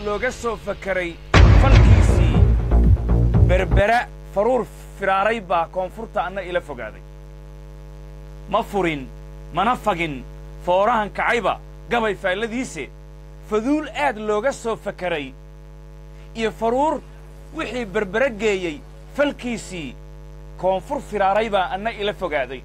looga soo fakaray falkiisii berbera faruur firaaray baa koonfurta anna ila fogaaday ma furin mana fagin foorahan kacayba gabay faalladiise faduul aad looga soo fakaray iyo faruur wixii berbere geeyey falkiisii koonfur firaaray baa anna ila fogaaday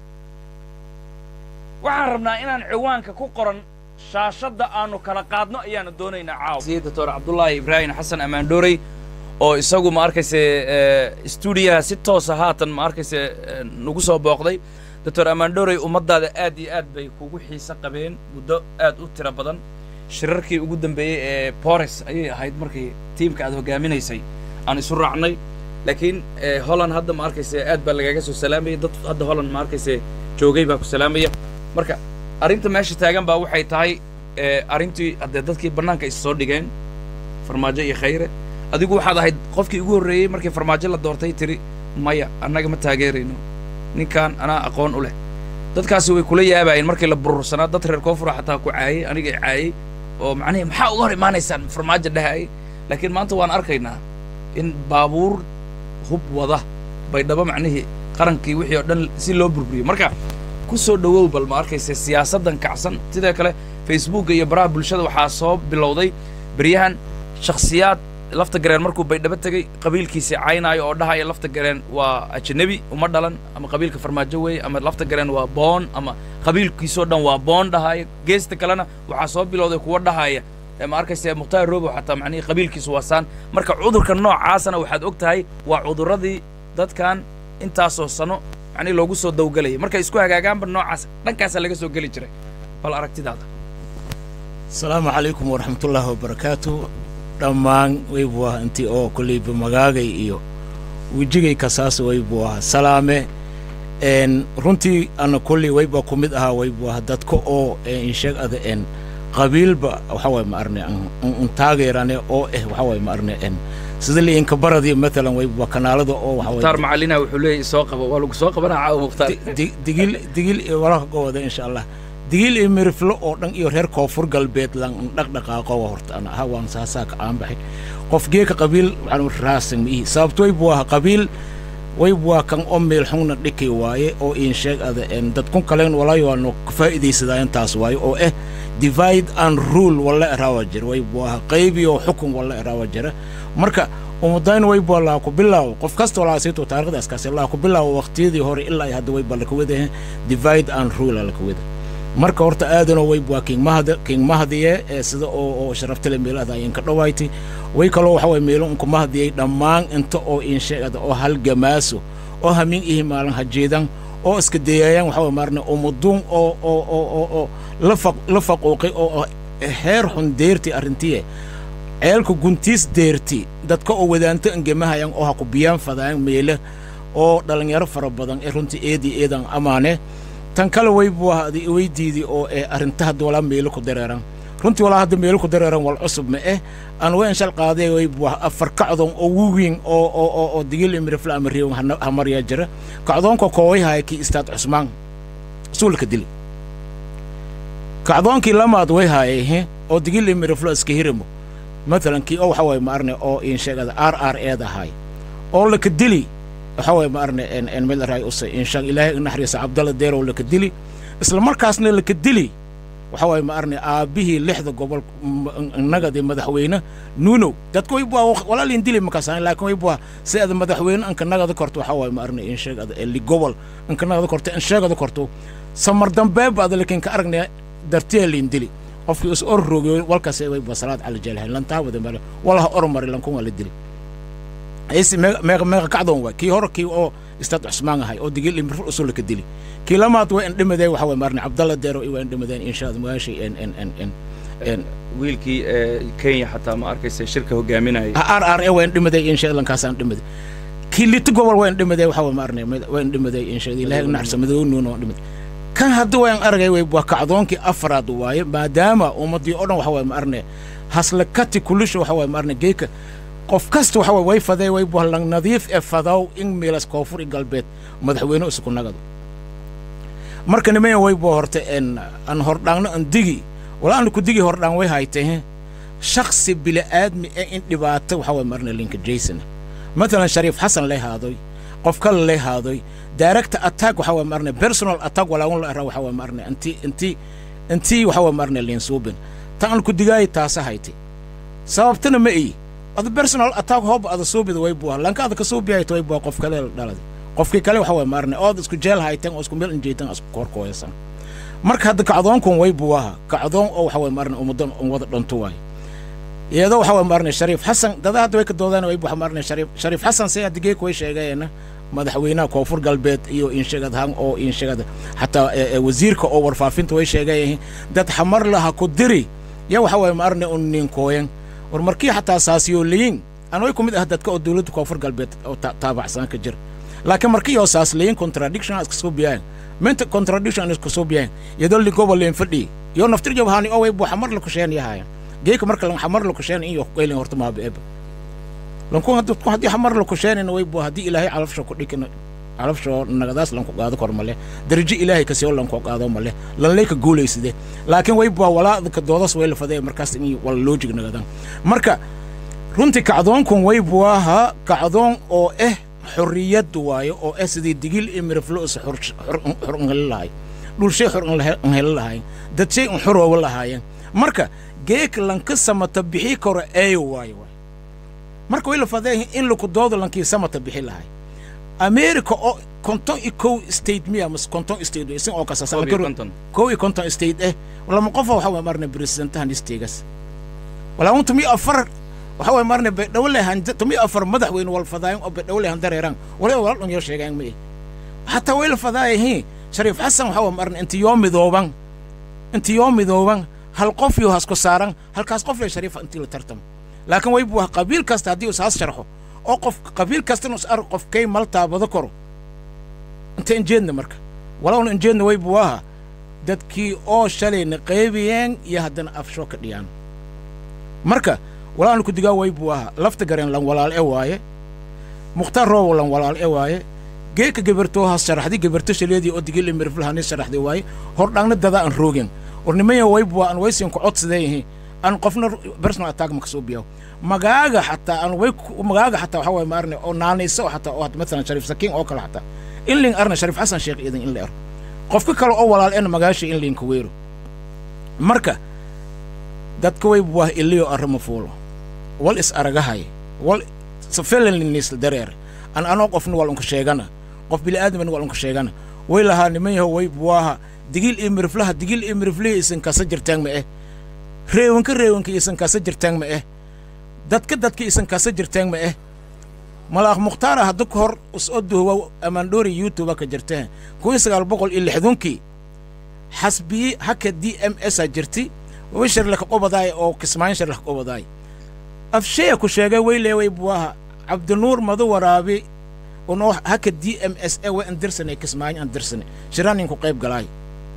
waxaan rabnaa inaan ciwaanka ku qoran shaashadda aannu kala qaadno ayaannu doonaynaa caawa doctor cabdullaahi ibraahim xasan ammaandhoorey oo isagu ma arkayse stuudiyaha si toosa haatan ma arkayse nagu soo booqday doctor ammaandhoorey ummaddaada aad iyo aad bay kugu xiise qabeen muddo aad u tiro badan shirarkii ugu dambeeyey ee bores ayay ahayd markii tiimka aad hoggaaminaysay aan isu raacnay laakiin holland hadda ma arkayse aad baa lagaga soo salaamaya dad hadda holland ma arkayse joogay baa ku salaamaya marka arrinta meesha taagan baa waxay tahay arrintii haddee dadkii bannaanka is soo dhigeen farmaajo iyo khayre adigu waxaad ahayd qofkii ugu horreeyey markii farmaajo la doortay tiri maya annaga ma taageerayno ninkan anaa aqoon u leh dadkaasi way kula yaabaayeen markii la burursanaa dad reer koonfura xataa ku caayey aniga i caayey oo macnihi maxaa uga hor imaanaysaan farmaajo dhahayay laakiin maanta waan arkaynaa in baabuur hub wada baydhabo macnihii qarankii wixii oo dhan si loo burburiyo marka ku soo dhowow bal ma arkayse siyaasaddan kacsan sidoo kale facebookga iyo baraha bulshada waxaa soo bilowday beryahan shakhsiyaad lafta gareen markuu baydhabo tegey qabiilkiisii caynaayo oo dhahaya lafta gareen waa ajanabi uma dhalan ama qabiilka farmaajo weeye ama lafta gareen waa boon ama qabiilkiisoo dhan waa boon dhahaya geesta kalena waxaa soo bilowday kuwa dhahaya ma arkayse mukhtaar robow xataa macnihii qabiilkiisu waa saan marka cudurka noocaasana waxaad og tahay waa cudurradii dadkan intaasoo sano macnihi loogu soo dawgelayay markay isku hagaagaanba noocaas dhankaasaa laga soo geli jiray bal aragtidaada asalaamu calaykum waraxmatullaahi wabarakaatu dhammaan waybu ah intii oo kolleyba magaagay iyo wejigay kasaas waybu ah salaame runtii ana kolley wayba ku mid ahaa waybu ah dadka oo insheeg ada en qabiilba waxa waye ma arne un taageerane oo eh waxa waye ma arne en sida liinka baradi matalan wayba kanaalada oo waxa mukhtaar macalina wuxuu leeyahy soo qabo waa lagu soo qabanaa caawa mukhtaar digil digil walaha gowada insha allah digil iyo miriflo oo dhan iyo reer koonfur galbeed lan dhaqdhaqaaqo wa horta ana aha waan saasaa ka aan baxay qof geeka qabiil waxaan raasan ma ihi sababto waybu aha qabiil waybu waa kan oo meel xungna dhikay waaye oo iin sheeg ada en dadkun kalen walaayo waano ka faa'iidaysadaayan taas waaye oo eh divide and rule walla eraawa jira waybu aha qaybiyo xukun walla eraawa jira marka umadayn waybu laa ku bilaawo qof kasta walaa siito taarikhdaas kaasi laa ku bilaawo waqtiyadii hore ilaa hadda wayba laka wadahe divide and rule laka wada marka horta aadanoo wayb waa king mahad king mahadiye ee sida oo oo sharaftale meelada ayaan ka dhawaaytay way kaloo waxa way meelo unku mahadiyey dhammaan inta oo in sheegada oo halgamaaso oo hamin ihi maalin hajeedan oo iska dayaayaan waxa way maarne umuduun oo oo oo oo oo la faq la faquuqay oo heer xun deerti arrintiye ceelka guntiis deerti dadka oo wadaanto angemahayan oo ha ku biyaan fadaan meele oo dhalinyaro fara badan ee runtii eedii eedan amaane tan kale waybu ah weydiidii oo ee arrinta hadda walaa meelo ku dareeran runtii walaa hadda meelo ku dareeran wal cusub ma eh aan wayn shal qaaday waybu ah afar kacdoon oo wuwiin oo oo oo oo digil imrifla ama riyo hamarya jira kacdoonka kooway haya kii istaad cusmaan suulka dili kacdoonkii lamaad way haayay he oo digil imriflo iska hirimo matalan kii oo waxa waye ma arne oo in sheegada r r eeda ahaay oo laka dili waxa waye ma arne en en meel raay usay inshaan ilaahay naxariisa cabdalla deerow laka dili isla markaasna laka dili waxa waye ma arne aabbihii lixda gobol nagadi madaxweyne nuunow dadka way bua walaalin dili makaasaan laakiin way bua si ada madaxweyne anka nagada korto waxa waye ma arne in sheegada eli gobol anka nagada korto in sheegada korto samar dambeeba ada lakin ka aragnaya dartiya liin dili qofkii is or roogiyo walkaas way bua salaad cala jeelhayn lantaawada male walaha ormari lankun waa la dili aysi meeqa meeqa kacdoon waay kii hore kii oo istaad cusmaan ahay oo digil imrifur usul ka dili kii lamaad waa in dhimadeen waxa way maarne cabdalla deero waa in dhimadeen insha allah magaashay en en en en en wiilkii kenya xataa ma arkaysa shirka hogaaminayay r r e waa in dhimadeen insha allah kaasaan dhimaday kii liti gobol waa in dhimadeen waxa way maarne waa in dhimadeen insha allah ilaahay naxarsa madoo nuuna waa dhimaday kan hadda waan aragay way waa kacdoonkii afraad waaye maadaama ummadii oo dhan waxa way maarne hasla kati kulisha waxa way maarne geeka qof kasta waxa way way faday way buhlan nadiif ee fadaw in meelas koonfur i galbeed madaxweyne isku nagado marka niman way buu horta en an hordhaangno an digi wala an ku digi hordhaan way haytay he shaksi bili'aadmi ee in dhibaato waxa waye marna linka jason matalan shariif xasan lay haadoy qof kale lay haadoy direct attack waxa waye marna personal attack walaagun la ara waxa waye marna inti inti intii waxa waye marna lin suubin tan aan ku digaay taasa hayti sababtana ma ii ada personal attack hoob ada suubida way buah lanka ada ka suubiyayto way buah qof kale dhaladi qofkii kale waxa waye marna ood isku jeel haytan oo isku meel injeetan isku korkooysan marka hadda kacdoonkun way buwaha kacdoon oo waxa waye marna ummadan wada dhanto waay iyadoo waxa waye marna shariif xasan dada hadda way ka doodaan way waxa marna shariif shariif xasan say hadda geek way sheegayeen madaxweynaha koonfur galbeed iyo inshagad han oo inshagada xataa wasiirka oo warfaafinta way sheegayeen dad xamar laha ku diri ya waxa waye marna un ninkooyan war markii xataa saasiyooliyin aan way ku mid ah dadka oo dowladda koonfur galbeed oo taabacsan ka jira laakiin markii oo saasliyin contradiction iska soo biyaan minta contradiction iska soo biyaan iyadoo ligobo leen fadhi iyo naftir jab haani oo way buu xamar la ku sheen yahayan geeka marka lan xamar la ku sheen iyo qeylin horta ma beeb lan ku hadda ku hadii xamar la ku sheen way buu hadii ilaahay calafsho ku dhikina calafsho nagadaas lan ku qaado kor male darajo ilaahay ka soo lan ku qaado male lan leeka guuleyside laakiin way buu walaad ka doodas way la faday markaas in wala logic nagadan marka runtii kacdoonkun way buu ahaa kacdoon oo eh xorriyad waayo oo ah sidii digil iyo miriflo is xor un heli lahay dhulshay xor un heli lahayn dadshay un xorooba lahaayeen marka geek lanka samata bixi karo eeyo waayo waay marka way la fadeehin in laku doodo lankii samata bixi lahay america oo konton iyo kow state miya mas konton state isin oo kasasa kow iyo konton state eh lama qofa waxa waa marna presidentahan isteegas walaa unta mi afar waxa way marna baydhawo lehan tumi afar madaxweyne wal fadaayan oo baydhawo lehan dareeraan waliba wala dhun yar sheegaan ma xataa way la fadaayahiin shariif xasan waxa way marna inti yoo midooban inti yoo midooban hal qof iyo hasku saaran halkaas qof le shariifa intii la tartamo laakiin way buu qabiil kasta haddii us has sharxo oo qof qabiil kastana us ar qof kay mal taabado karo inta injeedna marka walowna injeedna way buu ahaa dadkii oo shalayna qaybiyeen iyo haddana afsho ka dhiyaan marka walaanu ku digaa way buu ahaa lafta gareen lan walaal e waaye mukhtaar roobo lan walaal e waaye geeka gebertoo has sharaxdi geberto shaleedii oo digil imirfulhani sharaxdi waaye hordhaangna dada aan roogin warnimaya way buu aan waysin ku codsadeeyihi aan qofna personal attack ma kasoo biyaw magaaga xataa aan way magaaga xataa waxa waye maarne oo naanayso xataa oo mathalan shariif sakiin oo kale xataa in lin arna shariif xasan sheekh idan in la ero qofka kale oo walaal ena magaasha in linka weero marka dadka way buu ah iliyo arrimo fuulo wal is aragahay wal safelaninis dareer an anoo qofna wal unka sheegana qof bili'aadamana wal unka sheegana way lahaa niman yaho way buwaaha digil iyo miriflaha digil iyo miriflihi isan kasa jirtaan ma eh reewanka reewanka isan kasa jirtaan ma eh dadka dadka isan kasa jirtaan ma eh malaaq mukhtaara hadda ka hor usoo duhuwa amaandhoori youtube ka jirteen kun sagaal boqol iyo lixdunkii xasbiyi haka d m s a jirti wishar laka qobadaay oo kismaayin shar laka qobadaay afsheya ku sheegay weyleeway buwaha cabdinuur madu waraabi unoo haka d m s e way andirsane kismaayin andirsane shiraanin ku qayb galaay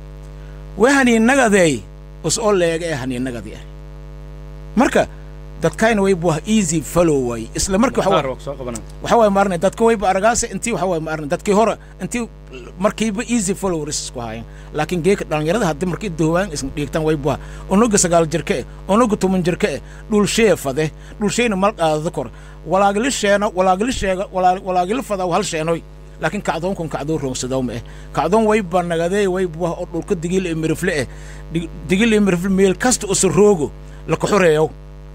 way haniinagadeey us oo leega ee haniinagadi ah marka dadkayna way buwaha easy follow waay isla markii waxa waye maarne dadka wayba aragaase intii waxa waye maarne dadkii hore intii markiiba easy followers isku haayeen laakiin geeka dhallinyarada haddii markii duhwaan isna dhiigtaan way buha unuga sagaal jirka eh unuga toban jirka eh dhulshee fade dhulsheyna mal qaadada kor walaagili sheeno walaagili sheega walaagili fadaa hal sheenoy laakiin kacdoonkun kacdoon roogsadow ma eh kacdoon wayba nagadee way buha oo dhulka digil iyo mirifle eh digil iyo mirifle meel kasta usa roogo laka xoreeyow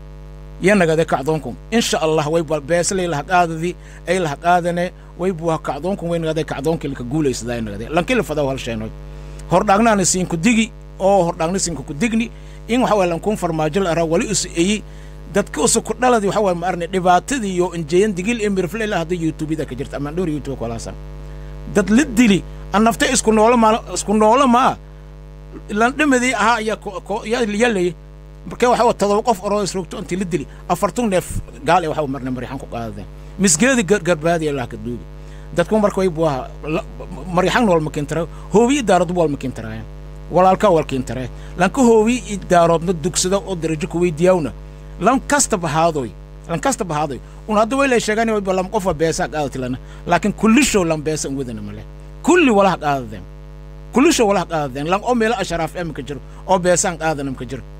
ya nagade kacdoonkun insha allah way beeslay laha qaadadi ay laha qaadane way buha kacdoonkun way nagade kacdoonkii laka guulaysadaa nagade lankila fadaw hal sheenoy hordhaagnaana siinku digi oo hordhaagna siinku ku digni in waxa waye lankun farmaajo la araa wali usu eyi dadka usu ku dhaladi waxa waye maarne dhibaatadii iyo injeeyan digil iyo mirifle ilaa hadda youtubeda ka jirta amaan dhowr youtube kolaasan dad la dili an nafta isku noolo maa isku noolo maa lan dhimadii ahaa ayaa yalay markee waxa waa todoba qof oroo isroogto intii la dili afartun neef gaal ee waxa marna marixan ku qaadadeen misgeedi garbaadi ilaa ka duugi dadku marka way buaha marixan wal makintara hoobi daaradu wal makintaraayaan walaalka wal kintaree lanka hoobi daaroodna dugsada oo darajo ku weydiyaawna lan kasta bahaadoy lan kasta bahaadoy un hadda way lay sheegaan way lam qofa beesa qaadatilana laakiin kullisho lan beesa un wadana male kulli walaha qaadadeen kullisho walaha qaadadeen lan oo meelo asharaaf emka jiro oo beesaan qaadana mka jiro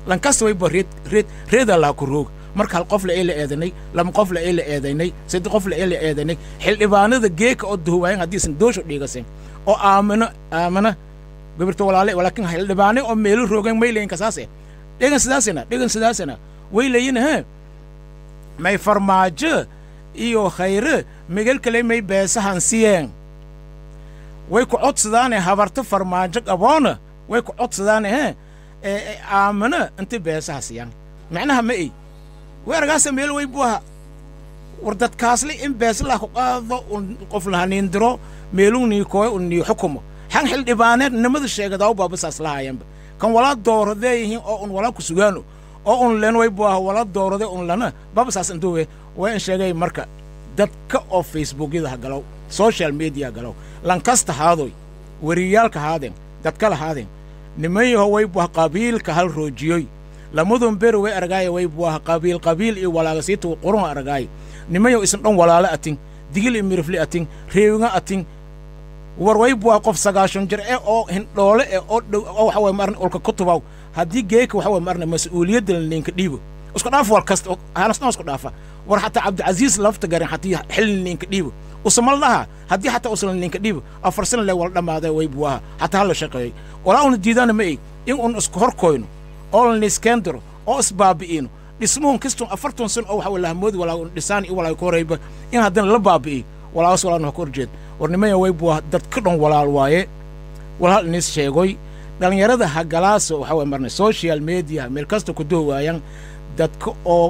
lankasta wayba reed reed reedaa laha ku roog marka hal qof la ee la eedanay lama qof la ee la eedaynay saddex qof la ee la eedaynay xildhibaanada geeka oo duhuwaayan haddiisan doosho dhiigasen oo aamino aamina gabirta walaale walaakin xildhibaane oo meelo roogan maylayin kasaase dhegan sidaasina dhegan sidaasina waylayin he may farmaajo iyo khayre migel kale may beesahan siyeen way ku codsadaane habarta farmaajo qaboona way ku codsadaane he aamina inta beesaha siyaan macnaha ma ey weeragaasa meel way buu aha war dadkaasle in beeslah ku qaado un qof lahaniindiro meeluu niikooyo un nii xukumo xan xildhibaaneed nimada sheegadaa u baabasaas lahaayanba kan wala dooradee yihiin oo un wala ku sugaano oo un len way buu aha wala doorade un lana baabasaas intuwe way in sheegay marka dadka oo facebookyada ha galow social media galow lankasta haadoy wariyaalka haadeen dadka lahaadeen nimanyaho way buu aha qabiilka hal roojiyoy lamadun beri way argaaya way buu aha qabiil qabiil iyo walaagasiita qurun argaaya nimanyaho isan dhan walaalo atin digil iyo mirifli atin reewinga atin war way buu aha qof sagaashan jir eh oo hindhoole eh oo dhow oo waxa waye maarna ulka kutubaw haddii geeka waxa waye maarna mas-uuliyadda ninka dhiibo isku dhaaf war kasta hanasna isku dhaafa war xataa cabdicasiis lafta garin haddii xilli ninka dhiibo usamal dhaha haddii xataa usan ninka dhiibo afar sana le wala dhammaaday way buu aha hataa hala shaqeeyey walaa una diidaana ma eg in un isku horkoyno oo la niskendiro oo isbaabi'ino dhismuhun kastun afartan san oo waxa wala hamoodi walaa un dhisaan iyo walaa ku horeyba in haddana la baabi'iyo walaas walaana ka horjeed war nimaya way buu aha dad ka dhan walaal waaye walaal inis sheegoy dhallinyarada hagalaaso waxa way marnay social media meel kasta ku dohwaayaan dadka oo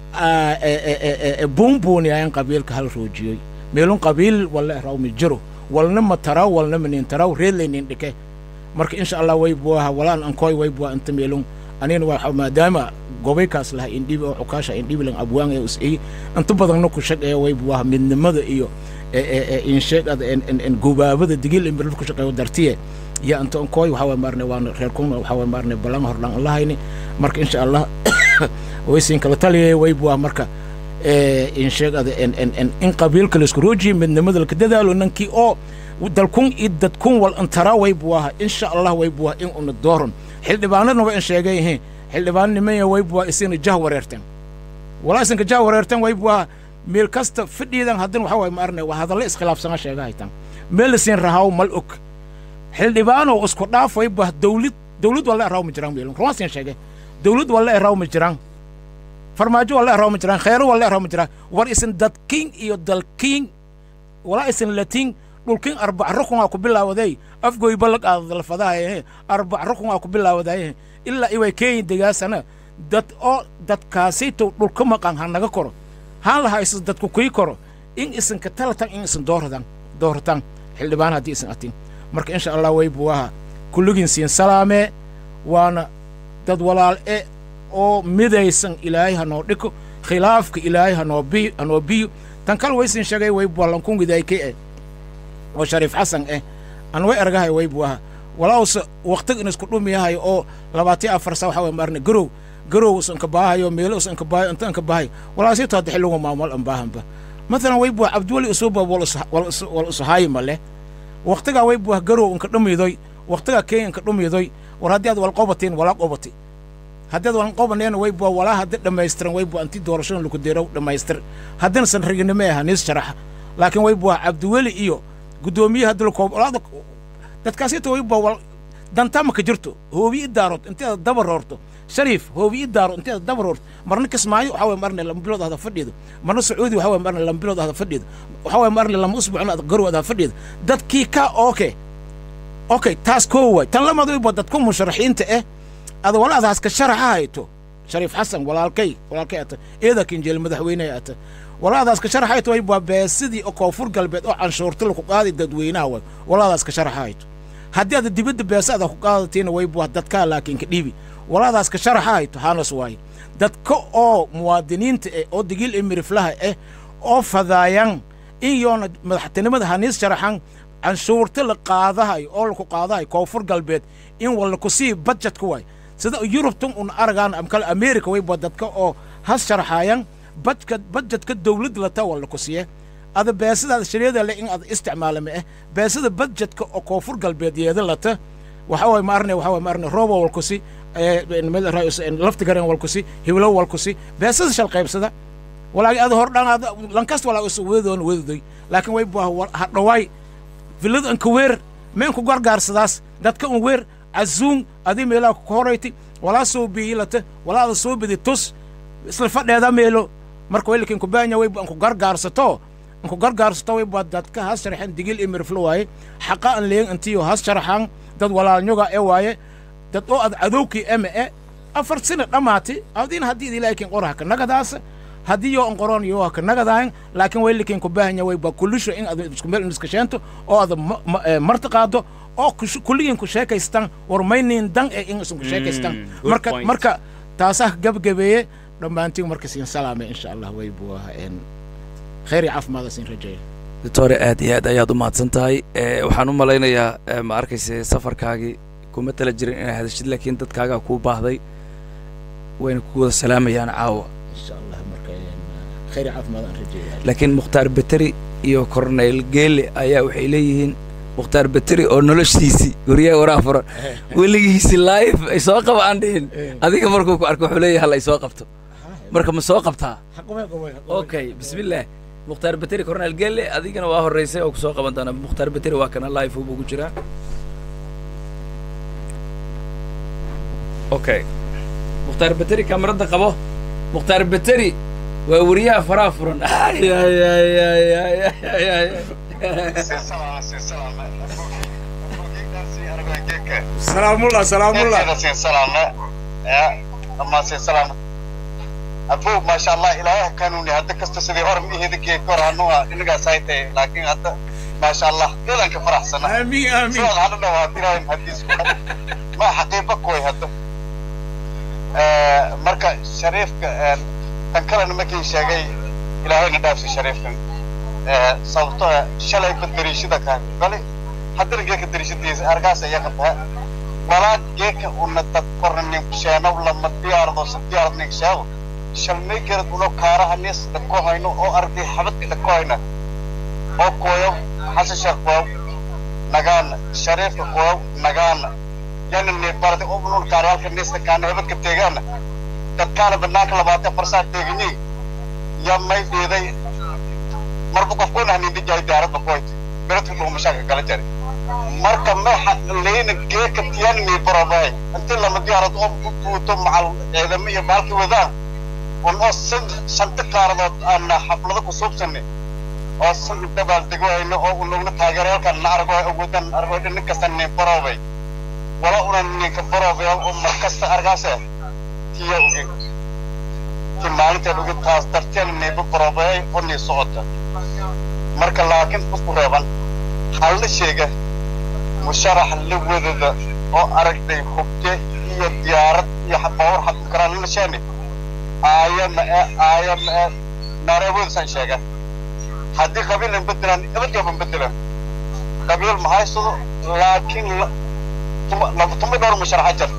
buunbuuniyaayan qabiilka hal roojiyoy meelun qabiil walla raw mi jiro walna ma taraw walna ma nin taraw reedlaynin dhike marka insha allah way buu aha walaan ankoy way buu inta meelun anina waa maadaama gobaykaas laha indhibi oo xukaasha indhibi lan abwaan ee usay inta badanna ku shaqeeya way buu aha midnimada iyo insheegada gubaabada digil in ku shaqeeyo dartiye ya inta ankoy waxa way maarne waan reer kuna waxa way maarne balan hor dhan lahayni marka insha allah way siin kala taliyay way buu aha marka insheegada in qabiilka laisku roojiye midnimada laka dadaalo nankii oo dalkun iyo dadkun wal antara way buu aha insha allah way buu aha in una dooron xildhibaanadna way in sheegay yihiin xildhibaan nimanya way buu aha isina jah wareerteen walaa isinka jah wareerteen way buu aha meel kasta fidhiidan haddana waxa waye ma arne waa hadallo iskhilaafsana sheega haytaan meel lasiin rahaw mal og xildhibaanoo isku dhaaf way buu aha dawlad dawlad waa la eraw ma jiraan meelun rumaasiin sheegay dawlad waa la eraw ma jiraan farmaajo waa la eraw ma jiraan kheyro waa la eraw ma jiraan war isin dadkiin iyo dalkiin walaa isin latiin dhulkin arbac rukunaa ku bilaawaday afgoy ballag aadalfadahaye arbac rukunaa ku bilaawadaye ilaa iway keenya degaasana dad oo dadkaasaytow dhulka maqan ha naga koro haan lahaa isin dadku kuyi koro in isinka talatan in isin dooradan doorataan xildhibaan haddii isin atin marka insha allah way buu aha kulligiin siin salaamee waana dad walaal e oo midaysan ilaahay ha noo dhiko khilaafka ilaahay hanoo biyo hanoo biyo tan kal waysin sheegay way ballankungidaykay eh oo shariif xasan eh an way argahay way buu aha walaawse waqtiga in isku dhumiyahay oo labaatiyo afar sa waxa way maarne garow garow is inka baahayo meelo is inka baahayo inta inka baahayo walaasito hadda xilligu maamul an baahanba mathalan way buu cabdiweli usuuba wal usuhaayi male waqtigaa way buu garow inka dhumidoy waqtigaa kenya inka dhumidoy war haddii aad wal qobatiin walaa qobati haddii aad walan qobaneena way buu walaa haddi dhammaystiran way buu anti doorashada laku deero dhammaystir haddina san raginimo aha niis sharaxa laakiin way buu cabdiweli iyo guddoomiyaha dulkoob olaada dadkaasita way buu wal dantaa maka jirto hoobi i daarood inteeda daba roorto shariif hoobi i daaro inteeda daba roorto marna kismaayo waxaa way marne lama bilood ahda fadhiido marna sacuudi waxaa way marne lama bilood ahda fadhiido waxaa way marne lama usbuucna ad garow ahda fadhiido dadkii ka oke okay taas koo waay tan lamad way buu dadku musharaxiinta eh ada walaadaas ka sharaxa hayto shariif xasan walaalkay walaalkay ata eeda kinjeel madaxweyneha ata walaadaas ka sharaxa hayto way buu beesidii oo koonfur galbeed oo canshuurta laku qaadi dadweynaha way walaadaas ka sharaxa hayto haddii aad dibadda beesada ku qaadatiina way buu dadkaa laakiin ka dhiibi walaadaas ka sharaxa hayto haanas waaye dadka oo muwaadiniinta eh oo digil imiriflaha eh oo fadaayan in yoona madaxtinimada haniis sharaxan canshuurta la qaadahayo oo laku qaadahayo koonfur galbeed in walaku sii budjetka waay sida yurubtan un aragaan amkale america way buu dadka oo has sharaxaayan badka budjetka dawladda lata walaku siye ada beesadaada shariada le in aad isticmaalama eh beesada budjetka oo koonfur galbeed yeeda lata waxa waay maarne waxa waay maarne roobo walkusi lafti garen walkusi hiblo walkusi beesada shal qaybsada walaagi ada hor dhan lankasta walaa is wedoon wedoday laakiin way bua hadhawaay villada anka weer meenku gargaarsadaas dadka un weer azuun adi meelaa ku horayti walaa soo biyilata walaa ada soo bidi tus isla fadheeda meelo marka waylakin kubaanya way anku gargaarsato anku gargaarsato way bua dadka has sharaxeen digil iyo miriflo waaye xaqa an leeyan antiyo has sharaxaan dad walaalnyoga e waaye dad oo ad cadowkii eme e afar sina dhammaati adin haddii ilaakin qoraha ka nagadaas haddii yoo an qoron yoo ka nagadaayan laakiin waylakin kubaahanya way ba kulisho in ad isku meel iskasheento oo ada marti qaado oo kulligiin ku sheekaystaan war maynin dan e in isun ku sheekaystaan marka marka taasaa gabgabeeye dhammaantiin marka siin salaame insha allah way buu khayr iyo caafimaad siin rajeeya doctore aad iyo aad ayaad u mahadsan tahay waxaan u malaynayaa ma arkayse safarkaagii kuma tala jirin inaad hadashid laakiin dadkaagaa kuu baahday wayna ku wada salaamayaan caawa insha allah marka khayr iyo caafimaad aan rajeeya laakiin mukhtaar beteri iyo corneyl geele ayaa waxay leeyihiin mukhtaar beteri oo noloshiisii guryaha waraa furan weligiisi live ay soo qaba aan dhihin adiga markuu ku arko wuxuu leeyahay hal ay soo qabto marka ma soo qabtaa okay bismillaah mukhtaar beteri corneyl geele adigana waa horreysay oo ku soo qaban doona mukhtaar beteri waa kana live buu ku jiraa okay mukhtaar beteri kamarada qabo mukhtaar beteri waa weriyaha faraha furan salaamullah salaamullah abu maasha allah ilaahay kanuuni hadda kasta sidii hor mihidikii kor anuga inigaas ay tahay laakiin hadda maasha allah ilanka faraxsana amiin amiin sidaad hadha dhawaatirayn hadiis ma xaqiiqa kuway hadda marka shariifka tan kalena markii sheegay ilaahayna dhaafsi shariifkan sababto shalayba dariishada kaan bali haddana geeka dariishadiisa argaas ayaa qabtaa walaa geeka una dad korna ninku sheenow lama diyaardo si diyaarad nink sheego shalmay garad uno kaaraha nis dhako hayno oo arday xabadka dhako hayna oo kooyow xasan sheekh kooyow nagaana shariifka kooyow nagaana yana neebarada oo unun kaarayaalka nista kaana hebadka teegaana dadkaana banaanka labaatan farsaa teeganyi yaa may dhiiday marba qofkuna hanindi jaay daaradba koyt beradku dhuumashaaka kala jari marka maxa leyna geeka tiyaan nii barobay intii lama diyaarad oo ku buuto macal ciidamo iyo baalki wadaan un oo shanta kaaradood aana xaflado ku suubsani oo san dabaal degwayno oo unugna taageerayaalkan na argo awoodan argo nin kasta nii barobay wala una ninka barobay oo markasta argaase tiya ogin ti maalinteed ogin taas darteen niiba barobay oo nii socota marka laakiin isku reeban halla sheega musharax la wadada oo aragtay hubte iyo diyaarad iyo baawar xabin karaan lana sheeni aaya ma e aaya ma e naareewoodasaan sheega haddii qabiilan bedelaan ebadyaban bedelan qabiil ma haysado laakiin tuma dhowr musharaxa jar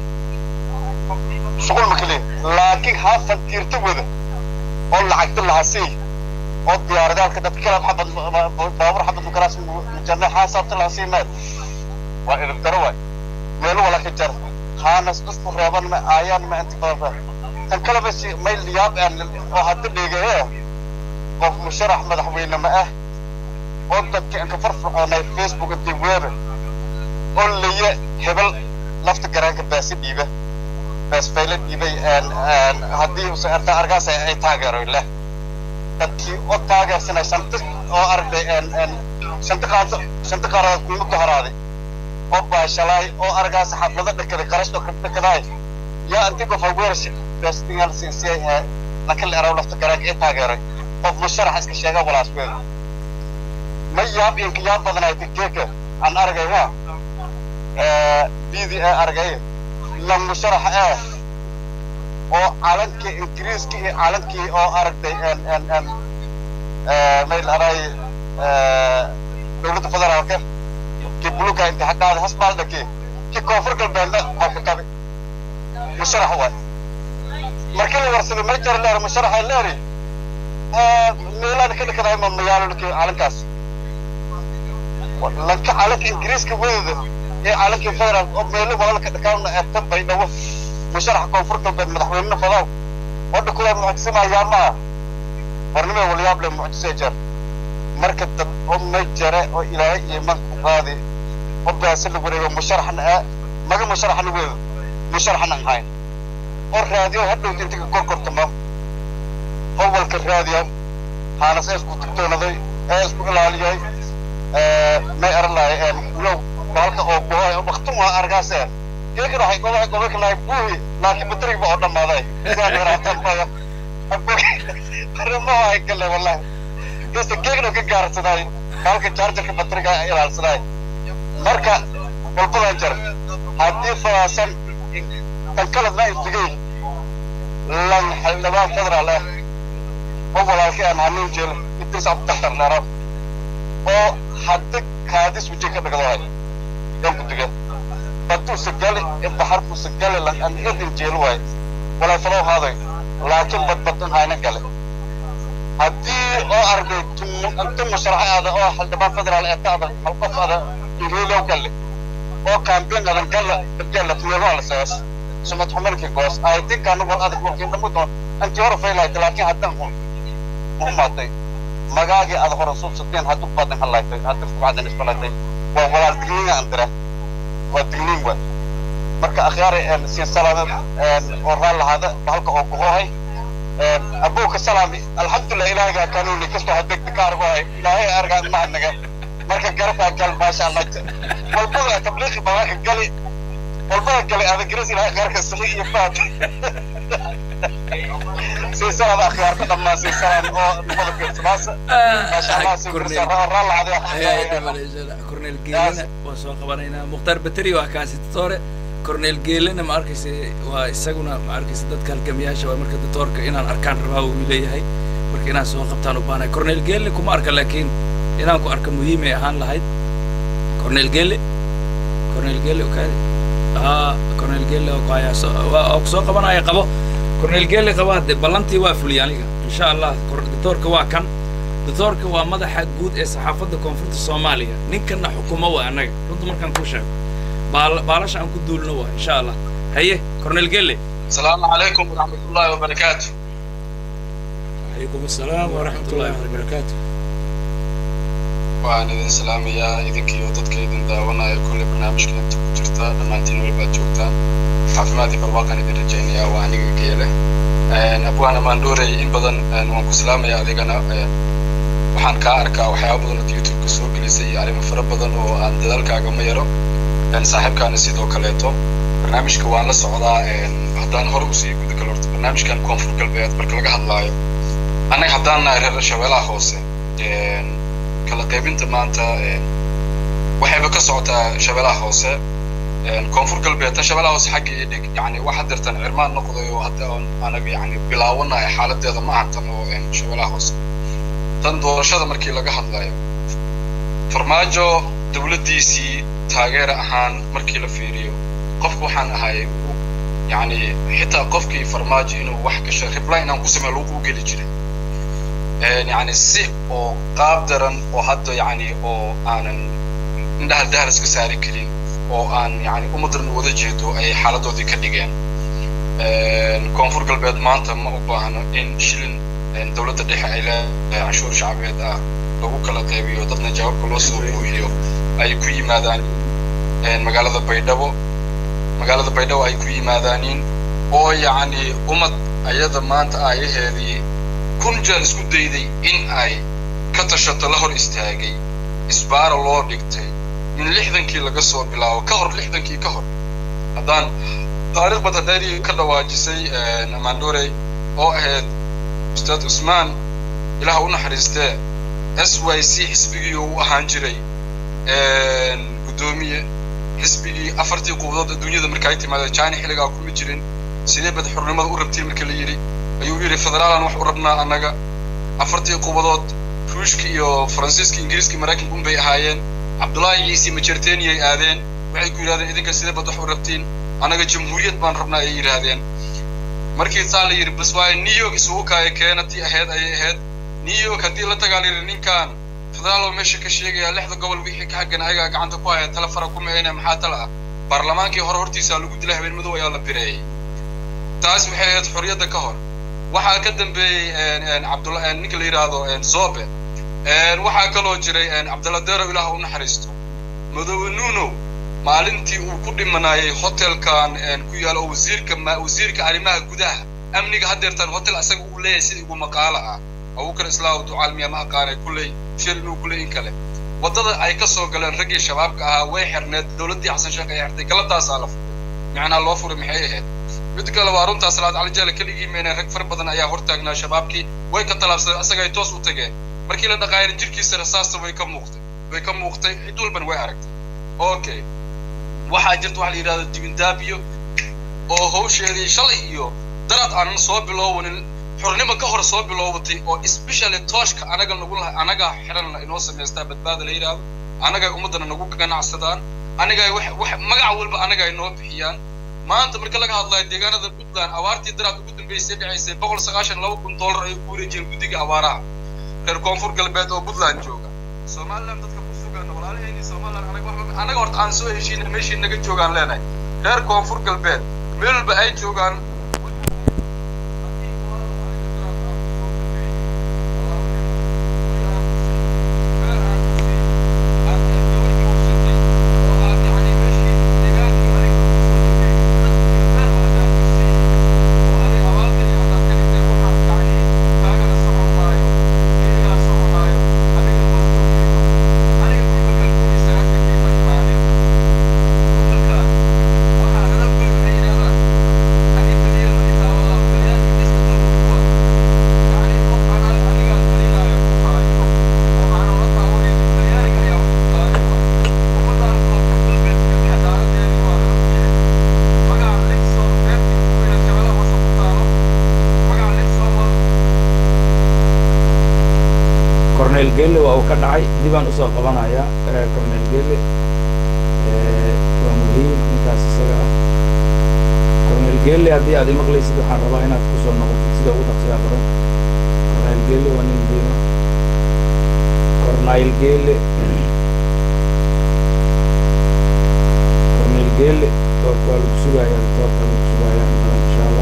shuqul ma keliya laakiin haafan tiirta wada oo lacagta lahasii oo diyaaradaalka dadka kala xabad baabur xabad mukaraas mujanna xaasabta lahasii meed waa idib daro waay meelo wala ka jar haanas isku reeban ma aayaan ma inta badan tan kale bas may liyaab aan oo hadda dhigay qof musharax madaxweyne ma ah oo dadka inka farfircoonay facebook intii weebe oo laye hebel lafta garaanka baasi dhiiba baas fayla dhiibay haddii use arta argaas ay taageero leh dadkii oo taageersanay shanta oo aragtay shanta qaado shanta qaaradood kuma gaharaaday oo baashalaay oo argaas xaflado dhakaday qarash oo kadhakadaay yaa intii qof aweerash baastingal sinsiyay hee lakin la eraw lafta garaanka ay taageeray qof musharax iska sheega walaas weeda ma yaab inka yaab badanaay tigeeka aan argayna bidi ee argay la musharax ee oo calankii ingiriiska iyo calankii oo aragtay may lahaday dowladda federaalka kii buluga inta xaggaada hasbaaldhaki kii koonfur galbeedna waa ka kabi musharax waay markii la warsaday ma jara leer musharaxa leeri meelaada ka dhakadahay ma magaalo calankaas lanka calanka ingiriiska wadada ee caalankii federal oo meelo walaalka dhakaawna eebta baydhabo musharaxa koonfur galbeed madaxweynena fadaw wadha kule mucjisanayaa maaha warnimee walyaab le mucjisee jeer marka dad oo may jare oo ilaahay iyo manku qaadi oo baasa la wareego musharaxna ah maga musharaxna weedo musharaxna aan hayn oo raadiyo hadhowta intiga korkortamo howalka raadiya haanas ee isku digtoonaday ee isku ilaaliyay may aran lahay low halka oo gohay wakti waa argaase keekana waxay gobahay gobay kalahay buuhi laakiin bateriga oo dhammaaday sidaan yaraatan baya arrimo ay gale wallahi kasta keekna ka gaarsaday halka jaarjarka bateriga ay ilaalsaday marka walbadan jar haddii fadaasan tan kaladna isdigay lan xildhibaan federaal ah oo walaalkay aan hanuun jeel idris abdaktar leero oo hadda kaadis wajay ka dhagdahay yan ku diga baduusa gali in baxarkuusa gali lan an idin jeel waay walaa falow haaday laakiin badbadan hayna gale haddii oo arday inta musharaxa aada oo xildhibaan federaal ee ka adan hal qof ada ingiliilow galle oo kaambiin adan galla dabgalla tumeelmaa la sees sumad xumankii goos ay dinkaanu wal adag walkiin dhamu doon antii hore faylaayta laakiin haddaan hun muhumaaday magaagii aad hore suubsateen hadduu badan hallaaytay hadda fucdan isbalatay waa walaal digniin aan dira waa digniin wa marka akhyaaray siin salaame oo raal lahaada halka oo kuhohay abuuka salaami alxamdulilah ilaahigaa kanuuni kastoo hadegta ka argo hay ilaahay argaa mahadnaga marka garabkaa gal maasha allah walbada tabliiqi babaaka gali walbada gali ada garas ilaahay qaarka saxi iyo faad sii salaam akhyaarka dhammaan sii salaam oo nabada fiirsanaasa maasha allah sii kursa raal lahaada cornel geelena waan soo qabanaynaa mukhtaar bateri waa kaasitatoore cornel geelena ma arkaysa waa isaguna ma arkaysa dadka halgamayaasha waa marka datoorka inaan arkaan rabaa uu leeyahay marka inaan soo qabtaan u baanahay cornel geele kuma arka laakiin inaan ku arka muhiimay ahaan lahayd cornel geele cornel geele okaadi haa cornel geele oo kuhayaa soo waa oo kusoo qabanaya qabo cornel geele qaba hadde ballantii waa fuliyay aniga insha allah datoorka waa kan datoorka waa madaxa guud ee saxaafadda koonfurta soomaaliya ninkana xukumo waa annaga runta markaan kuu sheego baalasha aan ku duulno waa insha allah haye cornel gelle السلام عليكم ورحمة الله وبركاته عليكم السلام ورحمة الله وبركاته waan idin salaamayaa idinkii oo dadka idin daawanaya kulle barnaamijka inta ku jirta dhammaantiin walbaad joogtaan caafimaad iyo barwaaqan idin rajaynayaa waa aniga geele abwaan amaandhoorey in badan waan ku salaamaya adigana waxaan kaa arkaa waxyaaba badan oo youtube-ka soo gelisay iyo arrimo fara badan oo aan dadaalkaaga ma yaro saaxiibkaana sidoo kaleeto barnaamijka waan la socdaa haddaan hore usii guda galo horta barnaamijkan koonfur galbeed marka laga hadlaayo annaga haddaan nahay reer shabeelaha hoose kala qaybinta maanta waxayba ka socotaa shabeelaha hoose koonfur galbeed tan shabeelaha hoose xagga ii dhig yani wax hadeertan cirmaan noqday oo hadda oon anaga yani bilaawanahay xaaladeeda ma ahan tan oo shabeelaha hoose tan doorashada markii laga hadlayo farmaajo dowladdiisii taageer ahaan markii la fiiriyo qofku waxaan ahay yani xitaa qofkii farmaajo inuu wax gasho reply inaan ku sameeyo lagu geli jiray yani si oo qaab daran oo hadda yani oo aanan indhaha dahal iska saari karin oo aan yani ummaddan wada jeedo ayay xaaladoodii ka dhigeen koonfur galbeed maanta ma u baahno in shilin dowladda dhexe ay leedahay canshuur shacbeed ah lagu kala qaybiyo dadna jawaabka loo soo buuxiyo ay ku yimaadaan magaalada baydhabo magaalada baydhabo ay ku yimaadaaniin oo yacni ummad ayada maanta aayaheedii kun jeer isku dayday in ay ka tashato la hor istaagay isbaara loo dhigtay in lixdankii laga soo bilaabo ka hor lixdankii ka hor haddaan taariikh badadheerii ka dhawaajisay amaandorey oo ahayd ustaad cusmaan ilaah u naxariistee s y c xisbigii uu ahaan jiray guddoomiye xisbigii afartii qubadood adduunyada marka ay timaadeen china xilligaa kuma jirin sidee bad xornimada u rabtiin marka la yidhi ayuu yidhi federaalan wax u rabnaa annaga afartii qubadood ruushka iyo faransiiska ingiriiska maraykanka un bay ahaayeen cabdullaahi ciisi majerteniyay aadeen waxay ku yidhahdeen idinka sidee bad wax u rabtiin annaga jamhuuriyad baan rabnaa ayay yidhaahdeen markii saa la yidhi bas waaye new york isugu kaaya keena tii ahayd ayay ahayd new york haddii la tagaa la yidhi ninkan federaal meesha ka sheegaya lixda gobol wixii ka xaggan ayagaa gacanta ku haya tala fara ku meeyna maxaa tala ah baarlamaankii hore hortiisa lagu dilay habeen madow ayaa la bireeyey taas waxay ahayd xorriyadda ka hor waxaa ka dambeeyey cabdulla ninka la yidhaahdo zobe waxaa kaloo jiray cabdalla deero ilaah u naxariisto madoobe nuno maalintii uu ku dhimanayay hotelkan ku yaalo oo wasiirka wasiirka arrimaha gudaha amniga haddeertaan hotel asaga uu leeyahay sida igu maqaalo ah abubakar islaahu ducaalmiya ma aqaanay kulley shil inuu kulley in kale waddada ay ka soo galeen raggii shabaabka ahaa way xirneed dowladdii xasan sheekh ay xirtay galadaasaa la furay macnaa loo furay maxay ahayd mid kale waa runtaa salaad cali jaale keligii meena rag fara badan ayaa hortaagnaa shabaabkii way ka talaabsadeen asaga ay toos u tageen markii la dhaqaayana jirkiisa rasaasta way ka muuqtay way ka muuqtay cid walban way aragtay okay waxaa jirta waxa la yidhahda dibindaabiyo oo hawsheedii shalay iyo darad aanan soo biloobanin xornimo ka hor soo bilowbatay oo especially tooshka anaga nagu lahay anaga xiran inoo samaystaa badbaada la yidhaahdo anagay ummaddana nagu ganacsadaan anigay wax wax magac walba anaga ay noo bixiyaan maanta marka laga hadlayo deegaanada puntland abaartii daraad ugu dambeysay dhacaysay boqol sagaashan laba kun dollar ay ku wareejiyeen guddiga abaaraha reer koonfur galbeed oo puntland jooga somaliland dadka ku sugan walaalahayni somaliland anaga waxba anaga horta aan soo heshiina meeshii naga joogaan leenahay reer koonfur galbeed meel walba ay joogaan cornel gelle waa uu ka dhacay dibaan usoo qabanaya cornel gelle waa muhiim intaas isaga ah cornel gelle haddii aad imaqlaysid waxaan rabaa inaad kusoo noqotid sida ugu dhaqsiyaa badan cornel gelle waa nin muhiima cornel gelle cornel gelle doorka waa lagu sugayaa doorka lagu sugayaa in badan insha allah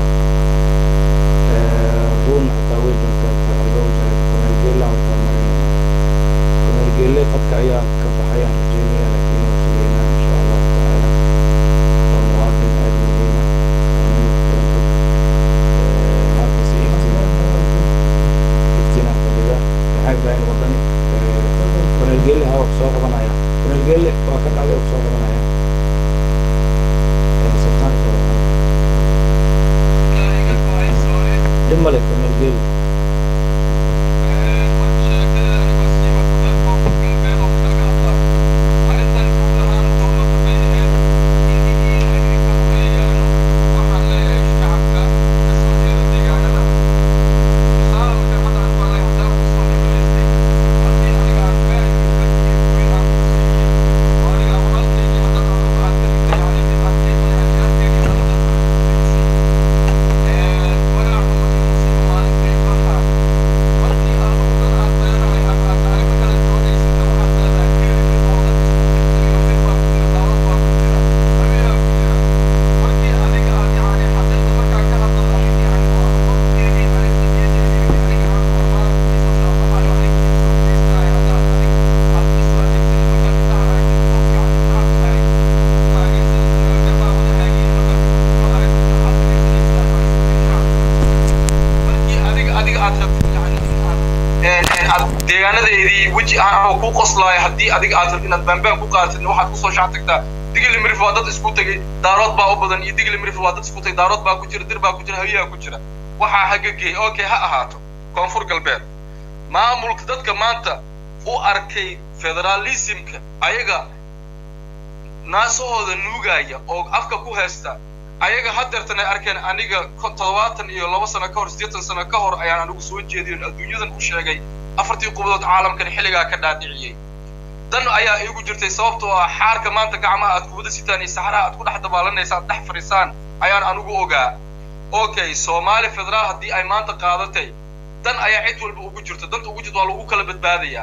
run xataa way joogtaa loo jaray cornel gelle aan horta marinayna cornel gelle qadka ayaa ka baxayaan rajeynaya laakiin waa sugaynaa insha allahu tacaala waa muwaadin aad muhiima waa nin muxtaram og markas iftina iftina fadhida maxay ibrahim wadani cornel gelle ha wax soo qabanaya cornel gelle waa ka dhacday wax soo qabanaya sultaanka dhib male cornel gelle deegaanadeedii weji aan ku qoslaayo haddii adiga aad rabtid inaad baanbaan ku qaadatid waxaad kusoo shac tagtaa digli mirif waa dad isku tegay daarood baa u badan iyo digli mirif waa dad isku tegay daarood baa ku jira dir baa ku jira hawiyaa ku jira waxaa hagageey okay ha ahaato koonfur galbeed maamulka dadka maanta u arkay federalismka ayaga naasahooda nuugaya oo afka ku haysta ayaga haddeertan ay arkeen aniga toddobaatan iyo laba sano ka hor siddeetan sano ka hor ayaan anigu soo jeediyon adduunyadan u sheegay afartii qubadood caalamkan xilligaa ka dhaadhiciyey dan ayaa iigu jirtay sababtoo ah xaarka maanta gacmaha aad kubada sitaan iyo saxraha aad ku dhex dabaalanaysa aad dhex fadhiisaan ayaan anigu ogaa okay soomaali federaal haddii ay maanta qaadatay dan ayaa cid walba ugu jirto danta ugu jirto waa lagu kala badbaadayaa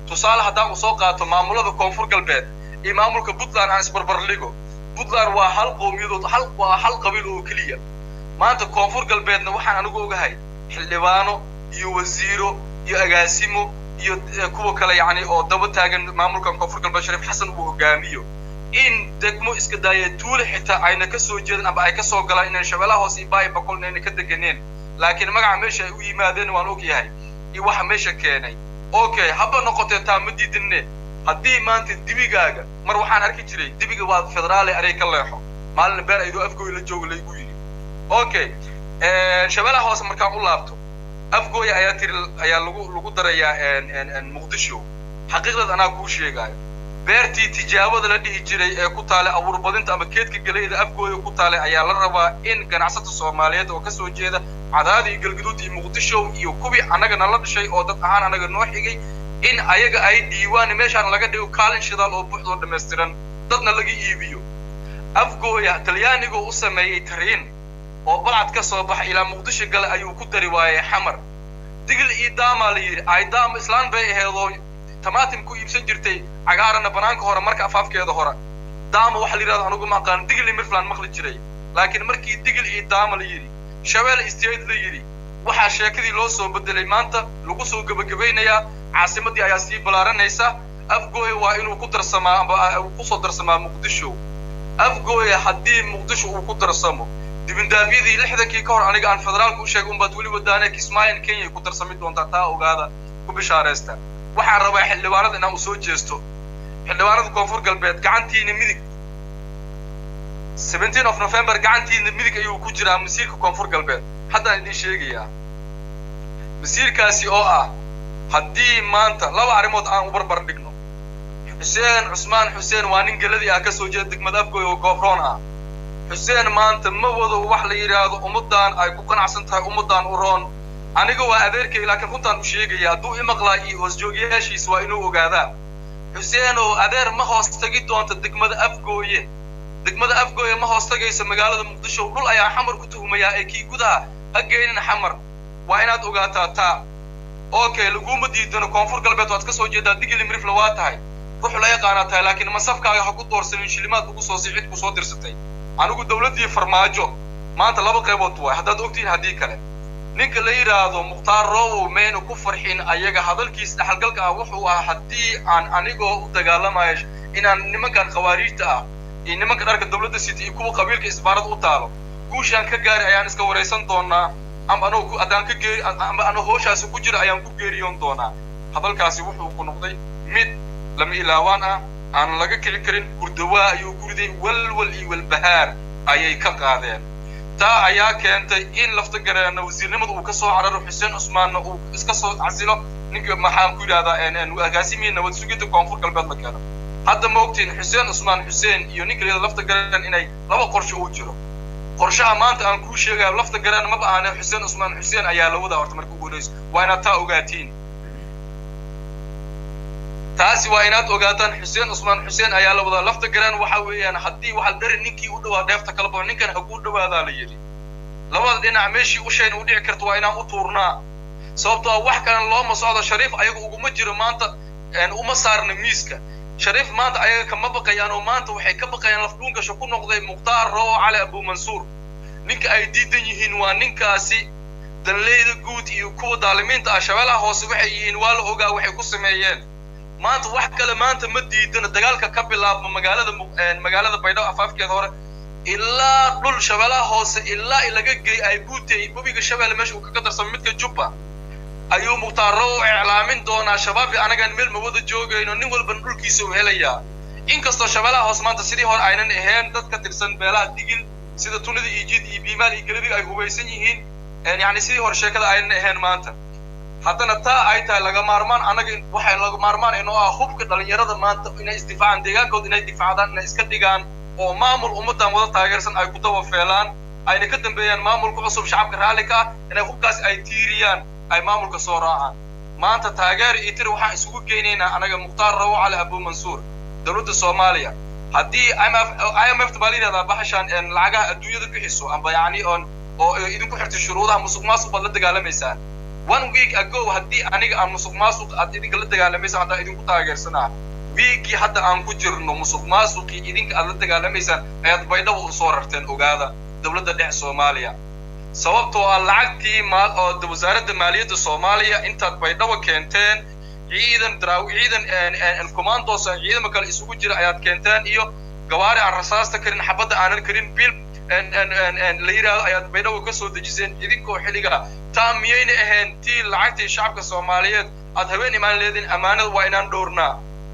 tusaale haddaan uu soo qaato maamulada koonfur galbeed iyo maamulka puntland aan isbarbarligo puntland waa hal qowmiyadood hal waa hal qabiil oo keliya maanta koonfur galbeedna waxaan anigu ogahay xildhibaano iyo wasiiro iyo agaasimo iyo kuwa kale yacni oo daba taagan maamulkan koonfur galbeed shariif xasan uu hogaamiyo in degmo iska daaya tuule xitaa ayna ka soo jeedin amba ay ka soo galaan inaan shabeellaha hoose iyo baayi boqol inayna ka deganeen laakiin magaca meesha ay u yimaadeen waan og yahay iyo waxa meesha keenay okay haba noqotee taa ma diidinne haddii maanta dibigaaga mar waxaan arki jiray dibiga waa federaale anay ka leexo maalin beer aydoo afgooy la jooga laygu yidhi okay shabeellaha hoose markaan u laabto afgooya ayaa tiri ayaa lagu lagu darayaa muqdisho xaqiiqdad anaa kuu sheegaayo beertii tijaabada la dhihi jiray ee ku taalay abuurbadinta ama keedka geleyda afgooya ku taalay ayaa la rabaa in ganacsata soomaaliyeed oo kasoo jeeda cadaada iyo galgaduud iyo muqdisho iyo kuwii annaga nala dhashay oo dad ahaan annaga noo xigay in ayaga ay dhiiwaan meeshaan laga dhigo kaalin shidaal oo buuxdoo dhammaystiran dadna laga iibiyo afgooya talyaanigoo u sameeyey tariin oo balcad ka soo baxa ilaa muqdisho gale ayuu ku dari waayey xamar digil iyo daamaa la yidhi ay daama islaan bay aheedoo tamaatim ku iibsan jirtay cagaarana banaanka hore marka afaafkeeda hore daama waxa la yidhahdo anugu ma aqaan digil iyo mirfland maqli jiray laakiin markii digil iyo daama la yidhi shabeelle state la yidhi waxaa sheekadii loo soo bedelay maanta lagu soo gebagabaynayaa caasimaddii ayaa sii ballaaranaysa afgooya waa inuu ku darsamaa amba uu kusoo darsamaa muqdisho afgooya haddii muqdisho uu ku darsamo dibindaabyadii lixdankii ka hor aniga aan federaalka u sheegay unbaad weli wadaane kismaayan kenya ku darsami doontaa taa ogaada ku bishaaraysta waxaan rabaa xildhibaanada inaan u soo jeesto xildhibaanada koonfur galbeed gacantiina midig seventeen of november gacantiina midig ayuu ku jiraa masiirka koonfur galbeed haddaan idiin sheegayaa masiirkaasi oo ah haddii maanta laba arrimood aan u barbar dhigno xuseen cusmaan xuseen waa nin geladii ah ka soo jeeda degmada afgooy oo goobroon ah xuseen maanta ma wado wax la yidhaahdo ummaddan ay ku qanacsan tahay ummaddan u roon aniga waa adeerkay laakiin runtaan u sheegaya hadduu i maqlaa iyo hoosjoogyaashiis waa inuu ogaadaa xuseen oo adeer ma hoos tagi doonta degmada afgooye degmada afgooye ma hoos tagayso magaalada muqdisho dhul ayaa xamar ku tuhumayaa ee kii gudaha ha geynin xamar waa inaad ogaataa taa okay laguma diidano koonfur galbeed waad ka soo jeedaa digili mirifla waa tahay ruux la yaqaanaa tahay laakiin masafkaaga ha ku doorsanin shilimaad ugu soo sicid ku soo dirsatay anigu dawladdii farmaajo maanta laba qaybood waay haddaad ogtihiin haddii kale ninka la yidhaahdo mukhtaar roowow mayna ku farxin ayaga hadalkiis dhexalgalka ah wuxuu ah haddii aan anigoo u dagaalamayo inaan nimankan khawaariijta ah iyo nimanka dharka dawladda sita iyo kuwa qabiilka isbaarada u taalo guushaan ka gaari ayaan iska waraysan doonaa amba anoo haddaan ka geeri amba anoo hooshaasi ku jira ayaan ku geeriyoon doonaa hadalkaasi wuxuu ku noqday mid lama ilaawaan ah aan laga kici karin hurdawaa ayuu guriday walwal iyo walbahaar ayay ka qaadeen taa ayaa keentay in lafta gareena wasiirnimada uu ka soo cararo xuseen cusmaanna uu iska soo casilo ninka maxaan ku yidhahdaa agaasimihii nabad sugidda koonfur galbeed la keeno hadda ma ogtiin xuseen cusmaan xuseen iyo ninka layada lafta gareen inay laba qorshe uu jiro qorshaha maanta aan kuu sheegayo lafta gareen maba ahane xuseen cusmaan xuseen ayaa la wadaa horta marka ugu horeyso waa inaad taa ogaatiin taasi waa inaad ogaataan xuseen cusmaan xuseen ayaa la wadaa lafta garaan waxa weeyaan haddii waxaa dhari ninkii u dhawaa dheefta kala bao ninkan haguu dhawaadaa la yidhi labada dhinac meeshii ushayna u dhici karto waa inaan u tuurnaa sababtoo ah wax kalan looma socdo shariif ayaga uguma jiro maanta uma saarna miiska shariif maanta ayaga kama baqayaan oo maanta waxay ka baqayaan lafdhuunkasha ku noqday mukhtaar roowo cali abumansuur ninka ay diidan yihiin waa ninkaasi danleyda guud iyo kuwa daalimiinta ah shabeellaha hoose waxay yihiin waa la ogaa waxay ku sameeyeen maanta wax kale maanta ma diidano dagaalka ka bilaabma magaalada magaalada baydhabo afaafkeeda hore ilaa dhul shabeellaha hoose ilaa laga geey ay buutey webiga shabeelle meesha uu kaga darsamo midka jubba ayuu mukhtaaro u iclaamin doonaa shabaabi anagaan meel ma wada joogayno nin walbana dhulkiisa u helayaa inkastoo shabeellaha hoose maanta sidii hore aynan ahayn dad ka tirsan beelaha digil sida tunida iyo jid iyo biimaal iyo galadiga ay hubaysan yihiin yani sidii hore sheekada aynan ahayn maanta haddana taa ay tahay laga maarmaan annaga waxay laga maarmaan inoo ah hubka dhalinyarada maanta inay isdifaacaan deegaankooda inay difaacdaan inay iska dhigaan oo maamul ummaddan wada taageersan ay ku daba feelaan ayna ka dambeeyaan maamulka cusub shacabka raalli ka ah inay hubkaas ay tiiriyaan ay maamulka soo raacaan maanta taageer iyo tir waxaan isugu geynaynaa anaga mukhtaar rawo cali abumansuur dowladda soomaaliya haddii i m f baa la yidhahdaa baxashaan lacagaha adduunyada bixiso amba yacni on oo idinku xirtay shuruudaha musuq maasuq baad la dagaalamaysaan one week ago haddii aniga aan musuq maasuq aad idinka la dagaalamaysaan haddaan idinku taageersanaa wiigii hadda aan ku jirno musuq maasuqii idinka aad la dagaalamaysaan ayaad baydhabo u soo rarteen ogaada dowladda dhexe soomaaliya sababtoo ah lacagtii maal oo wasaaradda maaliyadda soomaaliya intaad baydhabo keenteen ciidan daraaw ciidan commandos ciidamo kale isugu jira ayaad keenteen iyo gawaari aan rasaasta karin xabadda aanan karin bil la yidhaahdo ayaad baydhabo ka soo dejiseen idinkoo xilliga taa miyayna ahayn tii lacagtii shacabka soomaaliyeed aad habeen imaan leediin ammaanada waa inaan dhowrnaa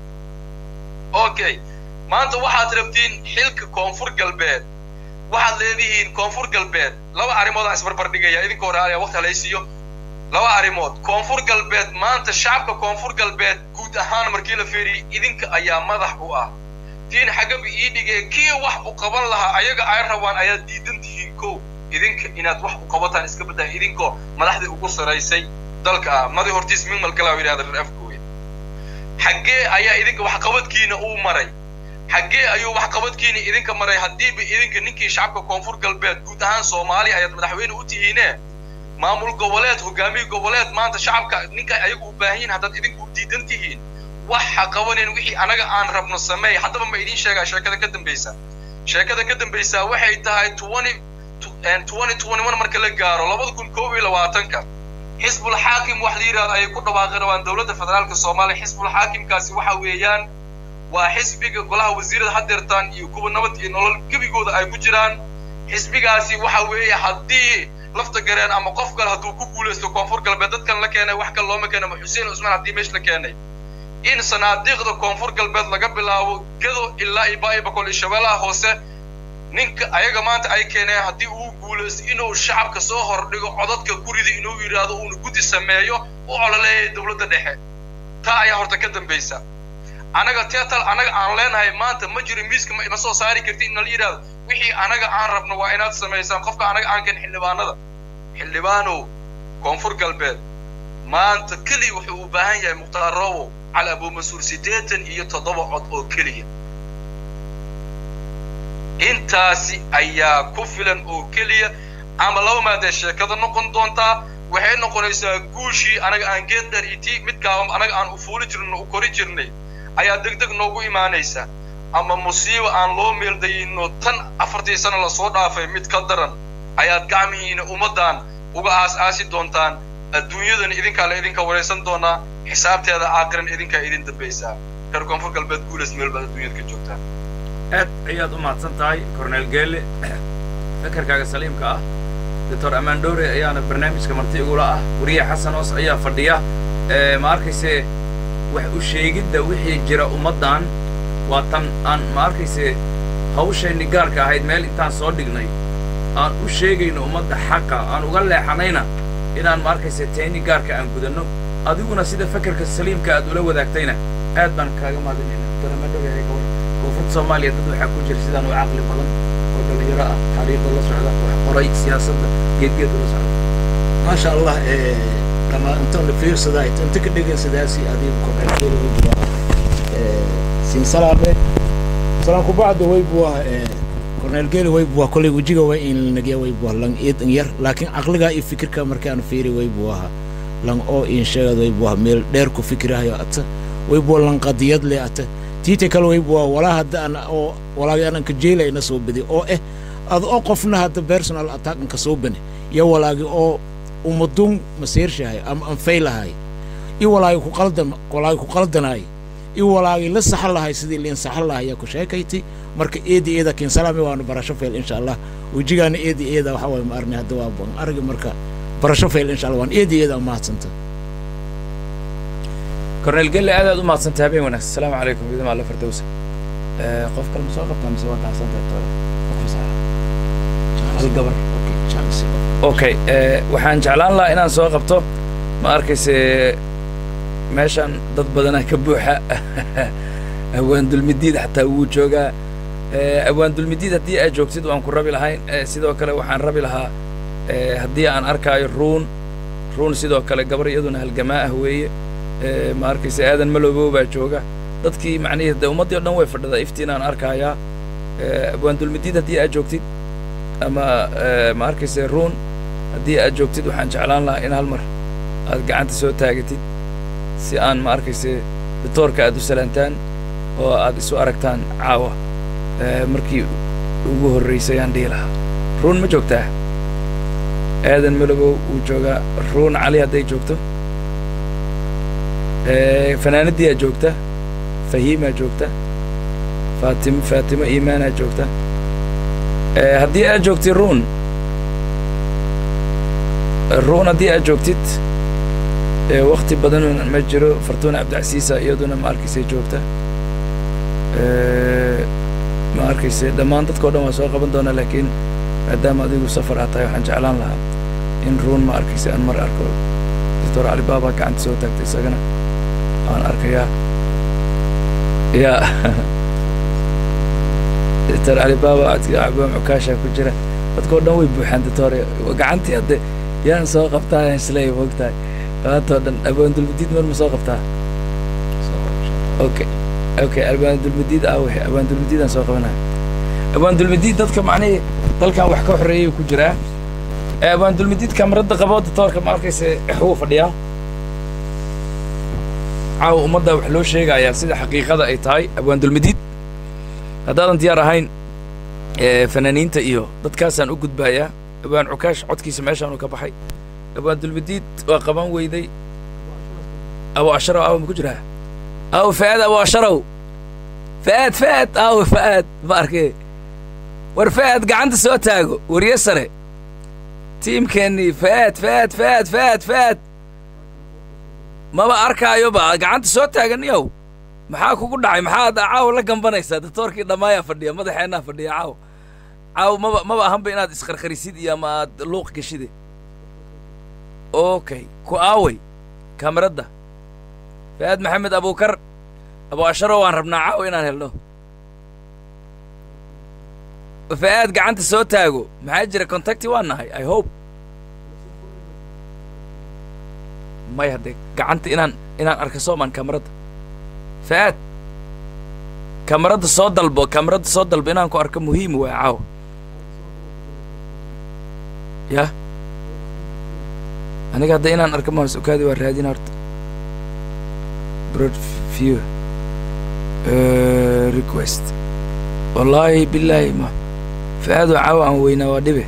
okay maanta waxaad rabtiin xilka koonfur galbeed waxaad leedihiin koonfur galbeed laba arrimood aan isbarbar dhigaya idinkoo raaliya waqti halaysiiyo laba arrimood koonfur galbeed maanta shacabka koonfur galbeed guud ahaan markii la fiiriyey idinka ayaa madax u ah tiin xagaba ii dhigee kii wax u qaban lahaa ayaga ay rabaan ayaad diidan tihiin kow idinka inaad wax u qabataan iska baddaa idinkoo madaxdii ugu saraysay dalka ah madi hortiis min malgalaa yidhahda reer afkooya xaggee ayaa idinka waxqabadkiina uu maray xaggee ayuu waxqabadkiina idinka maray haddiiba idinka ninkii shacabka koonfur galbeed guud ahaan soomaaliya ayaad madaxweyne u tihiine maamul goboleed hogaamiye goboleed maanta shacabka ninka ayagu u baahan yihin haddaad idinku diidan tihiin waxa qabanin wixii anaga aan rabno sameey haddaba ma idiin sheegaa sheekada ka dambaysa sheekada ka dambaysa waxay tahay twenty twenty twenty one marka la gaaro labada kun koob iyo labaatanka xisbul xaakim wax la yidhahdo ayay ku dhawaaqi rabaan dowladda federaalka soomaaliya xisbul xaakimkaasi waxa weeyaan waa xisbiga golaha wasiirada hadeertaan iyo kuwa nabad iyo nolol gebigooda ay ku jiraan xisbigaasi waxa weeye haddii lafta gareen ama qof kale hadduu ku guulaysto koonfur galbeed dadkan la keenay wax kale looma keenay ama xuseen cusmaan haddii meesha la keenay in sanaadiiqda koonfur galbeed laga bilaabo gado ilaa iyo baa boqol iyo shabeellaha hoose ninka ayaga maanta ay keeneen haddii uu guulaysto inuu shacabka soo hordhigo codadka gurida inuu yidhaahdo uuna guddi sameeyo u ololeeyay dowladda dhexe taa ayaa horta ka dambaysa anaga teetal anaga aan leenahay maanta ma jiro miiska ma soo saari karti in la yidhahdo wixii anaga aan rabno waa inaad samaysaan qofka anaga aan keen xildhibaanada xildhibaanow koonfur galbeed maanta keliya wuxuu u baahan yahay mukhtaar robow cali abuumansuur siddeetan iyo toddoba cod oo keliya intaasi ayaa ku filan oo keliya ama laba maadee sheekada noqon doontaa waxay noqonaysaa guushii anaga aan geed dheer iyo tii midkaa anaga aan u fuuli jirno u kori jirnay ayaa deg deg noogu imaanaysa ama musiiba aan loo meeldayino tan afartii sano lasoo dhaafay mid ka daran ayaad gacmihiina ummaddan uga aas-aasi doontaan adduunyadan idinkaa la idinka waraysan doonaa xisaabteeda aakiran idinkaa idin dambaysaa reer koonfur galbeed guulas meel baad adduunyada ka joogtaan aad ayaad u mahadsan tahay cornel geele fakarkaaga saliimka ah doctor amaan dhowre ayaana barnaamijka marti igula ah wariye xasan oos ayaa fadhiya ma arkayse wax u sheegidda wixii jira ummaddan waa tan aan ma arkayse hawshayni gaarka ahayd meel intaan soo dhignay aan u sheegayno ummadda xaqa aan uga leexanayna inaan ma arkayse tayni gaarka aan gudanno adiguna sida fakarka saliimka aad ula wadaagtayna aad baan kaaga mahadinayna doctor amaan dhowre gabor koonfurta soomaaliya dad waxaa ku jira sidaan u caqli badan oo dhallinyaro ah taariikhda la socda wax qoray siyaasadda geedgeeda la socda maasha allah kama intaan la fiirsadaa inta ka dhegan sidaasi adiga korneelkeeda way buwaa siin salaame salaan kubacda way buwaa korneelkeeda way buwaa kolley wejiga way in lanagiya way buwaa lang eed yar laakiin caqligaa iyo fikirka markaan fiiri way buwaha lang oo in sheegad way buwaa meel dheer ku fikirahayo ata way buwa lang qadiyad le ata tiita kale way buwaa walaa hadda an oo walaagi anan ka jeelay na soo badi oo eh ad oo qofna hadda personal attack ka soo bane iyo walaagi oo ummadun masiirshahay ama anfaylahay i walaagi ku qaldan walaagi ku qaldanaay i walaagi la saxan lahay sidii liin saxan lahay ayaa ku sheekayti marka eedi eeda kiin salaami waana barasho fayl insha allah wejigaana eedi eeda waxa waye ma arnay hadda waa ban argi marka barasho fayl insha allah waan eedi eeda mahadsanta cornel gelle aad aad u mahadsantahay habeen wanaagsan asalaamu calaykum idin alla fardowsa qof kale ma soo qabtaa mise waa kacsantahay toole hal gabar okay waxaan jeclaan lahaa inaan soo qabto ma arkayse meeshan dad badanaa ka buuxa awaan dulmidiid xataa wuu joogaa awaan dulmidiid haddii aad joogtid waan ku rabi lahayn sidoo kale waxaan rabi lahaa haddii aan arkaayo ruun ruun sidoo kale gabar iyaduna halgamaa ah weeye ma arkayse aadan maloobow baa jooga dadkii macnihii de ummaddii o dhan way fadhidaa iftiin aan arkaayaa awaan dulmidiid haddii aad joogtid ama ma arkayse ruun haddii aad joogtid waxaan jeclaan lahaa in hal mar aad gacanta soo taagatid si aan ma arkayse doctoorka aad u salaantaan oo aad isu aragtaan caawa Eh, markii ugu horraysay aan dhihi lahaa ruun ma joogtaa aadan malobow wuu joogaa ruun cali hadday joogto Eh, fanaanadiyaa joogta fahiimaa joogta faatim faatimo iimaanaa joogta Eh, haddii aad joogtid ruun ruun haddii aad joogtid eh, wakti badan ma jiro fartuuna cabdicasiisa iyaduna ma arkaysay joogta Eh, ma arkayse dhammaan dadkao dhan waa soo qaban doonaa laakiin maadaama adigu safar aad tahay waxaan jeclaan lahaa in ruun ma arkayse aan mar arko doctor cali baaba gacanta soo taagtay isagana waan arkayaa ya doctor cali baaba cabaan cukaasha ku jira dadkao dhan way buuxaan doctor gacantii hadde yaan soo qabtaa isleey moogtahay maantao dhan abaandulmadiid mar ma soo qabtaa okay okay abaandulmadiid ah wixii abaandulmadiidaan soo qabanaya abaandulmadiid dadka macnihii dalkan wax ka xoreeyay ku jiraa ee abaandulmadiid kamarada qabo doctoorka ma arkayse wuu fadhiyaa caawa ummadda wax loo sheegayaa sida xaqiiqada ay tahay abaandulmadiid haddaadan diyaar ahayn ee fanaaniinta iyo dadkaasaan u gudbayaa abaan cukaash codkiisa meeshaanu ka baxay abaandulmadiid waa qaban weyday abu asharaw aawa ma ku jiraa aw faad abu asharaw faad faad aw faad ma arkee war faad gacanta soo taago warye sare tiimkeennii faad faad faad faad faad maba arkaayo ba gacanta soo taaganiyow maxaa kugu dhacay maxaad caaw la gambanaysaa doctoorkii dhammaayaa fadhiya madaxeennaa fadhiya caaw caaw maba maba ahanba inaad isqarqarisid iyo ama aad luuq geshide okay ku aaway kamaradda faad maxamed abukar abu asharo waan rabnaa caaw inaan helno faad gacanta soo taago maxaa jira contacti waa nahay i hope may haddee gacanta inaan inaan arka soomaan kamaradda faad kamaradda soo dalbo kamaradda soo dalbo inaan ku arko muhiim waay caawa yah aniga hadda inaan arko mahas okaadi waa raadina horta broad view uh, request wallaahi bilaahi ma faadoo caawa aan weynaa waa dhibe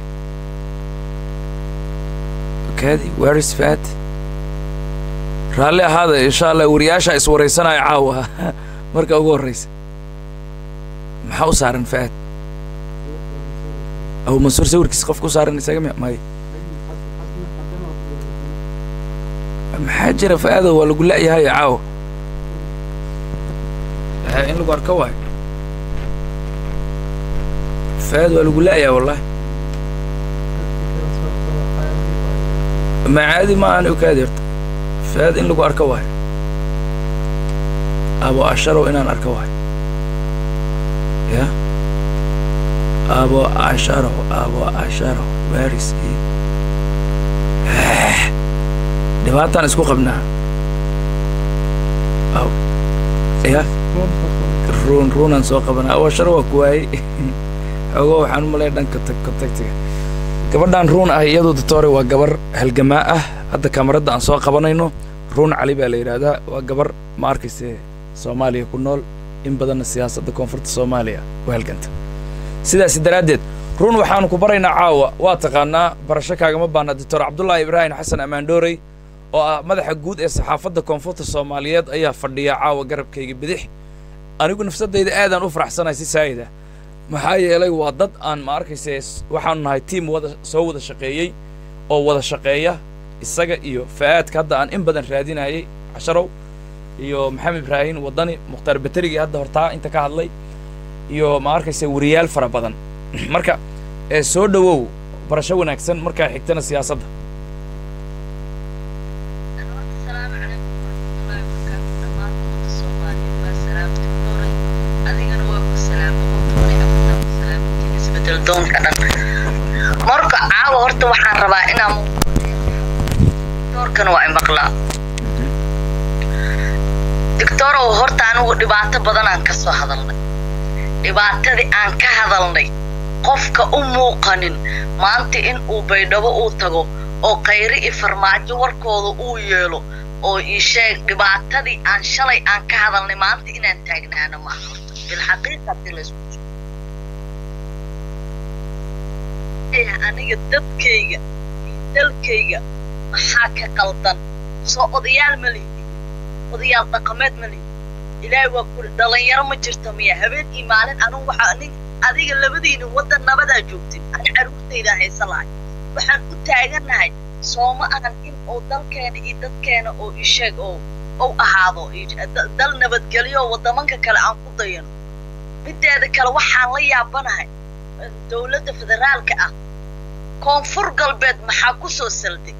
okaadi where is faad raalli ahaada insha allah wariyaasha iswaraysanaya caawa marka ugu horraysa maxaa u saaran faad abu mansuur sawirkiisa qofka u saaran isaga mi may maxaa jira faado waa lagu la'yahay caawa in lagu arko waayo faad waa lagu la'yahay wallahi ma caadi ma aan okaadi horta faad in lagu arko waayo abo asharow inaan arko waayo ya abo asharow abo asharow waris dhibaataan isku qabnaa aw ya ruun ruunaan soo qabanaa abo asharo waa ku waayey xoogo waxaan u malaya dhanka contactiga gabadhan ruun ah iyadoo doctore waa gabar halgamaa ah hadda kamaradda aan soo qabanayno ruun cali baa la yidhaahdaa waa gabar ma arkayse soomaaliya ku nool in badanna siyaasadda koonfurta soomaaliya u halganta sidaasi daraaddeed ruun waxaanu ku baraynaa caawa waa taqaanaa barasho kaagama baana doctor cabdullaahi ibraahim xasan ammaandhoorey oo ah madaxa guud ee saxaafadda koonfurta soomaaliyeed ayaa fadhiya caawa garabkayga bidix anigu nafsadayda aadaan u faraxsanahay si saayida maxaa yeelay waa dad aan ma arkayse waxaanu nahay tiim wada soo wada shaqeeyey oo wada shaqeeya isaga iyo fa'aadka hadda aan in badan raadinayay casharow iyo maxamed ibraahim waddani mukhtaar baterigii hadda hortaa inta ka hadlay iyo ma arkayse wariyaal fara badan marka ee soo dhowow barasho wanaagsan markaa xigtana siyaasadda marka caawa horta waxaan rabaa inaan doorkan waa imaqlaa dictorow horta anigu dhibaato badanaan ka soo hadalnay dhibaatadii aan ka hadalnay qofka u muuqanin maanta in uu baydhabo uu tago oo khayri iyo farmaajo warkooda uu yeelo oo ii sheeg dhibaatadii aan shalay aan ka hadalnay maanta inaan taagnaano maaha horta bilxaqiiqa hadii laysku aniga dadkayga iyo dalkayga maxaa ka qaldan soo odayaal ma lihi odayaal dhaqameed ma lihi ilaahay waa kuri dhalinyaro ma jirta miya habeen iyo maalin anugu waxaa nin adiga labadiina waddan nabadaa joogtin ani carruurtaydaa haysa lahay waxaan u taagannahay sooma ahan in uu dalkeena iyo dadkeena oo isheeg oo ou ahaado dal nabadgelyo waddamanka kale aan ku dayano mideeda kale waxaan la yaabanahay dowladda federaalka ah koonfur galbeed maxaa ku soo salday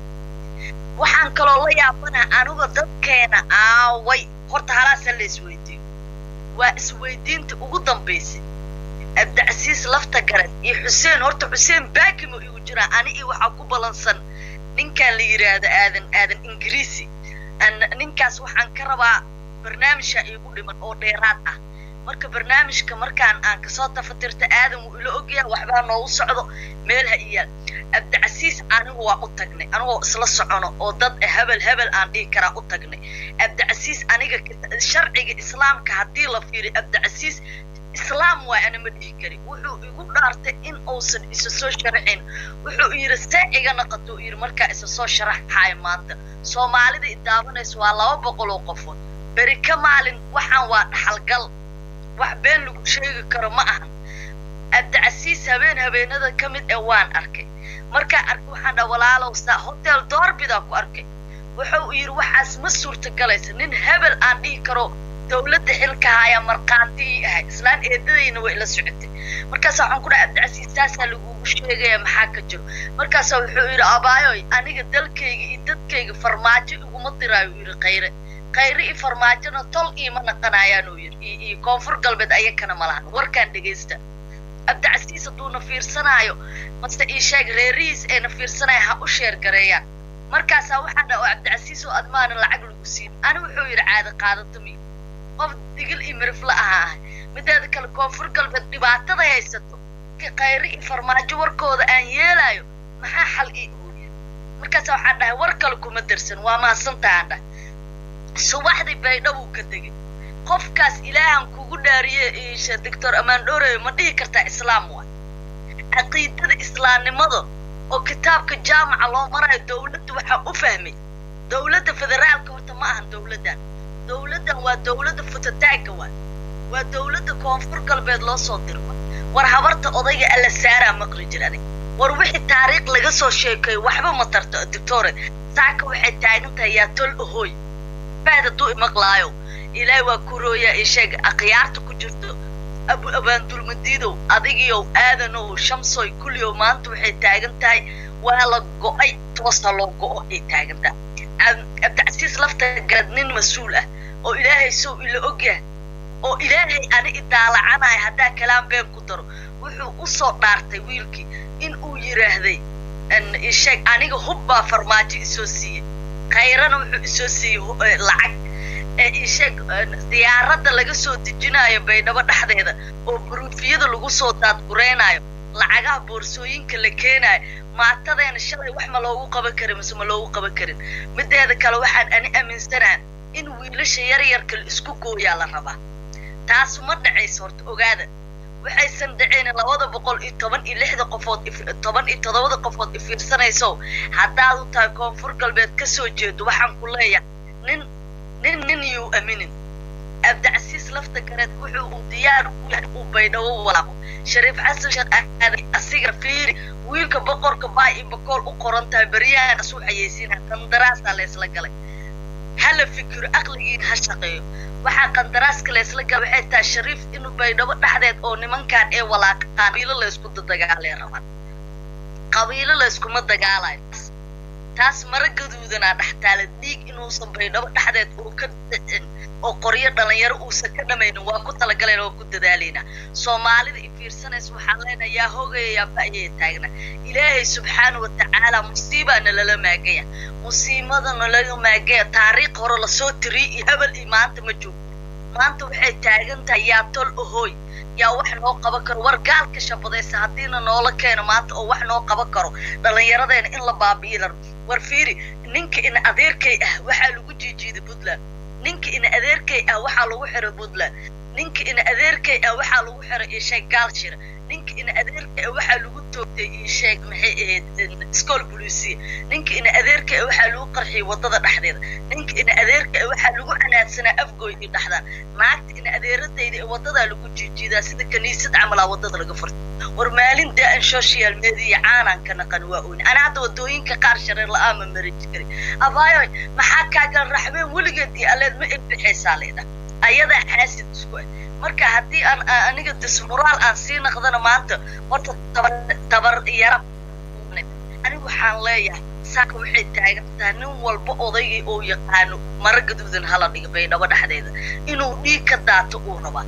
waxaan kaloo la yaabanahay aniga dadkeena aaway horta halaasa la isweydiiyo waa isweydiinta ugu dambaysay abdicasiis lafta garan iyo xuseen horta xuseen baakimo igu jiraa ani iyo waxaa ku balansan ninkan la yidhaahdo aadan aadan ingiriisi ninkaas waxaan ka rabaa barnaamijka iigu dhiman oo dheeraad ah marka barnaamijka markaan aan kasoo tafatirta aadan wuu ila ogyahay waxbaa noogu socdo meel ha iyaal abdicasiis anigu waa u tagnay anigoo isla socono oo dad hebel hebel aan dhihi karaa u tagnay abdicasiis aniga sharciga islaamka haddii la fiiriyo abdicasiis islaam waa ana ma dhihi kari wuxuu igu dhaartay in uusan isa soo sharaxin wuxuu yidhi see iga naqato u yidhi markaa isa soo sharaxayo maanta soomaalida i daawanaysa waa laba boqol oo qofood beri ka maalin waxaan waa dhaxalgal wax been lagu sheegi karo ma ahan abdicasiis habeen habeenada ka mid ee waan arkay markaa arkay waxaan dhaha walaalow saa hotel doorbidaa ku arkay wuxuu yidhi waxaas ma suurtagalaysa nin hebel aan dhihi karo dowladda xilka haya markhaantigii ahay islaan eedadayna way la socotay markaasa waxaan ku dhaha abdicasiis taasaa lagugu sheegaya maxaa ka jiro markaasa wuxuu yidhi abaayoy aniga dalkayga iyo dadkayga farmaajo iguma diraayo u yidhi khayre khayre iyo farmaajona tol iima naqanayaan uu yidhi iyo koonfur galbeed ayakana malahan warkaan dhegaysta abdicasiis hadduuna fiirsanaayo mase ii sheeg reerihiis ayna fiirsanaya ha u sheer gareeyaan markaasaa waxaan dhaha oo cabdicasiis oo admaana lacag lagu siin ani wuxuu yidhi caada qaadato mi qof digil iyo mirifla ahaa ahay mideeda kale koonfur galbeed dhibaatada haysato khayre iyo farmaajo warkooda aan yeelaayo maxaa xal ii ooya markaasa waxaan dhahay war kale kuma darsan waa mahadsantahaan dhah subaxdii baydhabuu ka degay qofkaas ilaahan kugu dhaariye isha doctor amaan dhooreyo ma dhihi kartaa islaam waay caqiidada islaamnimada oo kitaabka jaamaca loo marayo dowladda waxaa u fahmay dowladda federaalka horta ma ahan dowladdan dowladdan waa dowladda futataagga waay waa dowladda koonfur galbeed loo soo diro war habarta odayga alla saaraa maqri jir adig war wixii taariikh laga soo sheekeeyo waxba ma tarto doctore saaka waxay taagan tahay yaa tol ahooy faad hadduu imaqlaayo ilaahay waa kurooyaa ii sheeg akhyaarta ku jirto abu abaandulmadiidow adigiyow aadanow shamsoy kulliyow maanta waxay taagan tahay waa la go'ay toosa loo go'o ay taagan tahay abdicasiis lafta garad nin mas-uul ah oo ilaahay sow ila ogyahay oo ilaahay ani idaalacanaya haddaa kalaam been ku daro wuxuu u soo dhaartay wiilkii in uu yidhaahday isheeg aniga hub baa farmaajo isoo siiyey khayrana wuxuu isoo siiyey lacag ee isheeg diyaaradda laga soo dejinayo baydhabo dhexdeeda oo buruufiyada lagu soo daadgureynayo lacagaha boorsooyinka la keenayo maatadeena shalay wax ma loogu qaban karin mise ma loogu qaban karin mideeda kale waxaan ani aaminsanaha in wiilasha yaryarka la isku gooyaa la rabaa taas ma dhacayso horta ogaada waxaysan dhaceen labada boqol iyo toban iyo lixda qofood toban iyo toddobada qofood ifiirsanayso haddaad u tahay koonfur galbeed ka soo jeedo waxaan ku leeyahay nin nin nin yuu aminin abdicasiis lafta gareed wuxuu uu diyaar u yahay uu baydhabo walaaqo shariif xasan sheekh aadan asiga fiiri wiilka boqorka baa iyo bakool u qoran tahay beryahan asuu xayeysiinaya qandaraasaa laysla galay hala fikiro aqligiin ha shaqeeyo waxaa qandaraaska laysla gala waxay tahay shariif inuu baydhabo dhexdeed oo nimankan ee walaaqaan qabiilo laysku dadagaalay rabaan qabiilo layskuma dagaalayo taas mara gaduudanaa dhextaala dhiig inuusan baydhabo dhexdeed uu ka dhicin oo qoryo dhalinyaro uusan ka dhamaynin waa ku talagalayna waa ku dadaalaynaa soomaalida i fiirsanaysa waxaan leenahay yaa hoogaya yaa ba'yaya taagna ilaahay subxaana wa tacaala musiibaa nalala maagaya musiibada nalaga maagaya taariikh hore lasoo tiriy iyo hebel iyo maanta ma joogo maanta waxay taagan tahay yaa tol ohooy yaa wax noo qaban karo war gaalka shabadaysa haddiina noola keeno maanta oo wax noo qaban karo dhallinyaradeena in la baabi'i laro war fiiri ninka ina adeerkay ah waxaa lagu jiijiiday puntland ninka ina adeerkay ah waxaa lagu xiray puntland ninka ina adeerkay ah waxaa lagu xiray isheeg gaal shira ninka ina adeerkay ah waxaa lagu toogtay isheeg maxay ahayd school bolusiya ninka ina adeerkay ah waxaa lagu qarxiyay waddada dhexdeeda ninka ina adeerkay ah waxaa lagu canaadsanaa afgooy iyo dhexdaan naagta ina adeeradayda ee waddadaa lagu jiijiidaa sida kaniisad camalaa waddada laga furtay war maalin daa-an social media caanaan ka naqan waa ooni ana hadda waddooyinka qaar shareer la-aan ma mari jirin abaayoy maxaa kaagan raxbeen weligeed iyo aleed ma ibixaysaa leedha ayadaa xaasid isku ah marka haddii aan aniga dismuraal aan sii naqdana maanta horta tabar tabar yara anigu waxaan leeyahay saaka waxay taagan tahay nin walba odaygii uu yaqaano mara gaduudan hala dhiga baydhabo dhexdeeda inuu dhiig ka daato uu rabaa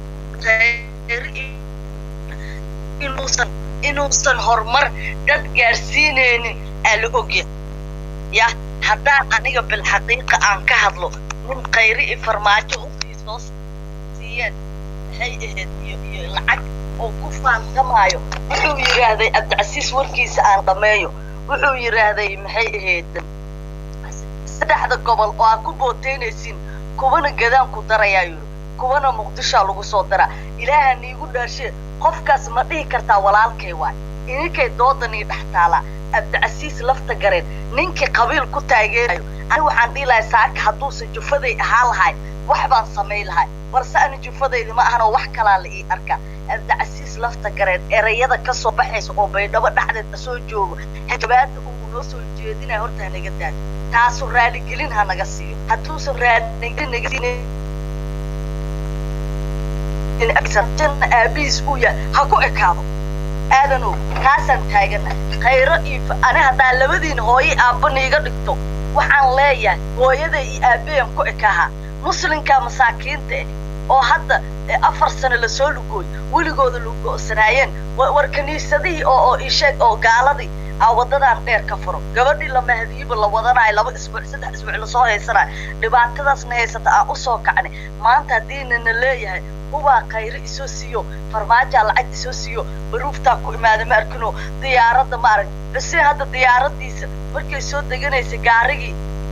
inuusan inuusan horumar dad gaarsiinaynin aa la ogya ya haddaan aniga bilxaqiiqa aan ka hadlo nin khayri i farmaajo hubkii soo siiyeen maxay ahayd iyo iyo lacag oo ku faantamaayo wuxuu yidhaahday cabdicasiis warkiisa aan dhameeyo wuxuu yidhaahday maxay ahayd saddexda gobol oo aad ku booteynaysiin kuwana gadaan ku darayaa yidhi kuwana muqdishaa lagu soo daraa ilaaha niigu dhaashee qofkaas ma dhihi kartaa walaalkay waay idinkay doodanii dhex taalaa cabdicasiis lafta gareen ninkii qabiil ku taageerayo ani waxaan dhihi lahay saaka hadduusan jufaday ahaa lahay wax baan samayn lahay balse ani jufadaydi ma ahan oo wax kalaa la ii arkaa cabdicasiis lafta gareen erayada ka soo baxaysa oo baydhabo dhexdeeda soo joogo xijabaada uu noo soo jeedinaya horta hanaga daado taasu raaligelin ha naga siiyo hadduusan raaligelin naga siin aabihiis uu yahay ha ku ekaado aadanow kaasaan taagana khayro iyo ani haddaa labadiin hooye aabbana iga dhigto waxaan leeyahay hooyada iyo aabbayan ku ekaha muslimka masaakiinta ah oo hadda afar sano lasoo lugooy weligooda lugo'sanaayeen war kiniisadihii oo oo isheeg oo gaaladii aa waddadan dheer ka furo gabadhii la mahdiyiba la wadanayo laba isbuuc saddex isbuuc lasoo haysanayo dhibaatadaasna haysata aan usoo kacnay maanta haddiinana leeyahay hubaa khayre isoo siiyo farmaajaa lacag isoo siiyo baruuftaa ku imaada ma arkino diyaaradda ma arag xuseen hadda diyaaradiisa markay soo deganaysa gaarigii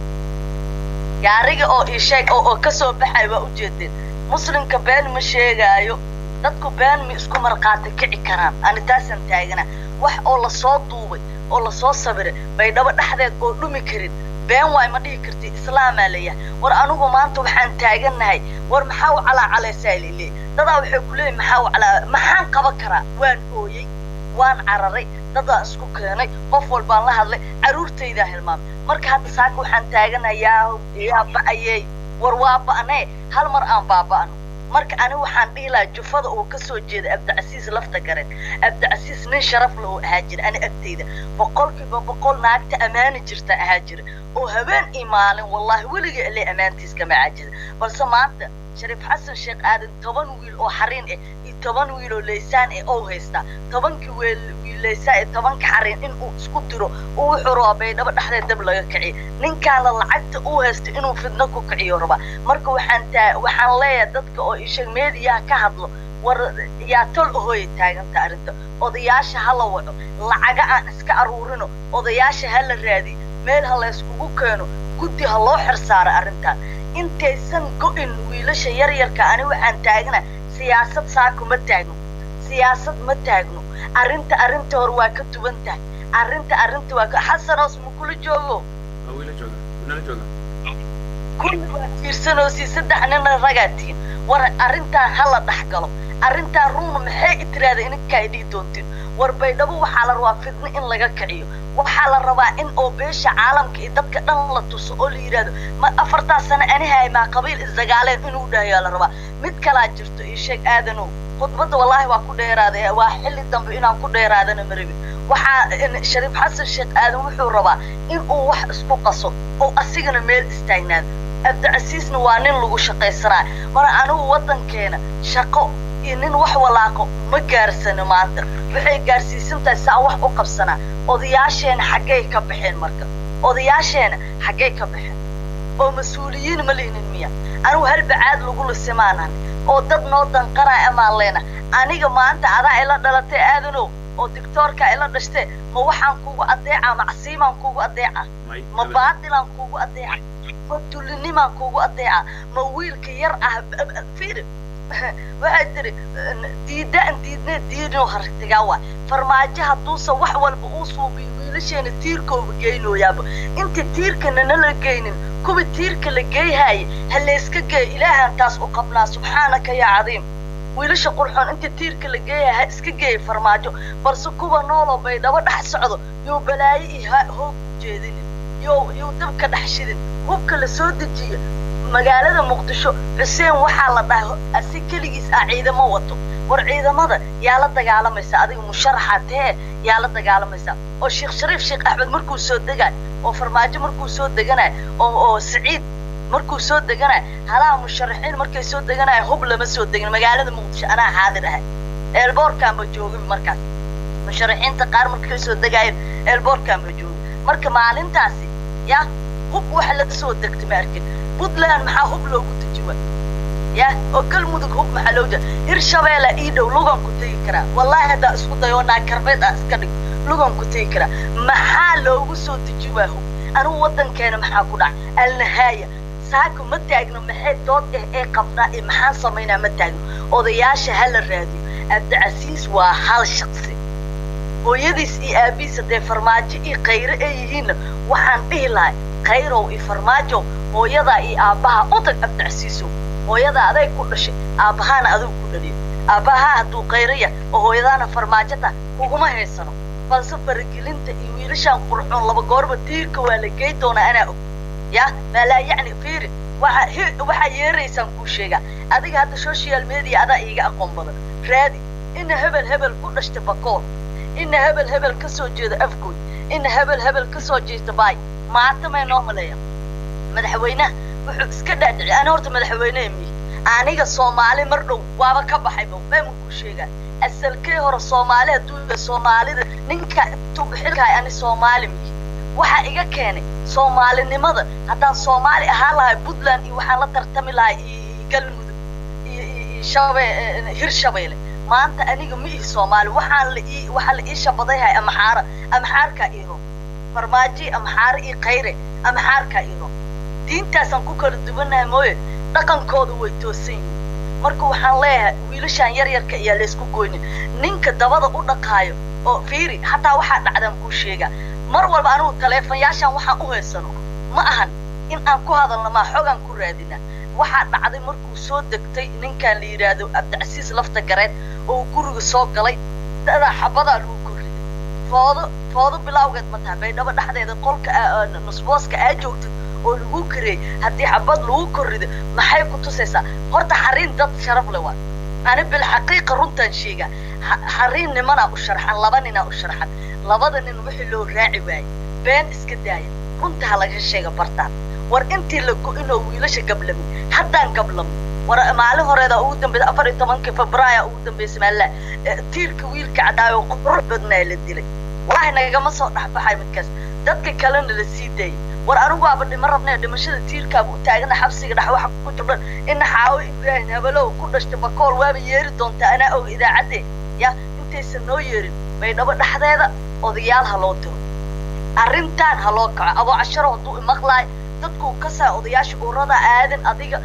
gaariga oo isheeg oo oo kasoo baxay waa ujeedeen muslimka been ma sheegaayo dadku been ma isku marqaati kici karaan ani taasaan taagana wax oo lasoo duubay oo lasoo sabiray baydhabo dhexdeed oo dhumi karin been waay ma dhihi karti islaamaa leeyahay war anigu maanta waxaan taagannahay war maxaa u calaacalaysaa lile dadaa waxay ku leeyihin maxaa u calaa maxaan qaban karaa waan ooyey waan cararay dadaan isku keenay qof walbaan la hadlay carruurtaydaa hilmaamay marka hadda saaka waxaan taaganahay yaa yaa ba'ayey war waa ba'nee hal mar aan baaba'no marka ani waxaan dhihi lahaa jufada oo ka soo jeeda abdicasiis lafta garen abdicasiis nin sharaf la oo ahaa jira ani agtayda boqolkiiba boqol naagta ammaani jirta ahaa jira oo habeen iyo maalin wallaahi weliga ile ammaantiis kama caajida balse maanta shariif xasan sheekh aadan toban wiil oo xariin ah iyo toban wiil oo laysaan ah oo haystaa tobankii wiil wiil laysaan ee tobanka xariin in uu isku diro uu wuxuu rabaa baydhabo dhexdeed dab laga kiciyo ninkaana lacagta uu haysto inuu fidno ku kiciyo rabaa marka waxaan taa waxaan leeyahay dadka oo isheeg meediyaha ka hadlo war yaa tol ahooya taaganta arrinta odayaasha ha la waco lacaga aan iska aruurino odayaasha ha la raadiyo meel ha layskugu keeno guddi ha loo xirsaaro arrintan intaysan go'in wiilasha yaryarka ani waxaan taagna siyaasad saako ma taagno siyaasad ma taagno arrinta arrinta hore waa ka duwan tahay arrinta arrinta waa ka xasanoos ma kula joogo kulli waa fiirsanoosi saddex nina ragaa tihin war arrintaan ha la dhex galo arrintaan ruuna maxay itiraada ininkaa ay dhihi doontiin war baydhabo waxaa la rabaa fidno in laga kiciyo waxaa la rabaa in oo beesha caalamka iyo dadka dhan la tuso oo la yidhaahdo ma afartaa sano anihay maa qabiil isdagaaleen inuu dhahayaa la rabaa mid kalaa jirto io sheeg aadanow khudbadda wallaahi waa ku dheeraaday waa xilli dambe inaan ku dheeraadana ma rabin waxaa shariif xasan sheekh aadan wuxuu rabaa in uu wax isku qaso oo asigana meel istaagnaado abdicasiisna waa nin lagu shaqaysanaa mar anigu waddankeena shaqo iyo nin wax walaaqo ma gaarsano maanta waxay gaarsiisan tahay saa wax u qabsanaa odayaasheena xaggay ka baxeen marka odayaasheena xaggay ka baxeen oo mas-uuliyiin ma lihnin miya anigu hal bacaad lagu lisimaanan oo dad noo danqanaa amaan leena aniga maanta adaa ila dhalatay aadanow oo dictoorka ila dhashtee ma waxaan kugu adeecaa macsiimaan kugu adeecaa ma baatilaan kugu adeeca ma dullinimaan kugu adeeca ma wiilka yar ah fiiri waxay tiri diidaan diidne diidinoo haragtigaa waa farmaajo hadduusan wax walba uu suubiyo wiilasheena tiirkooba geynooyaaba inta tiirkana nala geynin kuwa tiirka la geeyhaaye ha layska geeyo ilaahaan taas u qabnaa subxaanaka yaa cadiim wiilasha qurxoon inta tiirka la geeya ha iska geeya farmaajo balse kuwa nooloo bay dhaba dhex socdo yuu balaayo iyo hoog ujeedinin yow yuu dabka dhex shidin hubka la soo dejiyo magaalada muqdisho xuseen waxaa la dhahay asi keligiis ah ciidamo wato war ciidamada yaa la dagaalamaysa adiga musharaxa tee yaa la dagaalamaysa oo sheekh shariif sheekh axmed markuu soo degaay oo farmaajo markuu soo deganay oo oo siciid markuu soo deganay halaha musharaxiin markay soo deganaya hub lama soo degin magaalada muqdisho anaa xaadir ahay eelboorkaanba joogin markaas musharaxiinta qaar markay soo degaayeen eelboorkaanba joogin marka maalintaasi ya hub waxa la soo degtay ma arkin puntland maxaa hub loogu dejiwa ya oo galmudug hub maxaa loo jira hirshabeella ii dhow lugan ku tegi karaa wallahi haddaa isku dayo naa karbeed ah iska dhig lugan ku tegi karaa maxaa loogu soo dejiwaa hub anigu waddankeena maxaa ku dhacay alnahaaya saaka ma taagno maxay dood eh ee qabnaa ee maxaan samaynaa ma taagno odayaasha ha la raadiyo abdicasiis waa hal shaqsi hooyadiis iyo aabihiis haddee farmaajo iyo khayre ay yihiinna waxaan dhihi lahay khayrow iyo farmaajow hooyadaa iyo aabbaha u tag abdicasiisow hooyadaa aday ku dhashay aabbahaana adigu ku dhaliyo aabbahaa hadduu khayraya oo hooyadaana farmaajota kuguma haysano balse faragelinta iyo wiilashaan qurxoon laba goorba tiirka waa la gey doonaa anaa og ya maalaa yacni fiiri waxa waxaa yeeraysaan kuu sheegaa adiga hadda social media adaa iiga aqoon badan raadi ina hebel hebel ku dhashta bakoor ina hebel hebel ka soo jeeda afgood ina hebel hebel ka soo jeesta baay maata may noo maleeya madaxweynaha wuxuu iska dhaadhici ani horta madaxweynehe miyi aniga soomaali mar dhow waaba ka baxay ba meemun kuu sheegaa asalkee hore soomaali hadduu yahay soomaalida ninka intuu xilkahay ani soomaali miyi waxaa iga keenay soomaalinimada haddaan soomaali ahaan lahay puntland iyo waxaan la tartami lahay iyo galmudug iyo iyo shabe hirshabeelle maanta aniga ma ihi soomaali waxaan la ii waxaa la ii shabadayhay amaxaara amaxaarkaa iiro farmaaji amaxaare iyo khayre amaxaarkaa iiro diintaasaan ku kala duwanahay mooye dhaqankooda way toosan yihiin marka waxaan leeyahay wiilashaan yar yarka ayaa laysku goynin ninka dabada u dhaqaayo oo fiiri hataa waxaa dhacdaan kuu sheegaa mar walba anigu taleefanyaashaan waxaan u haysano ma ahan in aan ku hadalno maa xogaan ku raadina waxaa dhacday markuu soo degtay ninkan la yidhaahdo abdicasiis lafta gareed oo guriga soo galay dadaa xabadaa lagu korriday foodo foodo bilawgeed ma tahay baydhabo dhexdeeda qolka nusbooska aa joogtid oo lagu kareeyey haddii xabad lagu korrido maxay ku tusaysaa horta xariin dad sharaf le waa ani bilxaqiiqa runtaan sheegaa xariin nimanaa u sharxan laba ninaa u sharxan labada nin wixii loo raaci waayey been iska daaya runta ha laga sheega bartaan war intii la go-inoo wiilasha gablamin haddaan gablamin war maalin horeeda ugu dambaysa afar iyo tobankii febraaya ugu dambaysa maalla tiirka wiilka cadaayo qurux badnaa la dilay wallaahi nagama soo dhexbaxay midkaas dadka kalena la sii daayay war anigu aaba dhima rabnee dhimashada tiirkaaba u taagana xabsiga dhex waxa ku jibdhan ina xaawo ibraahim habalow ku dhashta bakool waaba yeeri doontaa anaa og idaacadde ya intaysan noo yeerin baydhabo dhexdeeda odayaal ha loo diro arrintaan ha loo kaco aboo casharo hadduu imaqlaayo dadkuu ka saa odayaasha urada aadan adiga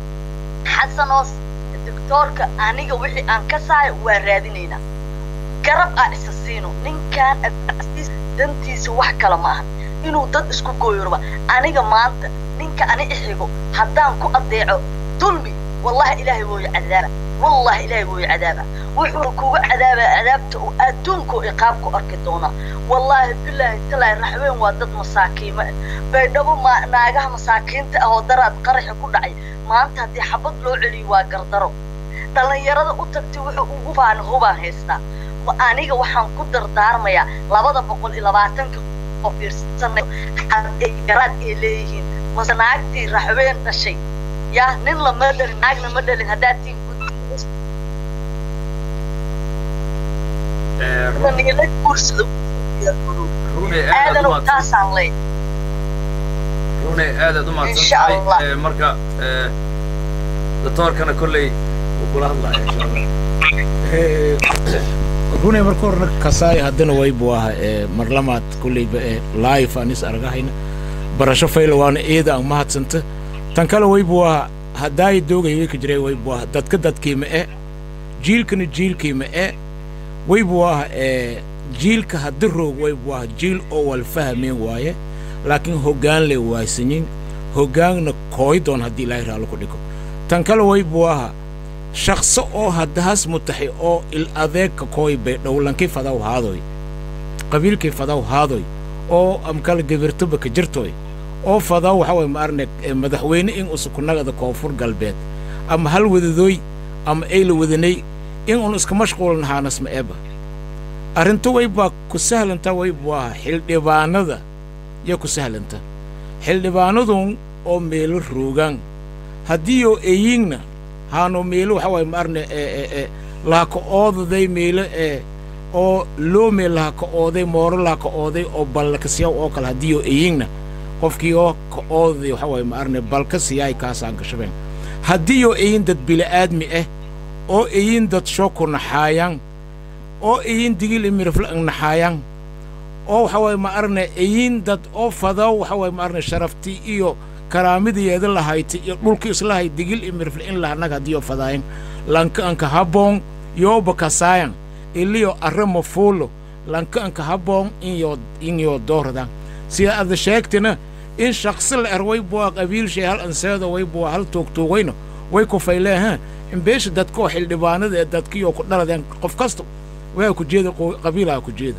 xasanoos doctoorka aniga wixii aan ka saayo waa raadinaynaa garab aa isa siino ninkaan abdicasiis dantiisa wax kale ma ahan inuu dad isku gooyorba aniga maanta ninka ani ixigo haddaan ku adeeco dulmi wallahi ilaahay wooyo cadaaba wallahi ilaahay wooyo cadaaba wuxuu kuga cadaabaa cadaabta uu adduunka iqaabku arki doonaa wallaahi bilaahi talaahi raxween waa dad masaakiimo ah baydhabo ma naagaha masaakiinta ah oo daraad qaraxi ku dhacay maanta haddii xabad loo celiyo waa gardaro dhallinyarada u tagtay wuxuu ugu baan hubaan haystaa aniga waxaan ku dardaarmayaa labada boqol iyo labaatanka oo fiirsanay ay garaad ay leeyihiin mase naagtii raxween dhashay yaa nin lama dhalin naagna ma dhalin haddaad tiin nila guursado aadanu taasaan leey rune aadaad u mahadsan Insha tahay Allah. Eh, marka eh, doctoorkana kolley wuu kula hadlaya insha allah runay marka horena kasaay haddana waybu aha ee marlamaad kulleyba ee live aan is argahayna barasho fayla waana eeda aan mahadsanta tan kale waybu aha haddaay doogay way ka jiray waybu aha dadka dadkiima e jiilkana jiilkiima e waybu aha ee jiilka haddi roog waybu aha jiil oo wal fahmeen waaye laakiin hoggaan le waaysanyin hoggaanna kooy doon haddii ilaahay raallo ku dhigo tan kale waybu aha shaqso oo haddahaas mutaxi oo il adeegka kooy bay dhowlankii fadaw haadoy qabiilkii fadaw haadoy oo amkala gabirtoba ka jirtoy oo fadaw waxa way maarne eh, madaxweyne in usukunagada koonfur galbeed ama hal wadadooy ama ayla wadanay in un iska mashquulnahanas ma eba arrintu waybaa ku sahlanta waybu aha xildhibaanada yaa ku sahlanta xildhibaanadun oo meelo roogaan haddiioo eyiingna haano meelo waxa waaye maarne ee ee ee laha ka oodaday meelo ee oo loome laha ka ooday mooro laha ka ooday oo ballakasiyaw oo kale haddiioo eyiingna qofkii oo ka oodaday waxa waaye maarne balka siyaay kaasaa gashabeen haddiioo eyin dad bili'aadmi ah oo eyin dad shoko naxaayaan oo eyin digil imirifla ang naxaayaan oo waxa waaye ma arne eyin dad oo fadaw waxa waaye ma arne sharaftii iyo karaamidayeeda lahayti iyo dhulka islahay digil imirifle in lahanag haddiyo fadaayan lanka anka haboon yooba kasaayan iliyo arrama fuulo lanka anka haboon inyo inyo doordan sida ada sheegtina in shaqsi la er waybuwa qabiilshay hal anseedo waybuwa hal tuugtuugayno way ku fayleeha in beesha dadkoo xildhibaanada ee dadkiyoo ku dhaladeen qof kasta waa ku jeeda qo- qabiilaa ku jeeda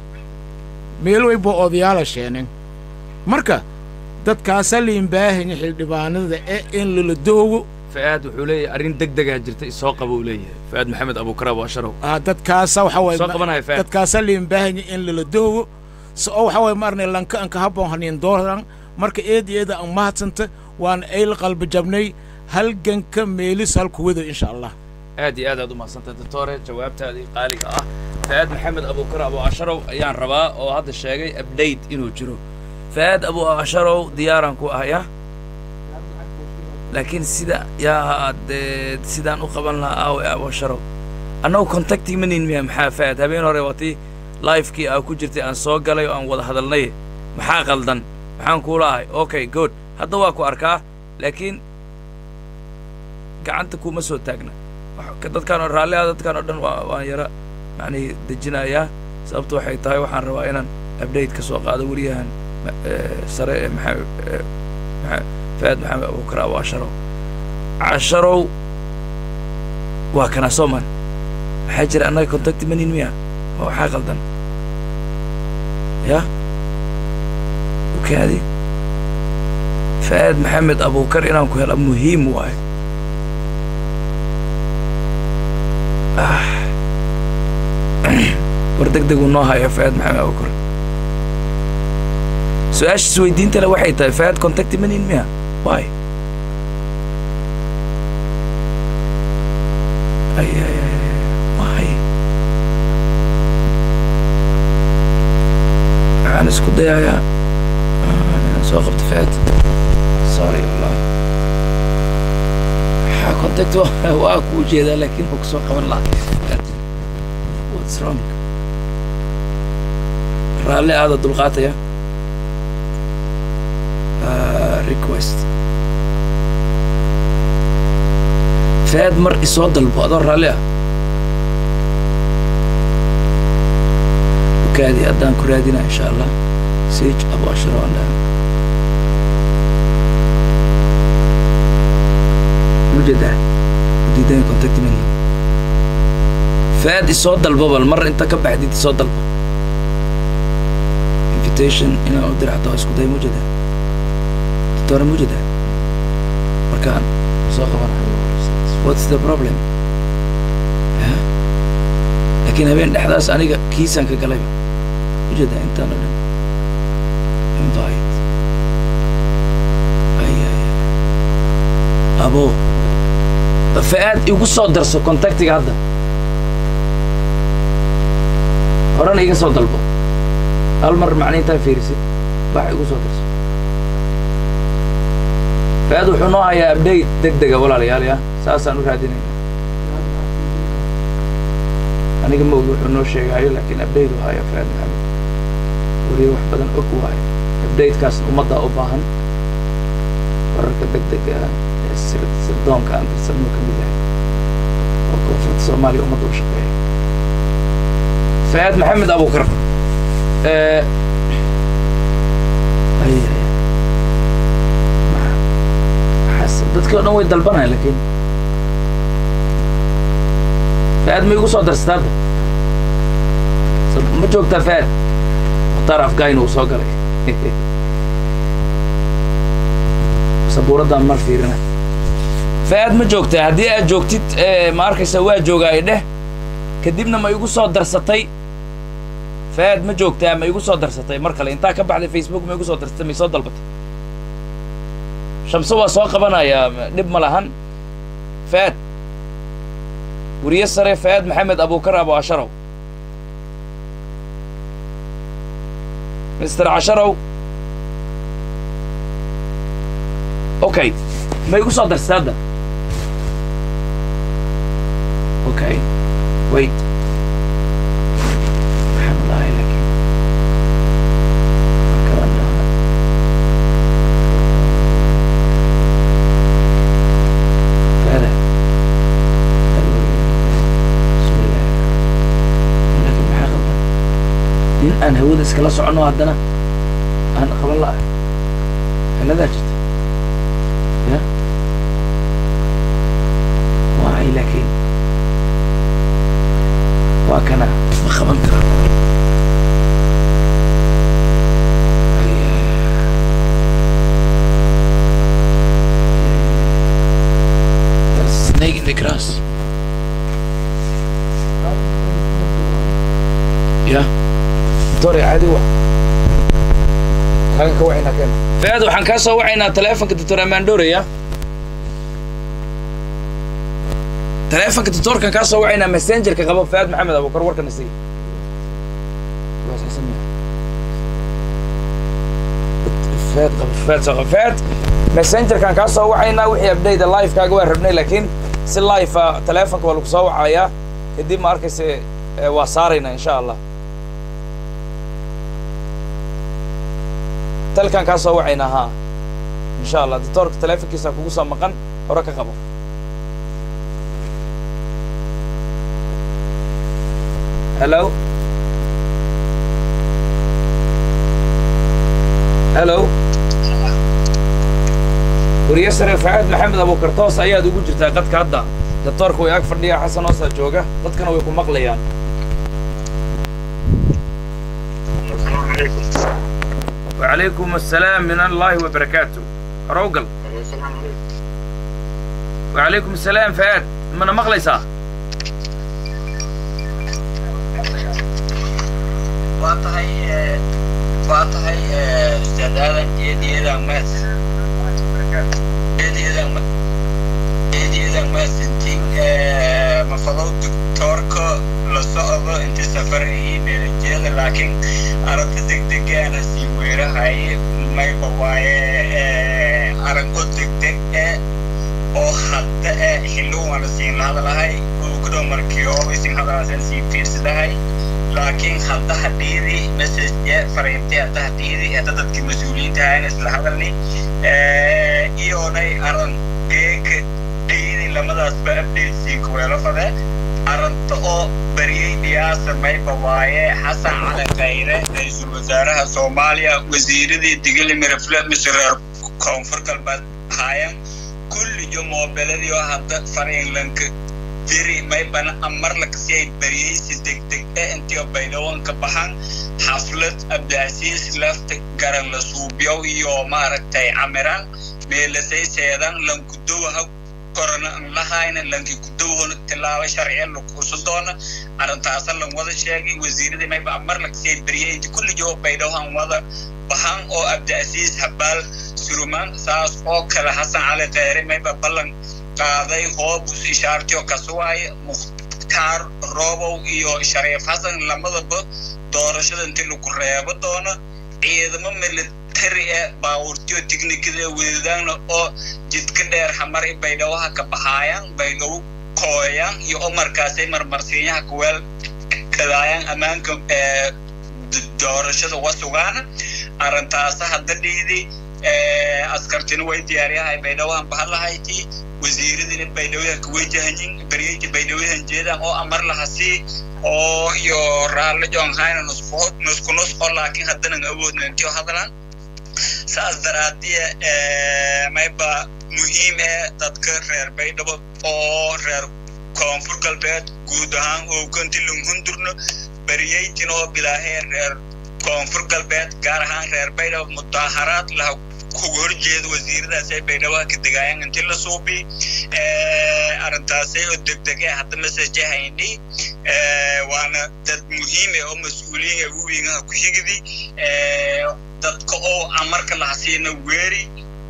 meel waybuwa odayaala sheeneen marka dadkaasa liinbaahanya xildhibaanada ee in lala doogo fa'aad wuxuu leeyahay arrin deg degaa jirta isoo qaba uu leeyahay fa'aad maxamed abukar abu asharow ah, dadkaasa waxa waaye Soo qabanaya fahad. dadkaasa liinbaahanya in lala doogo se oo waxa waaye maarne lanka anka haboon hanin dooran marka eed eeda aan mahadsanta waan ayl qalbi jabnay halganka meelis halku wado insha allah aad iyo aad aad u mahadsantahay doctore jawaabtaadii qaaliga ah fa'aad maxamed abukar abu asharow ayaan rabaa oo hadda sheegay update inuu jiro fa'aad abu asharow diyaaraan ku ahaya laakiin sida yaa dee sidaan u qaban lahaa aawe abu asharow annagu contacti manin miya maxaa fa'aad habeen hore watii lifekii aa ku jirtay aan soo galay oo aan wada hadalnay maxaa qaldan maxaan kuula ahay okay good hadda waa ku arkaa laakiin gacanta kuma soo taagna wax- ka- dadkaan oo raalli ah dadkaan oo dhan waa waan yara macnihii dejinayaa sababtu waxay tahay waxaan rabaa inaan update ka soo qaado weriyahan ma- ee, sare ee maxamed ee, maxa- faad maxamed abubakar abu casharow casharow waa kana sooman maxaa jira annaga contacti manin miya ma waxaa qaldan ya ukaadi faad maxamed abubakar inaan ku hela muhiim waaye war deg deg uu noo hayo faad maxamed abubakar su-aasha isweydiinta le waxay tahay faad contacti manin miya waay ay ay ay ay, waay waxaan isku dayayaa ah, inaan soo qabto faad sorry wallahi waxaa contact waa waa ku ujeedaa laakiin ma kusoo qaban lahaa what's wrong raalli aada dulqaataya Ah, request faad mar isoo dalbo adoo raalli ah ukaadi haddaan ku raadina insha allah sage abu ashro aan dhahan mujeedaa diidan contact mani faad isoo dalbo bal mar inta ka baxdid isoo dalbo invitation inaan u diracdo isku day mujeedaa doctora mujeedaa markaan soo qabanayo what's the problem Ya? laakiin habeen dhexdaas aniga kiisaan ka galayba ujeedaa intaan oo dhan invite ay ay ay. abo fa'aad igu soo darso contactiga hadda horena iga soo dalbo hal mar macna intaa fiirisid wax igu soo darso faad wuxuu noo hayaa update deg dega walaalayaal ya saasaan u raadinayna aniga ma ogi wuxuu noo sheegaayo laakiin update u haya faad maxamed weliya wax badan og waayo updatekaas ummaddaa u baahan wararka deg dega ah ee sir sirdoonka aan dirsanno ka mid yahay oo koonfurta soomaaliya ummadda u shaqeeya faad maxamed abukar ee ay ay maxaas dadkii o dhan way dalbanaya laakiin faad ma igu soo darsataa hadda So- ma joogtaa faad mukhtaar afgayn uu soo galay sabuuraddan mar fiirina faad ma joogtaa haddii aad joogtid eh, ma arkaysa waa joogaay dheh kadibna ma igu soo darsatay faad ma joogtaa ma igu soo darsatay mar kale intaa ka baxday facebook ma igu soo darsatay ma isoo dalbatay shamse waa soo qabanayaa ma- dhib ma lahan faad weriye sare faad maxamed abukar abu casharow mister casharow okay ma igu soo darsatay hadda okay wait waxaan dhahay laakiin markaan dhahay فهذا بسم الله لكن maxaa qaldan nin aan hawada iskala soconno haddana aan qaban la'ahay ciladaa jirta ya waay laakiin waa kana ma qaban kara There's a snake in the grass. Yeah. Sorry, عادي wa. Xagan ka wacayna keen. Faad waxaan kaa soo wacaynaa taleefanka Dr. Amandore ya. Taleefanka doctorkan kaa soo wacaynaa messengerka qabo Faad Maxamed Abukar warkana sii. Waa saxsan yahay. Faad qabo Faad soo qabo Faad messengerkan kaa soo wacaynaa wixii update live kaaga waa rabnay laakiin si live ah taleefanka waa lagu soo wacayaa kadib ma arkaysa eh, waa saaraynaa insha allah talkan kaa soo wacaynaa haa insha allah doctorka taleefankiisa kugu soo maqan hore ka qabo hello hello weriye sare facaad maxamed abukar toos ayaad ugu jirtaa qadka hadda doctoorka way ag fadhiya xasan hoosaa jooga dadkana way ku maqlayaan وعليكم السلام من الله وبركاته روقل وعليكم السلام فهد من مقليسا waa tahay eh, waa tahay eh, ustaad aadan eediyada mas eediyada ma- eediyada masintin mafadow doctoorka la socdo inti safar iyo meelajiyada laakiin aragta degdegaana sii weerahaye mayba waaye eh, arago degdeg eh oo hadda eh xilluwana siin lahadalahay ugudhow markii oo isin hadalaasan sii fiirsadahay laakiin hadda hadhiidi message fariintay hadda hadhiidi hadda dadkii mas-uuliyiinta ahayna isla hadalni iyoonay aran geeka dhiidi lamadaasba updatesii kuweelo fade aranta oo bariyey dhiyaasa mayba waaye xasan cali khayre ra-iisul wasaaraha soomaaliya wasiiradii digili mirafle misreer koonfur galbeed ahaayan kulliyo moobeladii oo hadda fariinlanka diri maybana amarlakasi ay bariyeysi degdeg e intii baydawanka baxan xaflad abdicasiis lafta garan la suubyow iyo maaragtay camiran meelasay seedan lankudowaha korona an lahayna lanki kudowhona tilaabo sharciya lakuusa doona arrintaasa lan wada sheegay wasiiradii mayba amarlakasi ay bariyey kulliyo baydawan wada baxan oo abdicasiis habaal surumaan saas oo kale xasan cali kheyre mayba ballan qaaday hoobus ishaartiyo kasuwaay mukhtaar roobow iyo shariif xasan lamadaba doorashada intii lagu reebo doono ciidamo military ee baabuurtiyo tiknikada wadadaana oo jidka dheer xamari baydhawaha ka baxaayaan baydhawo kooyaan iyo oo markaasay marmarsiinyaha kuweel kadaayaan ammaanka doorashada uga sugaana arrintaasa hadda dhiidi askartina way diyaaryahay baydhawahan bahalahayti wasiiradina baydhawaha kawajahanyin baryeyti baydhawahan jeedaan oo amar lahasi oo iyo raalli joonhayna nusku nusku nus oo laakiin haddanan awoodna intiyo hadlan saas daraadiya mayba muhiim ee dadka reer baydhabo oo reer koonfur galbeed guud ahaan ooganti lunhundurno baryeytin oo bilaahee reer koonfur galbeed gaar ahaan reer baydhabo mudaaharaad laha kuga horjeeda wasiiradaas ay baydhabaha ka degaayaan inti la suubi arrintaasay oo degdege hadda masajahayni waana dad muhiime oo mas-uuliyin ee uwiingaha ku xigdi dadka oo amarka lahasiina weeri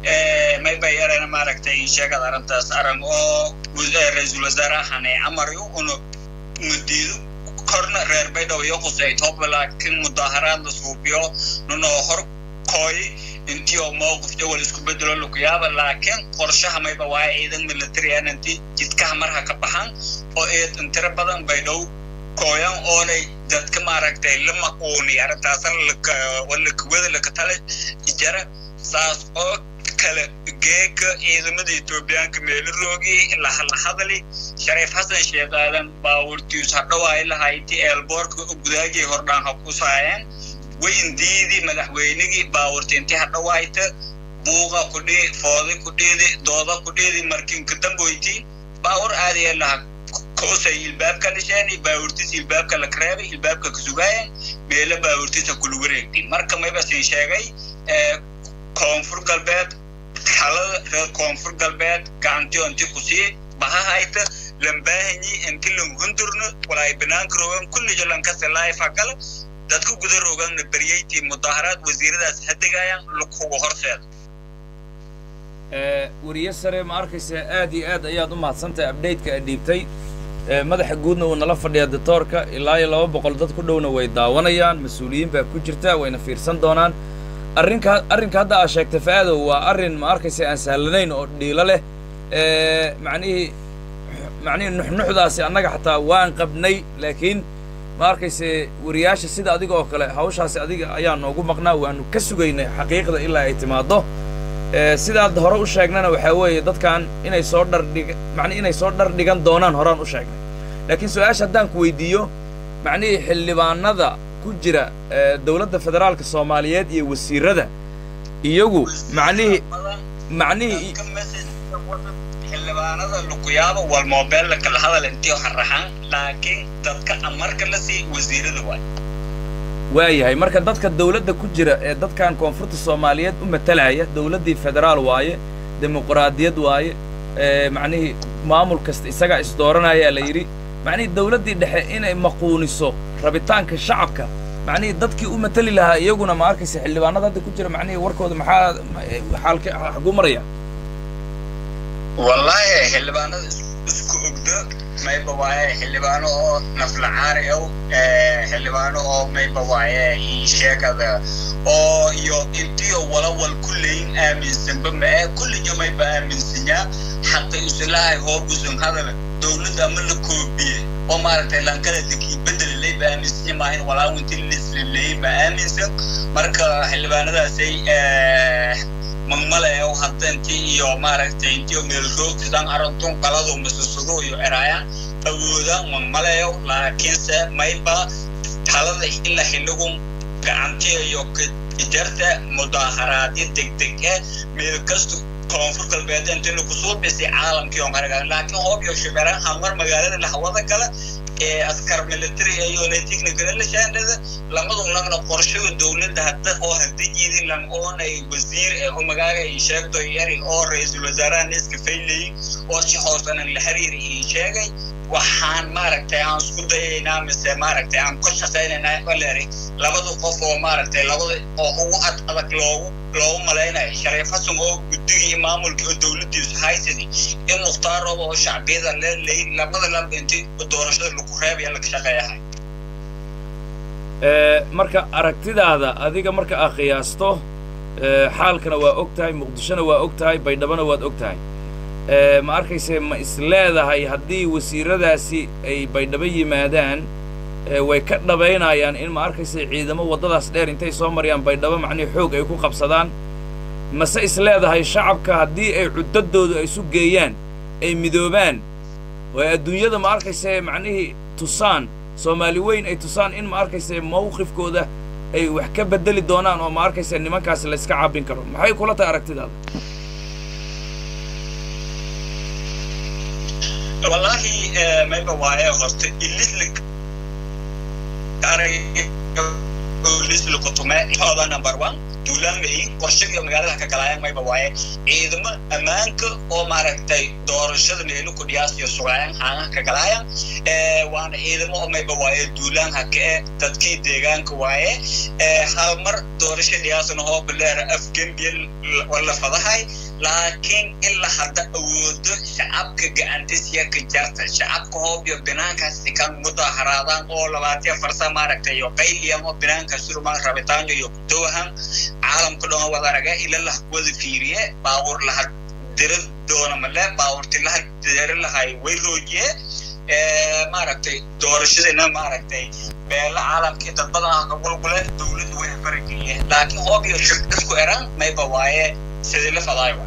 mayba yarana maaragtay sheegad arrintaas arrin oo ra-iisul wasaarahane amarayo una madiido korna reer baydhabo iyo qusayt hoba laakiin mudaaharaad la suubiyo nunoo hor kooy intii oo mowqif jawal isku bedelo lukuyaaba laakiin qorshaha mayba waaye ciidan military aan inti jidkaha marha ka baxan oo eed intira badan baydhow kooyan oonay dadka maaragtay lama uuni arrintaasna lakawada lakatale jara saas oo kale geeka ciidamada etoobiyaanka meelo roogi lahadali shariif xasan sheekh aadan baawurtius hadhowaay lahayti eelboorka gudaagii hordhaan ha ku saayeen wayndiidi madaxweynigii baawurtinti hadhowaayta buuqa kudhii foodi kudhiidi dooda kudhiidi markinka damboyti baawur aadaya laha koosay ilbaabka dhisheen baawurtis ilbaabka la kareebay ilbaabka ka sugaayan meelo baawurtisa kula wareegdi marka mayba siin sheegay koonfur galbeed talada reer koonfur galbeed gacantiyo inti kusii bahahayta lambaahanyi inti langhundurno walaay banaanka rogan kullijo lankase laifa gala dadka guda roganna baryeytii mudaaharaad wasiiradaas hadegaayaan lakuga horseeda weriye sare ma arkaysa aad iyo aad ayaad u mahadsantahay updateka aad dhiibtay madaxa guudna wuu nala fadhiyaa ditoorka ilaa iyo laba boqol dad ku dhowna way daawanayaan mas-uuliyiin baa ku jirta wayna fiirsan doonaan arrinka arrinka hadda aad sheegtay fa'aadow waa arrin ma arkaysa aan sahlanayn oo dhiilo leh macnihii macnihii nuxnuxdaasi annaga xataa waan qabnay laakiin ma arkayse wariyaasha sida adiga oo kale hawshaasi adiga ayaa noogu maqnaa waanu ka sugaynay xaqiiqda ilaa ay timaaddo sidaad hore u sheegnana waxaa weeye dadkan inay soo dhardhig macnihi inay soo dhar dhigan doonaan horaan u sheegnay laakiin su-aasha haddaan ku weydiiyo macnihii xildhibaanada ku jira dowladda federaalka soomaaliyeed iyo wasiirada iyagu macnihii macnihii xildhibaanada lukuyaaba wal moobeel kala hadal intii haraxan laakiin dadka amarka la sii wasiirada waay waayahay marka dadka dawladda ku jira ee dadkan koonfurta soomaaliyeed u matalaya dawladdii federaal waaye dimuqraadiyad waaye macnihii maamul kasta isagaa isdooranayaa la yidhi macnihii dawladdii dhexe inay maquuniso rabitaanka shacabka macnihii dadkii u matali lahaa iyaguna ma arkaysa xildhibaanada hadda ku jira macnihii warkooda maxaa xaalka xaguu maraya wallahi xildhibaanada isku ogdo mayba waaye xildhibaano oo naflacaari ow xildhibaano oo mayba waaye sheegada oo iyo intiyo walawal kulleyin aaminsanba mae kulliyo mayba aaminsanyaa xaqi usilahay hoobusun hadal dowladda ama la koobiye oo maaragtay lankada dekii bedelilay ba aaminsanya maahin walaawinti lislilay ma aaminsan marka xildhibaanadaasay magmale oo hadda intii iyo maaragtay intii meelroog sidaan arantun qaladu masasudo iyo eraaya awoodaan magmaleyo laakiinse mayba talada ila xilligun gacantiya iyo jarta mudaaharaadyo degdeg eh meel kasta koonfur galbeed intii lagu soo dhisay caalamkii oo maraga laakiin hoob iyo shibeeraan hamar magaalada lahawada kale ee askar military ayona technical la shaandada lamadu lagna qorshaga dowladda hadda oo hadda jiidin lam oonay wasiir ee oo magaaga ay sheegto yari oo ra-iisul wasaaraha neska faylay oo si hoosanan la xiriiri ii sheegay waxaan maaragtay aan isku dayaynaa mise maaragtay aan ku shaqaynaynaa baleri labada qof oo maaragtay labada oo ugu ad adag loogu loogu malaynayo shariif xasan oo guddigii maamulkii oo dowladdiisu haysadii in mukhtaar rooba oo shacbiyada leelay labada lamba intii doorashada lagu reebaya laga shaqeeyahay marka aragtidaada adiga marka aad qiyaasto Eh, xaalkana waa og tahay muqdishona waa og tahay baydhabona waad og tahay Eh, ma arkayse ma is leedahay haddii wasiiradaasi ay baydhabo yimaadaan eh, way ka dhabaynayaan in ma arkayse ciidamo waddadaas dheer intay soo marayaan baydhabo macnihi xoog ay ku qabsadaan mase is leedahay shacabka haddii ay cuddadoodu ay isu geeyaan ay midoobaan oo ay adduunyada ma arkayse macnihii tusaan soomaali weyn ay tusaan in ma arkayse mawqifkooda ay wax ka bedeli doonaan oo ma arkayse nimankaasi la iska caabin karo maxay kula tahay aragtidaada wallahi mayba waaye horta ilislik lisli kutume hooda number one duulaan mahin qorshadii magaalada ka galaayaan mayba waaye ciidamo ammaanka oo maaragtay doorashada meelo ku dhiyaasiyo sugaayaan haanaha ka galaayaan waana ciidamo oo mayba waaye duulaan haka e dadkii deegaanka waaye hal mar doorasho dhiyaasana hoo bileera afgembiya wala fadahay laakiin ilaa hadda awoodo shacabka gacantisya ka jarta shacabka hoob iyo binaankaasi kan mudaharaadaan oo labaatiya farsa maaragtay iyo qayliyan oo binaanka surumaan rabitaanyo iyo kudowahan caalamka dhan wada araga ila lah wada fiiriye baawur laha dira doona male baawurti laha dira lahay way roojiye maaragtay doorashadina maaragtay beela caalamkii dad badan ka gulgule dowladdu way farageliye laakiin hoob iyo shib isku eran mayba waaye sidii la fadaayo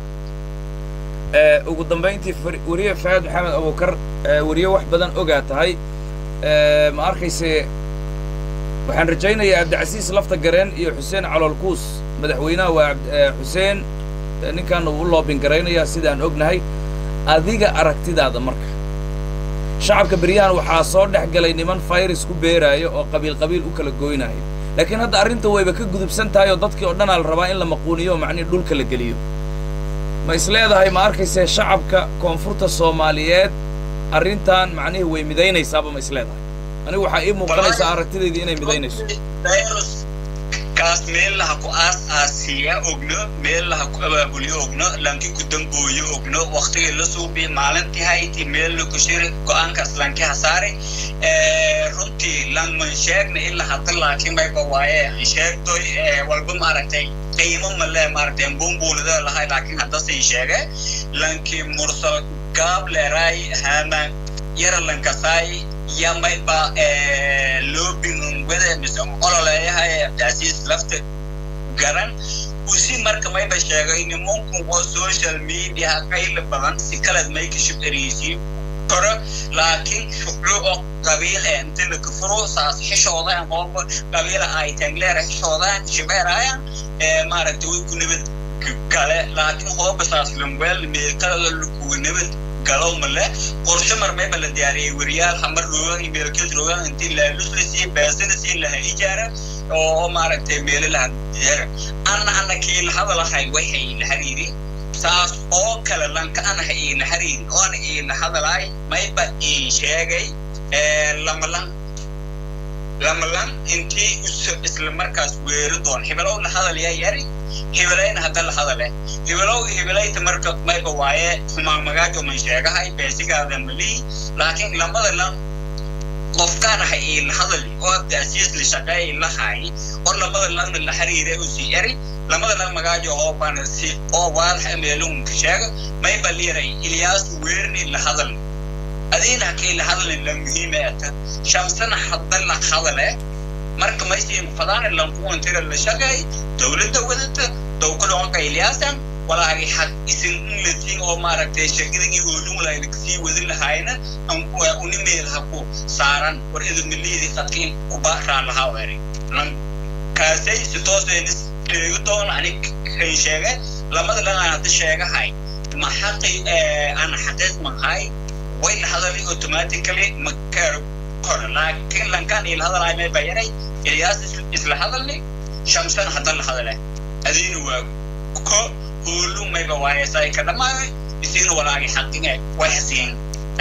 Eh, ugu dambayntii far- weriye faad maxamed abukar eh, weriye wax badan ogaa tahay Eh, ma arkayse waxaan rajaynayaa cabdicasiis lafta gareen iyo xuseen caloolkuus madaxweynaha waa cabd- eh, xuseen eh, ninkaana uu u loobin garaynayaa sidaan ognahay adiga aragtidaada marka shacabka beryahan waxaa soo dhex galay niman fayris ku beeraayo oo qabiil qabiil u kala gooynaayo laakiin hadda arrinta wayba ka gudubsan tahay oo dadkii oo dhanaa la rabaa in la maquuniyo oo macnihi dhulka la geliyo ma is leedahay ma arkayse shacabka koonfurta soomaaliyeed arrintan macnihii way midaynaysaaba ma is leedahay anigu waxaa ii muuqanaysaa aragtidaydii inay midaynayso virus kaas meel laha ku aas aasiya ogno meel laha ku abaabuliyo ogno lanki ku dambooyo ogno waktigii la suubi maalintii hayti meel la ku shiri go-aankaas lanki hasaare runtii langman sheegna ilaa hadda laakiin mayba waaye aan sheegtoy walba maaragtay qiimo male maaragtay buunbuunida lahay laakiin haddasin sheege lanki mursal gaab leeraay haamaan yara lankasaay yamayba loobingwada mise ololeeyahay abdicasiis lafta garan usi marka mayba sheegay nimanku oo social media qayla badan si kalad mayka shub ereysiin karo laakiin shucru oo qabiil ee inta la kufuro saas xishoodaan qooba qabiila ay tangleera xishoodaan shibeerayaan maaragtay way ku nabad gale laakiin hooba saas lamweel meelkada lakuwa nabad galow male qorshe marmayba la diyaariyey weriyaal hamar roogan iyo meelkeed roogan intii laalusla sii beesana sii laha ijaara oo maaragtay meelo laha diyaara anna anna kii la hadalahay waxay la hariiri saas oo kale lanka anaha ii la hariiri oona ii la hadalaay mayba ii sheegay lamalan lamalan intii isla markaas weeri doon hibelow la hadalyaa yari hibelayna hadda la hadale hibelow hibelayta marka mayba waaye xumaan magaajo man sheegahay beesigaada malii laakiin lamada lan qofkaan aha ii la hadali oo abdaasiis la shaqeey lahay oo lamada lanna la xiriiray u sii eri lamada lan magaajo oo bana si oo waadax meelunka sheega mayba liiray ilyaas weerni la hadal adiina kay la hadalin la muhiime ata shamsana hadda la hadale marka maysiin fadaan lankuwan tira la shaqeey dowladda wadata dowkada onka ilyaasan walaagi xaq isin inlatiin oo maaragtay shaqadagii hoolumulaayna kasii wadin lahaayna unimeel ha ku saaran war idamiliidi qadkiin kubaaraan lahaa weeri kaasay si tooseenis sheegi doon anig kan sheege lamada lan aan hadda sheegahay ma xaqi aan xaqiiq mahay way la hadalay automatically ma karo kor laakiin lankaan ila hadalaay may bayaray ilyaas isla hadalni shamsan hadda la hadale adiina waa ko hoolu mayba waayesay ka dhamaayo isiina walaagi xaqine way hasiin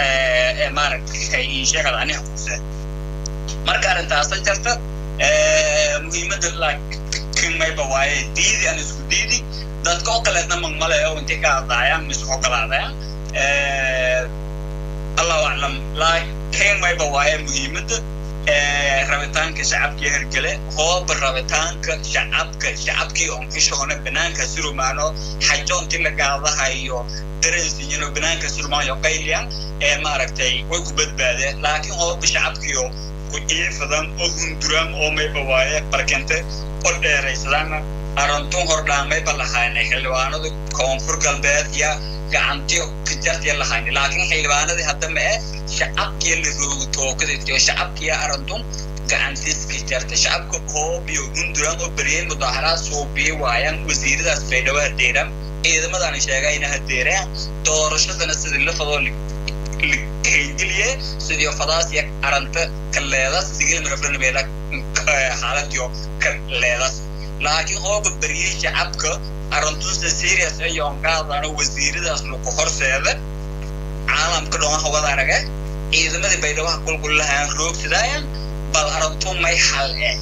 maaragtay ii sheegada aniga kuse marka arrintaasa jirta muhiimadda laakiin mayba waaye diidi aan isku diidi dadka oo kaleedna magmaleyo intay ka hadlaayaan mise ogolaadayaan allahu aclam laakiin mayba waaye muhiimadda rabitaanka shacabkii hergele hooba rabitaanka shacabka shacabkii onkishoona banaanka surumaano xajoonti la gaadahayo darensinyano banaanka surumaano qayliya ee maaragtay way ku badbaadeen laakiin hooba shacabkiio ku ciifadan oo hunduran oo mayba waaye barkente oo dheeraysadana arantun hordhaan mayba lahaynay xildhibaanadu koonfur galbeed ya gacantiyo kajartiya lahayni laakiin xildhibaanadii hadda ma eh shacabkiya la roogo tookadaiyo shacabkiya arantun gacantiis kajarta shacabka hoobiyo hunduran oo beriyey mudaaharaad suubiyi waayaan wasiiradaas baydhabo hadeeran ciidamadan sheegayna hadeeraan doorashadana sidii la fadoo kaygeliye sidii fadaasiya aranta ka leedas sigil marafranabeela xaaladiyo ka leedas laakiin hooba beriyey shacabka aruntusa serious iyo ongaadano wasiiradaas lagu horseeda caalamka dhoon hawada arage ciidamadii baydhabaha kulkullahaan roogsadaayan bal aruntu may xal eh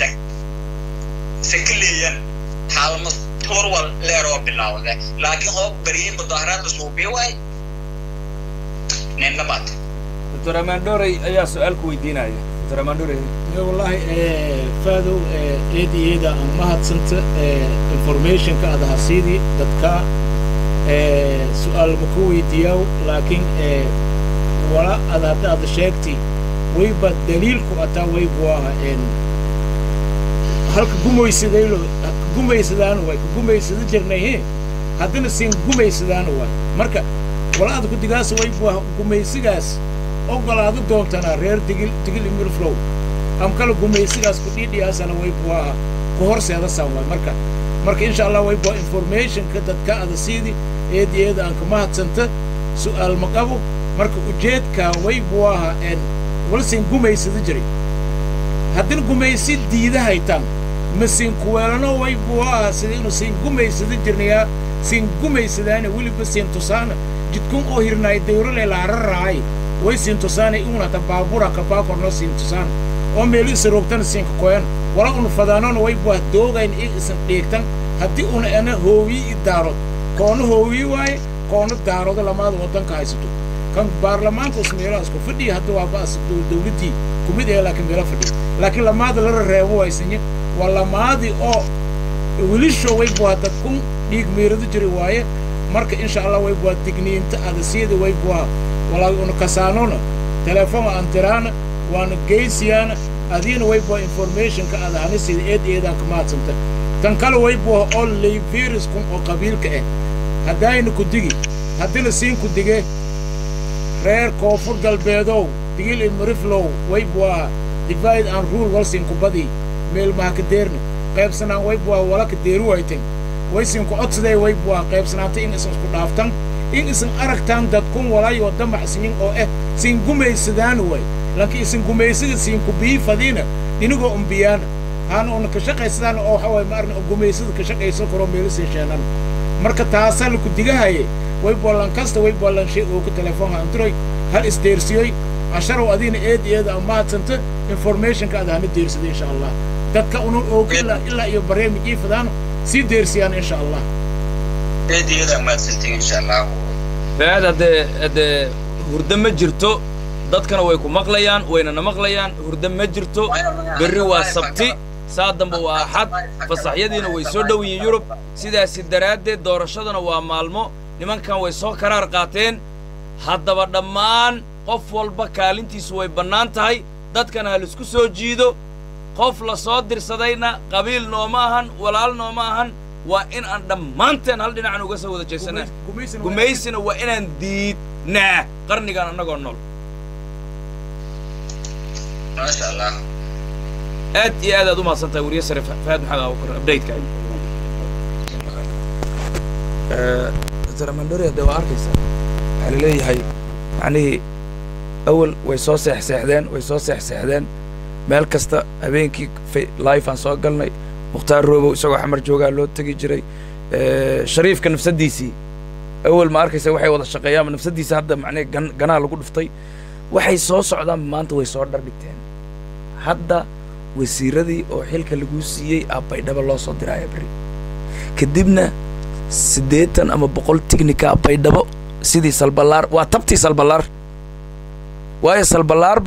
sakaleeyan xaalma turwal leeroo bilawde laakiin hoob beriyey mudaaharaadda suubiya waay nin labaad doctor amandorey ayaa su-aal ku weydiinaya doctor amandorey wallahi faadow eedi eeda aan mahadsanta informationka aad hasiidi dadka su-aal ma ku weydiiyaaw laakiin wala ad hadda aad sheegti wayba daliilku ataa waybu aha halka gumaysadaylo gumaysadaanu waay ka gumaysada jirnay he haddana siin gumaysadaanu waay marka wala aad ku digaasa waybu aha gumaysigaas ogolaado doontanaa reer digil digil imirflow am kala gumaysigaas ku dhiidhiyaasana waybu aha ku horseedasaan waay marka marka insha allah waybu informationka dadka ada siidi eedi eeda aan ka mahadsanta su'aal ma qabo marka ujeedkaa waybu aha en walsin gumaysada jiray haddina gumaysi diida haytaan ma siin kuweelano waybu aha sida inu siin gumaysada jirnayaa siin gumaysadaana weliba siin tusaana jidkun oo hirnaay dawrale laararaay way siin tusaana iunata baabura kabaakorno siin tusaana oo meelu isa roogtana siinka koyan wala unu fadaanona waybu ah doogayn i isan dhiigtan haddii una ana hoowiyi i daarod koona hoowiyi waaye koona daarodo lamaada waddanka haysato kan baarlamaanka us meelaha isku fadhiya hadda waa ba'as dawladdii kumid ee laakiin meelo fadhiya laakiin lamaada lala reebo waysanye waa lamaadii oo wilisho waybu ah dadkun dhiig meerado jiri waaye marka insha allah waybu ah digniinta adasiyada waybu ah walaa una kasaanona telefoon aan tiraana waana geysiyaana adiina waybu ah informationka ada hanisida eed eedaan ka mahadsanta tan kale waybu ah oo layviruskun oo qabiilka ah haddaayna ku digi haddina siin ku dige reer koonfur galbeedow digil imiriflow waybu ah divide and rule walsin ku badii meelmaha ka deerna qaybsanaan waybu ah wala ka deeri wayten waysin ku codsadee waybu ah qaybsanaanta in isan isku dhaaftan in isan aragtaan dadkun walaayoo damacsiyin oo eh siin gumaysadaan way laakiin isan gumaysada siin ku biifadiina inigoo umbiyaana haana una ka shaqaysadaan oo waxa waye ma arna gumaysada ka shaqaysan karo meelisin sheenan marka taasaa laku digahaye way bollan kasta way bollan shay oo ku telefoonka anturoy hal isdeersiyoy casharow adiina eed eeda aan mahadsanta informationka aad hana deersada insha allah dadka una oog ilaa ilaa iyo barnaamij ii fadaan sii deersiyaan insha allah eed eeda mahadsantiin insha allah faad haddee haddee hurdo ma jirto dadkana way ku maqlayaan waynana maqlayaan hurdo ma jirto berri waa sabti saa dambe waa axad fasaxyadiina way soo dhow yihiin yurub sidaasi daraaddeed doorashadana waa maalmo nimankan way soo karaar qaateen haddaba dhammaan qof walba kaalintiisu way bannaan tahay dadkana ha laisku soo jiido qof la soo dirsadayna qabiil nooma ahan walaal nooma ahan waa in aan dhammaanteen hal dhinacan uga soo wada jeesanaa gumaysina waa inaan diidnaa qarnigan annagoo nool maasha allah aad iyo aad aad u mahadsan tahay wariye sare fahaad maxamed abubakar updateka dr amandori hadde waa arkaysaa waxaa la leeyahay macnihii awal way soo seexseexdeen way soo seexseexdeen meel kasta habeenkii life aan soo galnay mukhtaar roobow isagoo xamar joogaa loo tegi jiray shariifka nafsaddiisii awal ma arkaysa waxay wada shaqeeyaan nafsaddiisa hadda macnihi gan ganaa lagu dhuftay waxay soo socdaan maanta way soo dhardhigteen hadda wasiiradii oo xilka laguu siiyey aa baydhabo loo soo diraaya berri kadibna siddeetan ama boqol tignika baydhabo sidii salballaar waa tabtii salballaar waayo salballaarba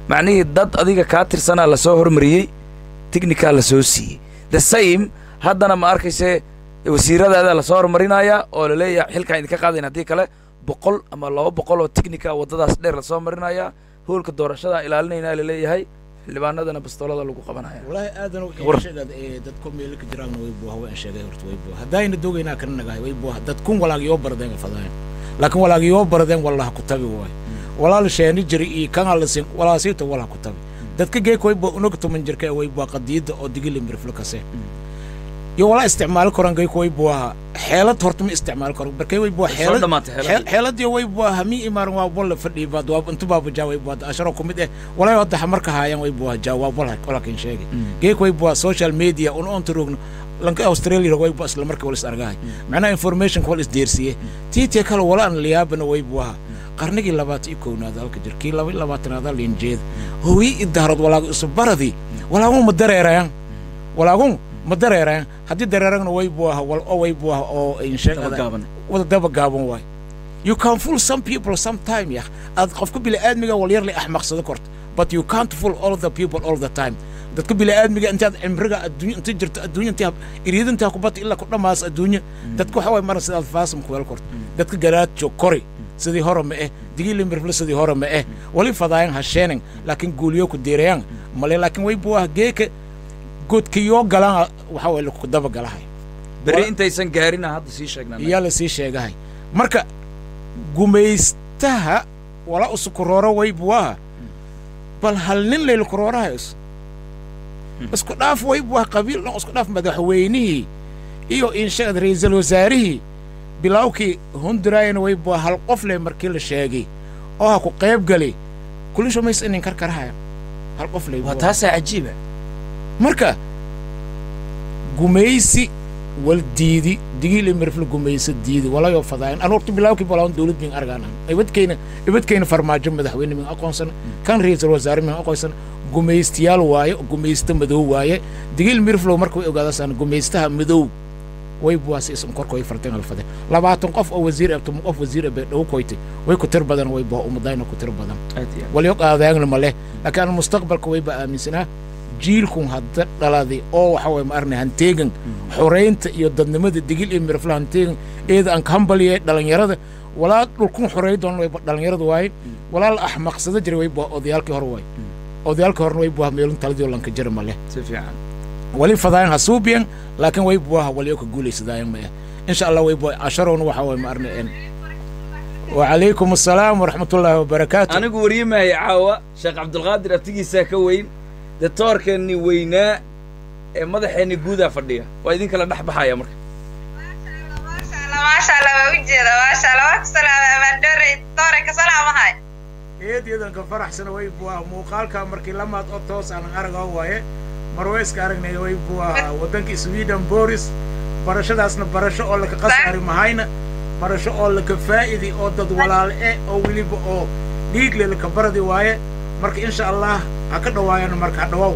macnihii dad adiga kaa tirsanaa lasoo hormariyey tignikaa lasoo siiyey the same haddana ma arkayse wasiiradaada lasoo hormarinayaa oo laleeyahay xilkaan idinka qaadayn haddii kale boqol ama laba boqol oo tignika waddadaas dheer lasoo marinayaa hoolka doorashadaa ilaalinaynaa laleeyahay xildhibaanadana bastoolada lagu qabanaya والله آدم War. sheegad ee dad ku meel ka jiraan way buu hawa sheegay horta way buu hadayna dogeynaa kan nagahay way buu dad kun walaag yoo bardeen fadaan laakiin walaag yoo bardeen wallahi ku tabi way walaal sheeni jiri iyo kan alla sin walaasita wallahi ku tabi dadka geek way buu unog tuman jirka way buu qadiida oo digil mirflo kase iyo wala isticmaal koran geek way buu xeelad horta ma isticmaal koran barkay way buu soo xeelad dhammaatay xeeladii. xeeladii way buu hami imaaran waa bolla fadhi baad waa intu baa jawaab baad asharo kumid eh walaa wada marka haayaan way buu jawaab wala walakin sheegay geek way buu social media un on turugno lanka australia way buu isla marka wala is argahay macnaha information wala is deersiye tiitii kale wala aan liyaabana way buu ahaa qarnigii labaatan iyo kownaad halka jir kii laba iyo labaatanaad linjeed hooyi idaarad walaagu isu baradii walaagu ma dareerayaan walaagu ma dareerayaan haddii dareeragna way buu ahaa wal oo way buu ahaa oo insheeg Daba gaaban. wada daba gaaban waay you can fool some people sometime ya aad qofka bini'aadmiga walyar le axmaqsado korto but you can't fool all the people all the time dadka bini'aadmiga intaad cimriga adduunya inta jirto adduunya intaa iriidintaa kubata ilaa ku dhammaas adduunya dadka waxa waay maran sidaad faasam kuweel korto dadka garaadjo kori sidii hore ma eh digili mirfle sidii hore ma eh wali fadaayan hasheenin laakiin guuliyo ku deerayaan male laakiin way buu ah geeka godkiyoo galaan waxa waay laku daba galahay berri Wala- intaysan gaarina hadda sii sheegnaa iyaa la sii sheegahay marka gumaystaha wala usukurooro way buwaha bal hal nin layla kuroorahays isku dhaaf way buwaha qabiil dhan isku dhaaf madaxweynihii iyo inshagad ra'iisul wasaarihii bilawkii hunduraayana way buwaha hal qof leh markii la sheegay oo ha ku qayb gali kulisho mays inin karkarahaya hal qof leh waa taasaa cajiiba marka gumaysi wal diidi digil imirfil gumayso diidi walayo fadaayan an horta bilaawkii balaawan dowlad min argaan ibadkayna ibadkayna farmaajo madaxweyne min aqoonsan kan ra'iisul wasaare min aqoonsan gumaystiyaal waaye gumaysta madow waaye digil mirflow marka way ogaadasaan gumaystaha madow way buwaasi isan korka way farteen alfade labaatan qof oo wasiir abto qof wasiir abe dhow koytay way ku tir badan way buha umadayna ku tir badan aad iyo aad. walyo qaadaagna ma leh laakiin aan mustaqbalka wayba aaminsanaa jiilkun hadda dhaladay oo waxa waye ma arnay hanteegan xoraynta iyo dadnimada digil iyo mirafla hanteegan eeda aan ka hambaliye dhalinyarada walaa dhulkun xoreey doon wayba dhalinyarada waaye walaa la axmaqsada jiray wayba odayaalkii hore waaye odayaalkii horena waybuha meelun taladii oo lanka jira ma leh si fiican wali fadaayan ha suubiyan laakiin way buwaha walyo ka guulaysadaayan ma ah insha allah way buwa casharowna waxa waye ma arnay en wacalaykum assalaam waraxmatullaahi wabarakaatu anigu wariyamahaya caawa sheekh cabdulqaadir abtigiisaa ka weyn detoorkeenni weynaa ee madaxeenni guudaa fadhiya waa idinkala dhex baxaya marka maasha allah waa ujeeda maasha allah waa ku salaamay amaandore doore ka salaamahay eedyada ka faraxsana way buwaa muuqaalka markii lamaad oo toos aan aragaa waaye marweyska aragnay way buwaa waddankii sweden boris barashadaasna barasho oo laka qasaari mahayna barasho oo laka faa'idi oo dad walaale eh oo weliba oo dhiigle laka baradi waaye marka insha allah ha ka dhawaayana marka ha dhawaaw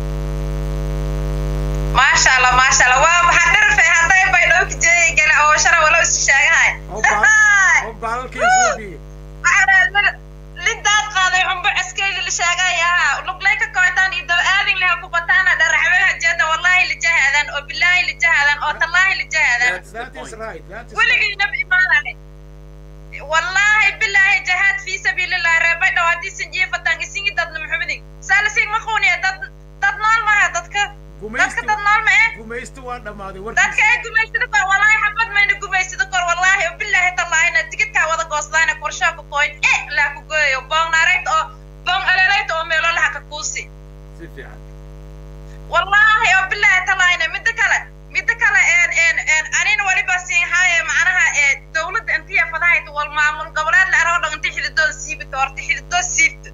maasha allah maasha allah waa maxaa dharfay hadday bay dhowki jeeyay gale oo shara wala isu sheegahay oo baal- oo baalalkii suubiye lindaad qaaday xumbo ceskeyli la sheegayaa luglay ka kootaan iyo daba aadin leha ku bataana dharaxweha jeeda wallaahi lijahaadan oo bilaahi lijahaadan oo tallaahi lijahaadan that is right that is right. weligiinaba imaanane wallaahi bilaahi jahaad fii sabiilillahi reebay dhow haddii sinjiifatan isingi dadna muxumidig saalasig ma quuniya dad dad nool maha dadka dadka gumaysti dad nool ma eh gumaysti waa dhammaaday dadka warkiisa ay gumaysada kor wallaahi xabad mayna gumaysada kor wallaahi oo bilaahi tallaahina tigidkaa wada goosdaana korshaa ku qoyn e laa ku gooyo boong naarayt oo boong aleleyt oo meelo laha ka kuusi si fiican wallaahi oo bilaahi tallaahina midda kale midda kale een een een anina waliba siin haaye macnaha ee dawladda intiya fadahayta wal maamul goboleed la aroo dhan inti xididooda siibita horta xididoo siibta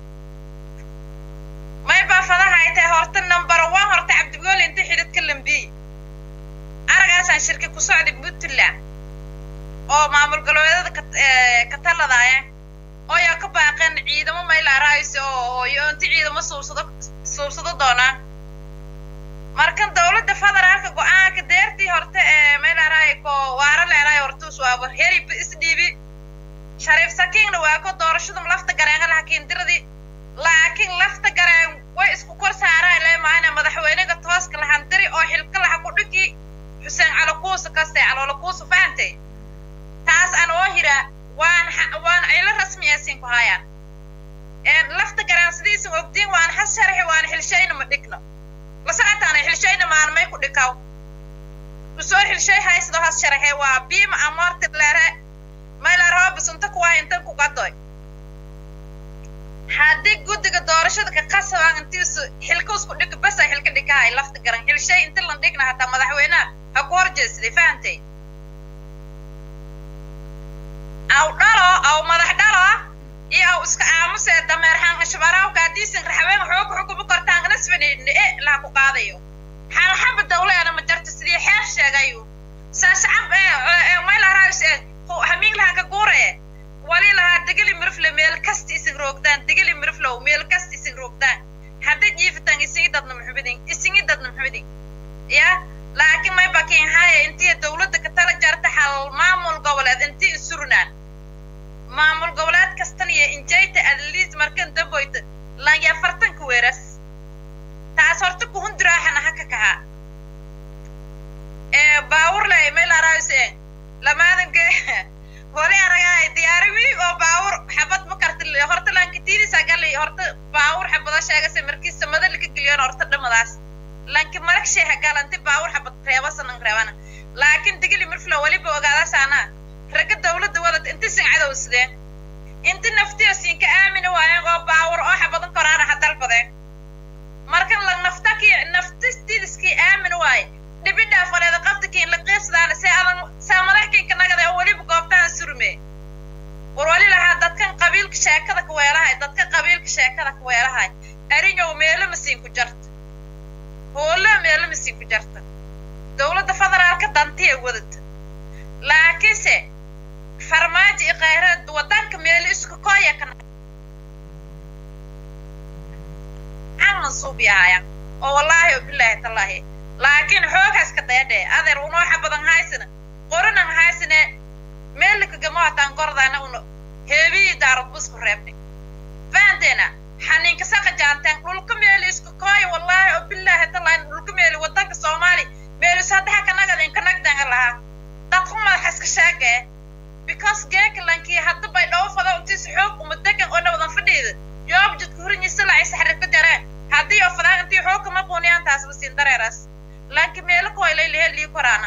may baa fadahaytay horta number one horta cabdigooli inti xididka lambiy aragaasaan shirki ku socday puntland oo maamul goboleedada ka ee, ka taladaaya oo yaa ka baaqeen ciidamo mayla raayso oo iyo inti ciidamo suubsado suubsado doonaa markan dawladda federaalka go-aanka deertii horta ee meelaraay ko waara leeraay hortuus waaba heri isdhiibi shariif sakiinna waa ko doorashadum lafta gareanga lahakiin diradii laakiin laakiin lafta gareen way isku kor saaraan leemaana madaxweynaga tooska lahandiri oo xilka laha ku dhigi xuseen calakuusa kaste calolakuusa fahantay taas aan oo hira waan waan cilo rasmi aysin ku hayaan lafta gareen sidiisan ogdiin waan has sharxi waan xilshayna ma dhigno la socotaana xilshayna maanmay ku dhikaw usoo xilshay haysdo has sharxe waa biima amoorti leere maylarhoobis unta kuwaa intan ku gadoy haddii guddiga doorashada ka qasabaan intiisu xilka isku dhig basa xilka dhikahay lafta garan xilshay inti lan dhigna hataa madaxweynaha ha ku horjeedsaday fahantay aw dhalo aw madax dhalo iyo aw iska aamusee dameer xanqashbaraawka haddiisan raxween xoog xukuma kortaan nasfanidni e laha ku qaadayo xalxaba dawleena ma jarta sidii xeer sheegayu saascab ee maylaraays ee hamiin laha ka guure wali lahaa degeli mirifle meel kasta isin roogtaan degeli miriflow meel kasta isin roogtaan hadda jiifitaan isingi dadna muxumidin isingi dadna muxumidin ya laakiin may bakin haya intii dawladda ka tala jarta xal maamul goboleed intii insurunaan maamul goboleed kastan iyo injayta adliis markan damboyta lanya fartanka weeras taas horta kuhundiraaxana haka kahaa ee baawurle meelaraayse lamaadanke hore aragaay diyaarimi oo baawur xabad ma karti horta lankitiidisa gali horta baawur xabada sheegase markii samada laka geliyon horta dhamadaas lanki marag sheeha galanti baawur xabad reebasanan reebana laakiin digili mirflo weliba ogaadasaana ragga dawladda wadad inti sin cadowsadeen inti naftiyo siinka aamina waayeen oo baawur oo xabadan koraana ha dalbadeen markan la naftaki naftistidiskii aamin waaye dhibidhaa faleeda qabtakiin la qiibsadaana see adan saamadaxkiinka nagada oo weliba goobtahan surme war wali lahaa dadkan qabiilka sheekada ka weelahay dadka qabiilka sheekada ka weelahay arinyow meelo masiin ku jarta hoolo meelo masiin ku jarta dawladda federaalka dantiya wadata laakiinse farmaajo iyo khayraad wadanka meelo isku kooya ka mansuub yahayaan oo wallaahi bilaahi tallaahi laakiin xoogaas ka dayadhe adeer unooxa badan haysana qoranan haysane meelakagama hataan gordaana una heebiyi daarad busku reebnay fahanteena xaniinka saqa jaanteen dhulka meeli isku kooya wallaahi oo bilaahi tallaahi dhulka meeli wadanka soomaali meeli saddexa kanagaden kanagdanga lahaa dadku madaxa iska sheegee because geeka lankii hadda bay dhow fado intiisa xoog uma degan oo nabadan fadhiida yoob jidka hurinyisa lacay saxrib ka jareen haddii oo fadaan intii xoog kama quuniyaan taas basiin dareeras laakiin meelo koylay lehelii koraana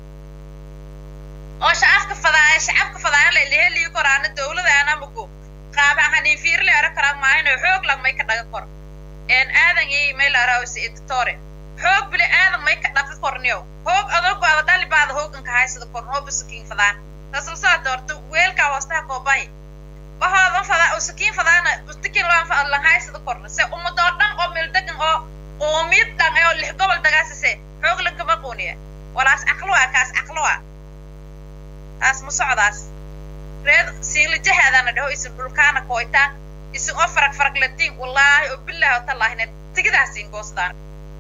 oo shacabka fadaaya shacabka fadaaya lay lehelii koraana dawlada anamaku qaaba hanin fiirle ara karaa maahino xoog lang may ka dhaga kor een aadan iyo meel arawsi editore xoog bili aadan may ka dhaga korniyo hoog adogo ada dhali baada hooganka haysada korn oo busakiin fadaan tasla soo doorto weelkaa hoostaha koobahi bahoodan fadaa usakiin fadaana ustikin loan fa lan haysada korna se ummadoo dhan oo meel degan oo qoomiyad dhan oo lix gobol dagaasase xoog lankama quuniya walaas caqluwa kaas caqluwa taas ma socdaas reed siinlijahaadana dhaho isin dhulkaana kooytaan isin oo farag farag latiin wallaahi oo bilaahi oo tallaahine tigidaasiin goostaan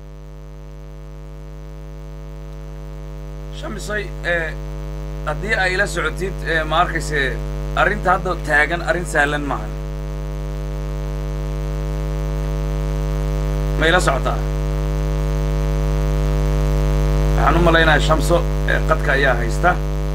shamisay ee haddii ay la socotid ee ma arkayse arrinta hadda taagan arrin sahlan maahan may la socotaa waxaan u malaynayaa shamso ee qadka ayaa haysta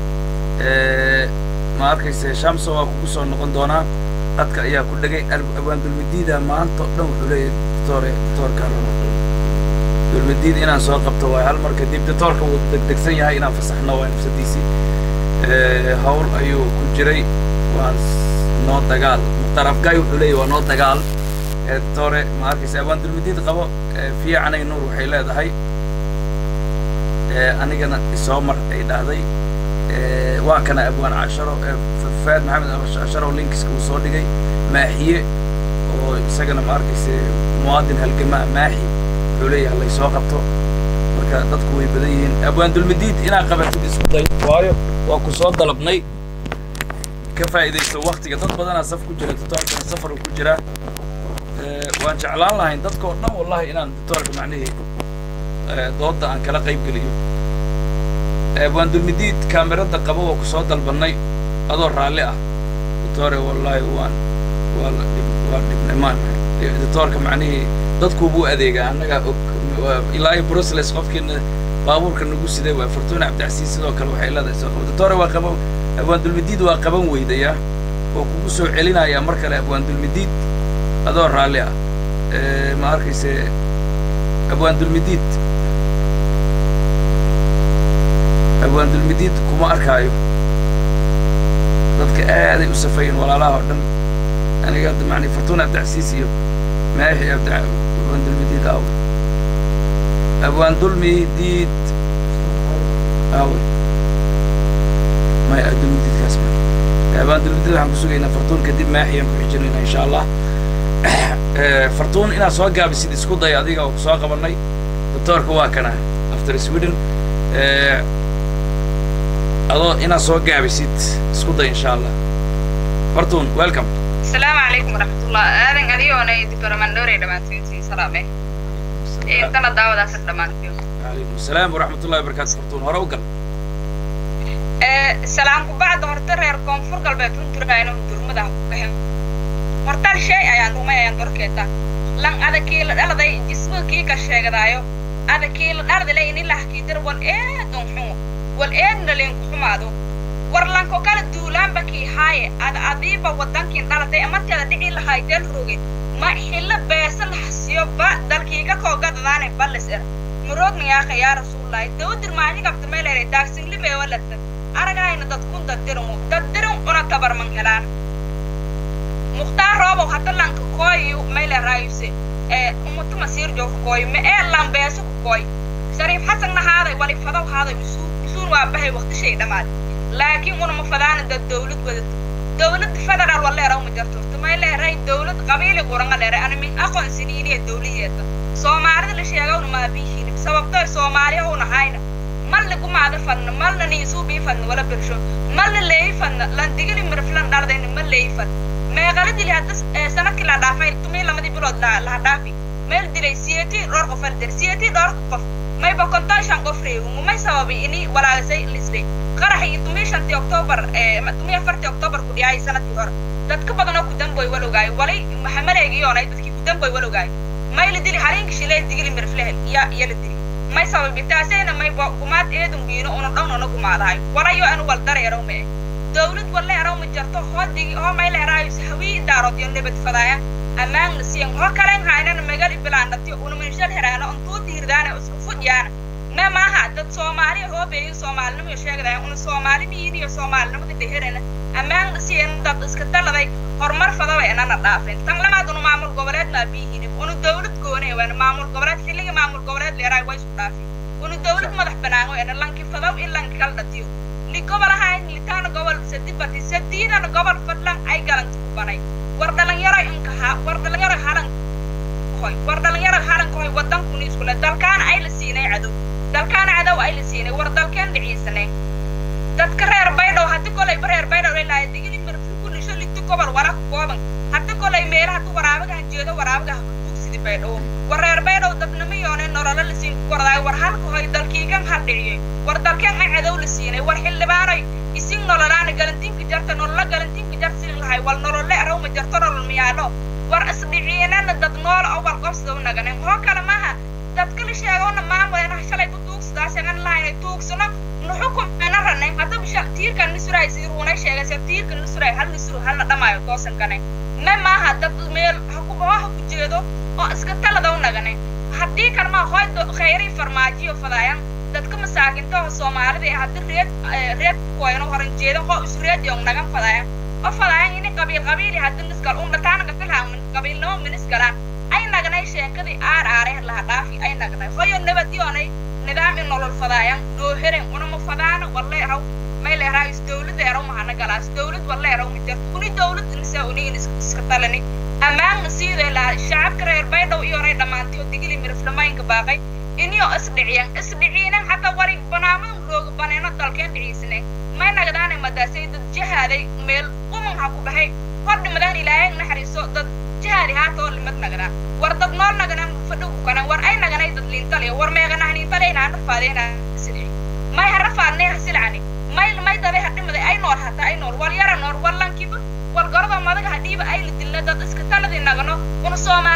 ma arkayse shamso waa kugu soo noqon doonaa qadka ayaa ku dhegay abwaan dulmidiida maanta o dhan wuxuu leeyahay doctore doctorka dulmidiid inaan soo qabto waay hal mar kadib doctorka wuu degdegsan yahay inaan fasaxno waa nafsadiisii hawl ayuu ku jiray waan noo dagaal mukhtaar afgaay wuxuu leeyahy waa noo dagaal doctore ma arkayse abwaan dulmidiid qabo fiicanay nuur waxay leedahay anigana isoo mar ay dhahday waa kana abwaan casharo faad maxamed casharo linkiska uu soo dhigay maaxiye oo isagana ma arkayse muwaadin halgamaa maaxi wuxuu leeyahay lay soo qabto marka dadku way badan yihiin abwaan dulmidiid inaa qabatid isku day waayo waa ku soo dalabnay ka faa'iidaysto waktiga dad badanaa saf ku jira doctoorkana safar uu ku jiraa waan jeclaan lahayn dadka oo dhan wallahi inaan doctoorka macnihii doodda aan kala qayb geliyo waan dulmidiid kaamirada qabo waa ku soo dalbannay adoo raalli ah doctore wallahi waan waa la dhib waa dhibnay maan editoorka macnihii dadkuubuu adeegaa annagaa og waa ilaa iyo brussels qofkiina baabuurka nagu siday waa fortuna cabdicasiis sidoo kale waxay leedahay soo editoore waa qaban abwaandulmidiid waa qaban weydaya oo kugu soo celinayaa mar kale abwaandulmidiid adoo raalli ah ma arkayse abwaandulmidiid abwaandulmidiid kuma arkaayo dadka aaday u safayeen walaalaha oo dhan aniga hadda macni fortuna cabdicasiis iyo maaxi abdi abwaandulmidiid aawe abwaandulmidiid aawe maya abdulmidiidkaas ma abwaandulmidiid waxaan ku sugaynaa fortuun kadib maaxiyaan ku xijinaynaa insha allah fartuun inaad soo gaabisid isku day adiga oo soo qabannay doctoorka waa kana after sweden adoo inaad soo gaabisid isku day insha allah fartuun welcome السلام عليكم ورحمة الله آذن أديونا يدبر من دوري دمانتين سلامة إيه تنا دعوة داسك دمانتين عليكم السلام ورحمة الله وبركاته فرتون هرا وقل سلام بعد هرتر هير كونفور قلبي تنتر عينو درمدا كهم هرتر شيء أيان دوما أيان دوركيتا لان هذا كيل هذا ذي جسمه كي كشيء دايو هذا كيل هذا ذي إني لح كيدر والإيه دون حمو والإيه نلين كحمادو warlanko kala duulaanba kii haaye ad adiiba waddankiin dhalatay markeeda dhici lahaydeen roge ma xillo beesa la hasiyo ba dalkiiga koogadadaane ballis er muroognayaaka yaa rasuullahi dawdir maacigabta meelere daagsinglibe walata aragayna dadkun daddirmu daddirin una tabarman helaan mukhtaar roobow hadda lanka kooyu meyle raayuse ee umutu masiir joogka kooyu ma ee lambeeso ku kooy shariif xasan nahaaday walifadaw haaday usuul usuul waa bahay waqtishay dhammaad laakiin una ma fadaana dad dawlad wadato dawlad federaal wa leeraw ma jarto tumay leeray dawlad qabiili quranga leeray ana min aqoonsini inay dawliyeeta soomaalida la sheegawna maa biihiin sababtoo soomaaliya una hayna mal lagu maada fadna malna niisuu bii fadna wala birsho malna leeyi fadna lan digili mirflan dhardayna ma leeyi fadna meeqala dili hadda sanadkii la dhaafay tumii lamadii bilood laha dhaafi meel dilay siyeetii dhowr qof aldir siyeetii dhowr qof mayba konton shan qof reewu may sababay ini walaagasay lisday qaraxii iyo tumii shantii oktoobar tumii afartii oktoobar ku dhiyay sanadkii hore dadka badanoo ku damboy walogaayo walay maxamaleegiyoonay dadkii ku damboy walogaayo may la dili haliinka shilee digili mirflehel ya iyo la dili may sababay taasayna may gumaad eedun biino una dhownana gumaadahay walayo anu wal dareerow mee dawlad walla eraw ma jarto hoo digi hoo may leeraayo hawii daarood iyo nabad fadaaya ammaanna siyan hoo kalen haynana magal ibilaandhatiyo una minshal heraana ontuu diirdaana isku fudyaana ma maaha dad soomaaliya hoobeeyo soomaalinimo sheegdaya una soomaali miyin iyo soomaalinimada dheherana ammaanna siyan dad iska daladay horumar fadaba inana dhaafin tan lamaad una maamul goboleed maa biihinib una dawlad goone waana maamul goboleed xilliga maamul goboleed leeraay waa isku dhaafin una dawlad madax banaan weena lanki fadaw in lanki kala dhatiyo li gobol ahayn litaana gobol sadibati sadiidana gobol fadlan ay galanti ku banay war dhalinyaro inkaha war dhalinyaro halan hoy war dhalinyaro halan hoy wadankuna iskule dalkaana ay la siinay cadow dalkaana cadow ay la siinay war dalkeen dhiciisanay dadka reer baydhow haddi kolayba reer baydhow ilaahay digili marfi kulli shaliti gobol wara ku kooban haddi kolay meelaha tu waraabagahan jeedo waraabagaha kubugsidi baydhow war reer baydhow dadnimo yoonay nololo la siin ku kordaay war halka hoy dalkiigan hal dhiciyey war dalkeen ay cadow la siinay war xildhibaanay isin nololaana galantiinka jarta nololo galantiinka jar siin lahay wal nolole araw ma jarto nolol miyaalo war isdhiciinana dad nool oo wal qobsada u naganen hoo kale maaha dadka la sheegowna maamulena shalay ku tuugsadaasagan lahayna tuugsano nuxukumena ranay hadda bisha tiirkan nisuray sidii ruunay sheegaysa tiirkan nisuray hal nisuru halna dhamaayo toosankane ma maaha dad meel hakubaho ha ku jeedo oo iska talada u nagane haddii kalma hoy khayrii farmaajiyo fadaayan dadka masaakinta oo soomaalida ee haddi reed reed kuwayno horan jeedan hoo isu reediyong nagan fadaayan oo fadaayan ini qabiil qabiili haddi nisgal un dhataanaga filhaan qabiilnimo minisgalaan ay nagnay sheekadii aar aareh laha dhaafi ay nagnay hoyo nabadyoonay nidaam in nolol fadaayan dooheren unama fadaana walle eraw may leeraay is dawlad eraw mahana galaas dawlad walle eraw ma jarto uni dawlad insa uniin iska talani ammaanna siidee laha shacabka reer baydhow iyoonay dhammaantay oo digili miriflamaynka baaqay inyo isdhiciyan isdhiciinan hataa warig banaaman rooga baneeno dalkeen dhiciisane may nagdaanay madaasay dad jahaaday meel quman ha ku baxay hor dhimadaan ilaahay naxariiso dad jihaadi haatoo limad nagadaan war dad nool naganan fadhow kukanan war ay naganay dad liintaliyo war meeganah liintaleynaa rafaadeyna silci may ha rafaadnee ha silcani may may daday ha dhimaday ay nool hata ay nool wal yara nool wal lankiba wal gorada madaga ha dhiiba ay la dilna dad iska taladii nagano una soomaali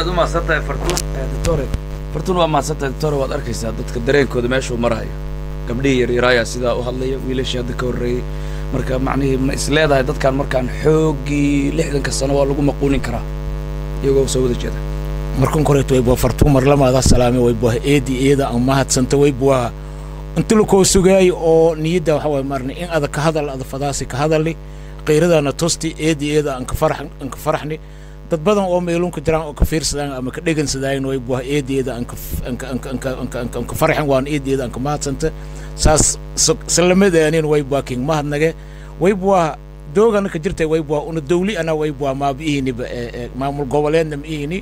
aad u mahadsan tahay fartuun doctore fartuun waa mahadsan tahay doctore waad arkaysaa dadka dareenkooda meeshuu marayo gabdhihii yaryaraaya sidaa u hadlaya wiilashii hadda ka horreeyey marka macnihii ma is leedahay dadkan markaan xooggii lixdanka sano waa lagu maquunin karaa iyagoo soo wada jeeda markan koreeto way bua fartuun marlamaada salaame way bua eedi iyada aan mahadsanta way bua inta lakoo sugaayo oo niyadda waxa waye maarne in ada ka hadal ada fadaasi ka hadalni qiiradana tosti eedi iyada aan ka farax aan ka faraxni dad badan oo meelunka jiraan oo ka fiirsadaan ama ka dhegansadaayan way bua eedi iyada aan ka aan ka aan ka aan ka aan ka aan ka aan ka faraxin waan eedi iyada aan ka mahadsanta saas salamadaanin way bua king mahadnage way bua doogana ka jirtay way bua una dawli ana way bua maabiihiniba maamul goboleedna ma ihini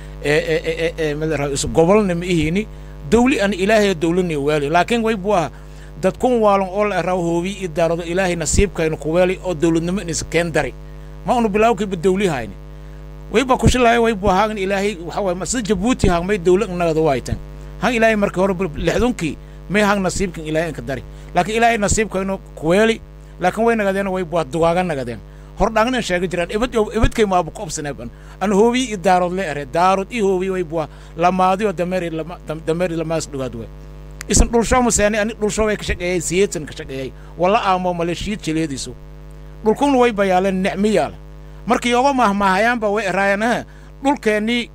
madarais gobolna ma ihini dawli an ilaahay dawlani weeli laakiin way buu aha dad kun waalan oo la eraa hoobi i daarado ilaahay nasiibkayna ku weeli oo dawladnimo inis keen dari ma unu bilaawkiiba dawli hayni wayba kushilaaya way buu haagan ilaahay waxa waye sida jabuuti haag may dawla nagada waytan han ilaahay markii hore lixdunkii may hang nasiibkan ilaahay inka dari laakiin ilaahay nasiibkayna ku weeli laakiin way nagadeen way buu dugaaga nagadeen hordhaangna sheega jiraan ibad ibadkay maabu qobsaneeban an hoobi i daarood le ere daarood i hoobi way bua lamaadi oo dameeri lama dameeri lamaas dhugaad we isan dhulsho museeni ani dhulsho way ka shaqeeyay siyeetan ka shaqeeyay wala aamo male shiid jeleediisu dhulkun way bayaaleen nicmi yaala markii oga mahmaahayaanba way eraayanaha dhulkeennii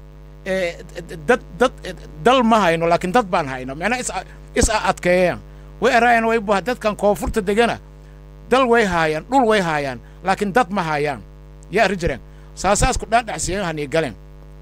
dad dad dal ma hayno laakiin dad baan hayno macnaa is is adkeeyaan way eraayaan way bua dadkan koonfurta degana dal way haayaan dhul way haayaan laakiin dad ma haayaan yaa arri jireen saasaasku dhaadhacsiyahanii galeen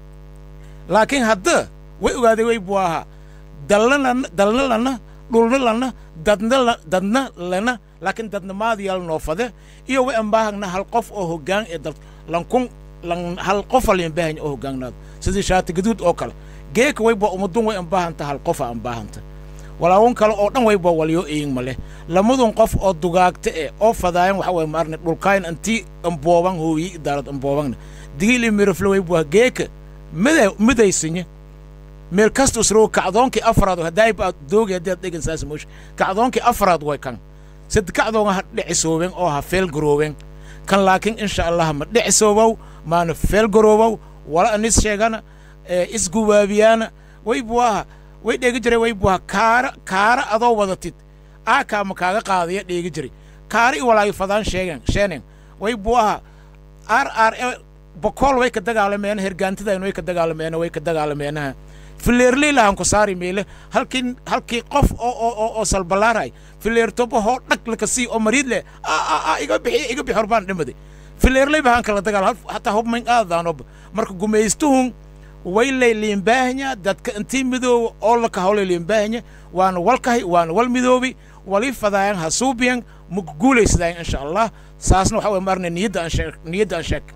laakiin hadda way ogaaday way buu ahaa dalna dalna lana dhulna lana dadna dadna lana laakiin dadnamaadiyal noofade iyo way ambaahagna hal qof oo hoggaan ee dal lankun lan hal qofa liinbaahanya oo hoggaannaado sidii shaati gaduud oo kale geeka way bua umadun way ambaahanta hal qofa ambaahanta walaawon kale oo dhan way bua walyo eyin ma leh lamadun qof oo dugaagta e oo fadaayan waxa waye maarne dhulkaayn antii ambooban hooyi idaalad amboobangna digil iyo mirafle way bua geeka mida midaysinya meel kasta usroo kacdoonkii afraad haddaayba doogi haddii ad dhegan saas moosh kacdoonkii afraad way kan sad kacdoonga ha dhicisooben oo ha feelgarooben kan laakiin insha allah ma dhicisoobow maana feelgaroobow wala anis sheegana isgubaabiyaana way buaha way dheegi jiray way buaha kaara kaara adoo wadatid aakaa ma kaaga qaadaya dheegi jiray kaara i walaayo fadaan sheegen sheeneen way buaha ar ar bokool way ka dagaalameena hergaantidaynu way ka dagaalameena way ka dagaalameenaha fileerley lahan ku saari meele halkii halkii qof oo oo oo oo salbalaaray fileertobo hoo dhag laka sii oo mariid leh a iga bixi iga bixi horbaan dhimaday fileerley bahan kala dagaal hataa hubmayn aadaanoba marka gumaystuhun way lay liimbaahanya dadka intii midooba oo laka hawlay liimbaahanya waana walkahay waana wal midoobi wali fadaayan ha suubiyan ma guulaysadayan insha allah saasna waxa way maarna niyadda aan sheeg niyadda aan sheeg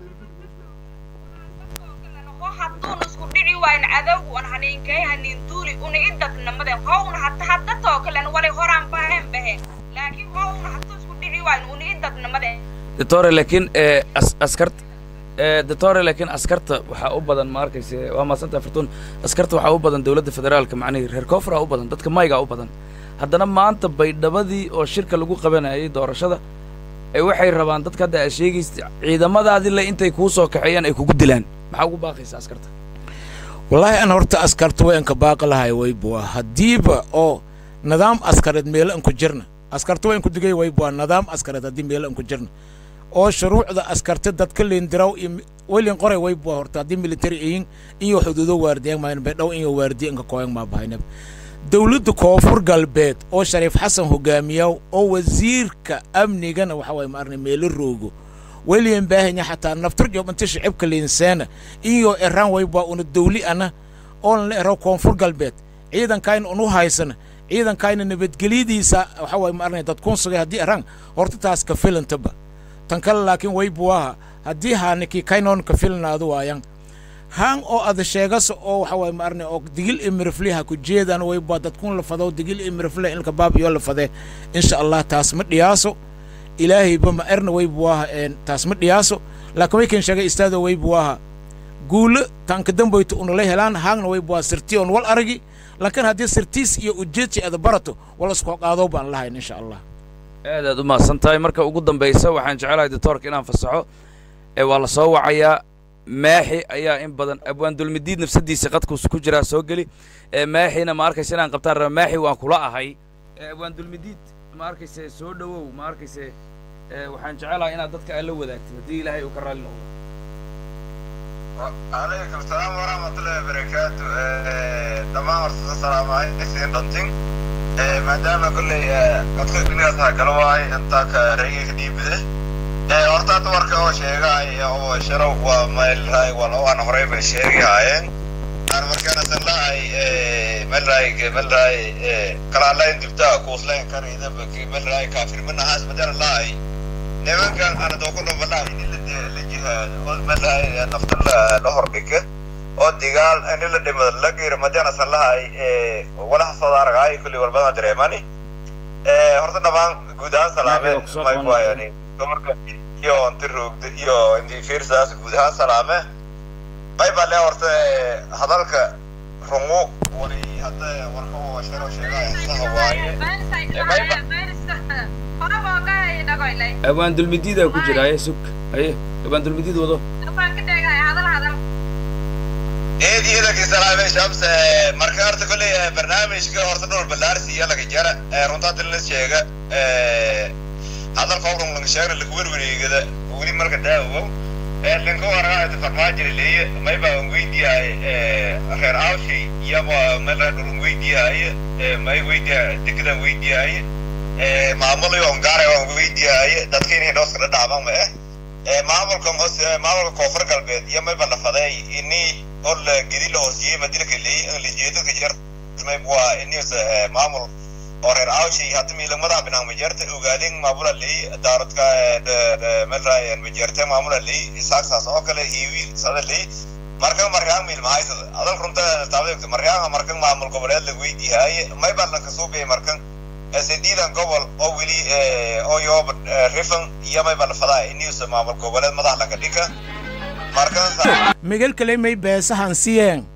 hadduun isku dhici waayn cadowgu an haniinkay haniin duuli una i dadnamaden howna hata hadda too kalen walay horaan bahen bahen laakiin howna hadduu isku dhici waayn una i dadnamaden doctore laakiin askarta doctore laakiin askarta waxaa u badan ma arkayse waa maasanta fartuun askarta waxaa u badan dowladda federaalka macnihii reer koonfura u badan dadka maygaa u badan haddana maanta baydhabadii oo shirka lagu qabanayay doorashada ee waxay rabaan dadka hadda aad sheegaysa ciidamadaadii le intay kuu soo kaxeeyaan ay kugu dilaan maxaa ugu baaqaysa askarta wallaahi an horta askarta way anka baaqi lahay way bua haddiiba oo nidaam askareed meelo anku jirna askarta way anku digay way bua nidaam askareed haddii meelo anku jirna oo shuruucda askarta dadka leendiraw iyo welin qoray way bua horta haddii military ayin iyo xuduudo waardiyan maayn baydhaw iyo waardiya inka kooyan maa bahaynaba dowladda koonfur galbeed oo shariif xasan hogaamiya oo wasiirka amnigana waxa waye maarnay meelo roogo weliyan baahanya xataa naftarjob inta shicibka liinseena iyo eraan waybaa una dawli ana oon la ero koonfur galbeed ciidankayna unu haysana ciidankayna nabadgelyadiisa waxa waye maarnay dad kun sugay haddii eraan horta taas ka filantaba tan kale laakiin waybuaha haddii haaniki kaynoon ka filanaadu waayan haan oo ada sheegasa oo waxa waye maarnay oo digil imirifliha ku jeedaan waybaa dadkun la fado digil imirifle ilka baab iyo la fadee insha allah taas ma dhiyaaso ilaahayba ma erna way buu aha taas ma dhiyaaso laakiin way kan sheegay istaado way buu aha guulo taanka damboyta unala helaan haagna way buu aha sirtii on wal aragi laakiin haddii sirtiis iyo ujeedsi ada barato wala iskoo qaadoo baan lahayn insha allah aad aad u mahadsan tahay marka ugu dambaysa waxaan jecelahay doctoorka inaan fasaxo ee waa la soo wacayaa maaxi ayaa in badan abwaan dulmidiid nafsadiisa qadkuus ku jiraa soo geli ee maaxina ma arkaysa inaan qabtaan raba maaxi waan kula ahay ee abwaan dulmidiid ma arkayse soo dhowow ma arkayse ee waxaan jecelahay inaad dadka aad la wadaagtid haddii ilaahay uu ka raalli noqdo عليكم السلام ورحمة الله وبركاته دمان ورسول السلام عليكم دنتين maadaama kolley codka dunida taha kala waay intaa ka rayga ka dhiibide horta hadda warka oo sheegay oo sharow waa meelraay wala aan horey bay sheegi haayeen aan markaana san lahay meelraay meelraay kalaalayn dibta kuuslayn karida meelraay kaafirmana haas madana lahay nimankan ana doo ku dhumbalaa in la jihaado oo meelraay nafta la hordhiga oo digaal in la dhimado la geero madana san lahay walaha soo aragay kulli walbada dareemani horta dhamaan guud ahaan salaame may waayani dumarka iyo inti roogda iyo inti fiirsaas guud ahaan salaame may baa lee horta hadalka rungu wali hadda warka oo sharo sheegaya saha waaye abwaan dulmidiidaa ku jira aye sug aye abwaan dulmidiid wado eed iyadakii salaame shams marka horta kolley barnaamijka horta dhowr ballaarsi iyo laga jara runtaa dilna sheega hadalka howran laga sheegna laga werwareegada weli marka daawow linka waragaayta farmaajira leeye may baa an weydiyahay reer awshay iyama mela dhulan weydiyahay may weydiya dekedan weydiyahay maamulayo ongaara waan weydiyahay dadka inay dhooska dhadhacban ma eh maamulka maamulka koonfur galbeed iyo may balafaday ini oo la gedi la hoosiyey madilka leey la jeedada jar may waa ini maamul oo reer awshay hadda miila madaxa binaan majeerta ogaadeen maamula leey daaradka melray majeerta maamula leey isaaqsaas oo kale hiiwi sada leey marka markaan miil mahaysada adal runta taabdeegta markaan markan maamul goboleed la weydiihay may baa lanka soo bixi markan sideedan gobol oo weli oo yoob rifan iyo may baa la fadaa iniusa maamul goboleed madax laga dhiga markan miguel kale may beesahan siyeen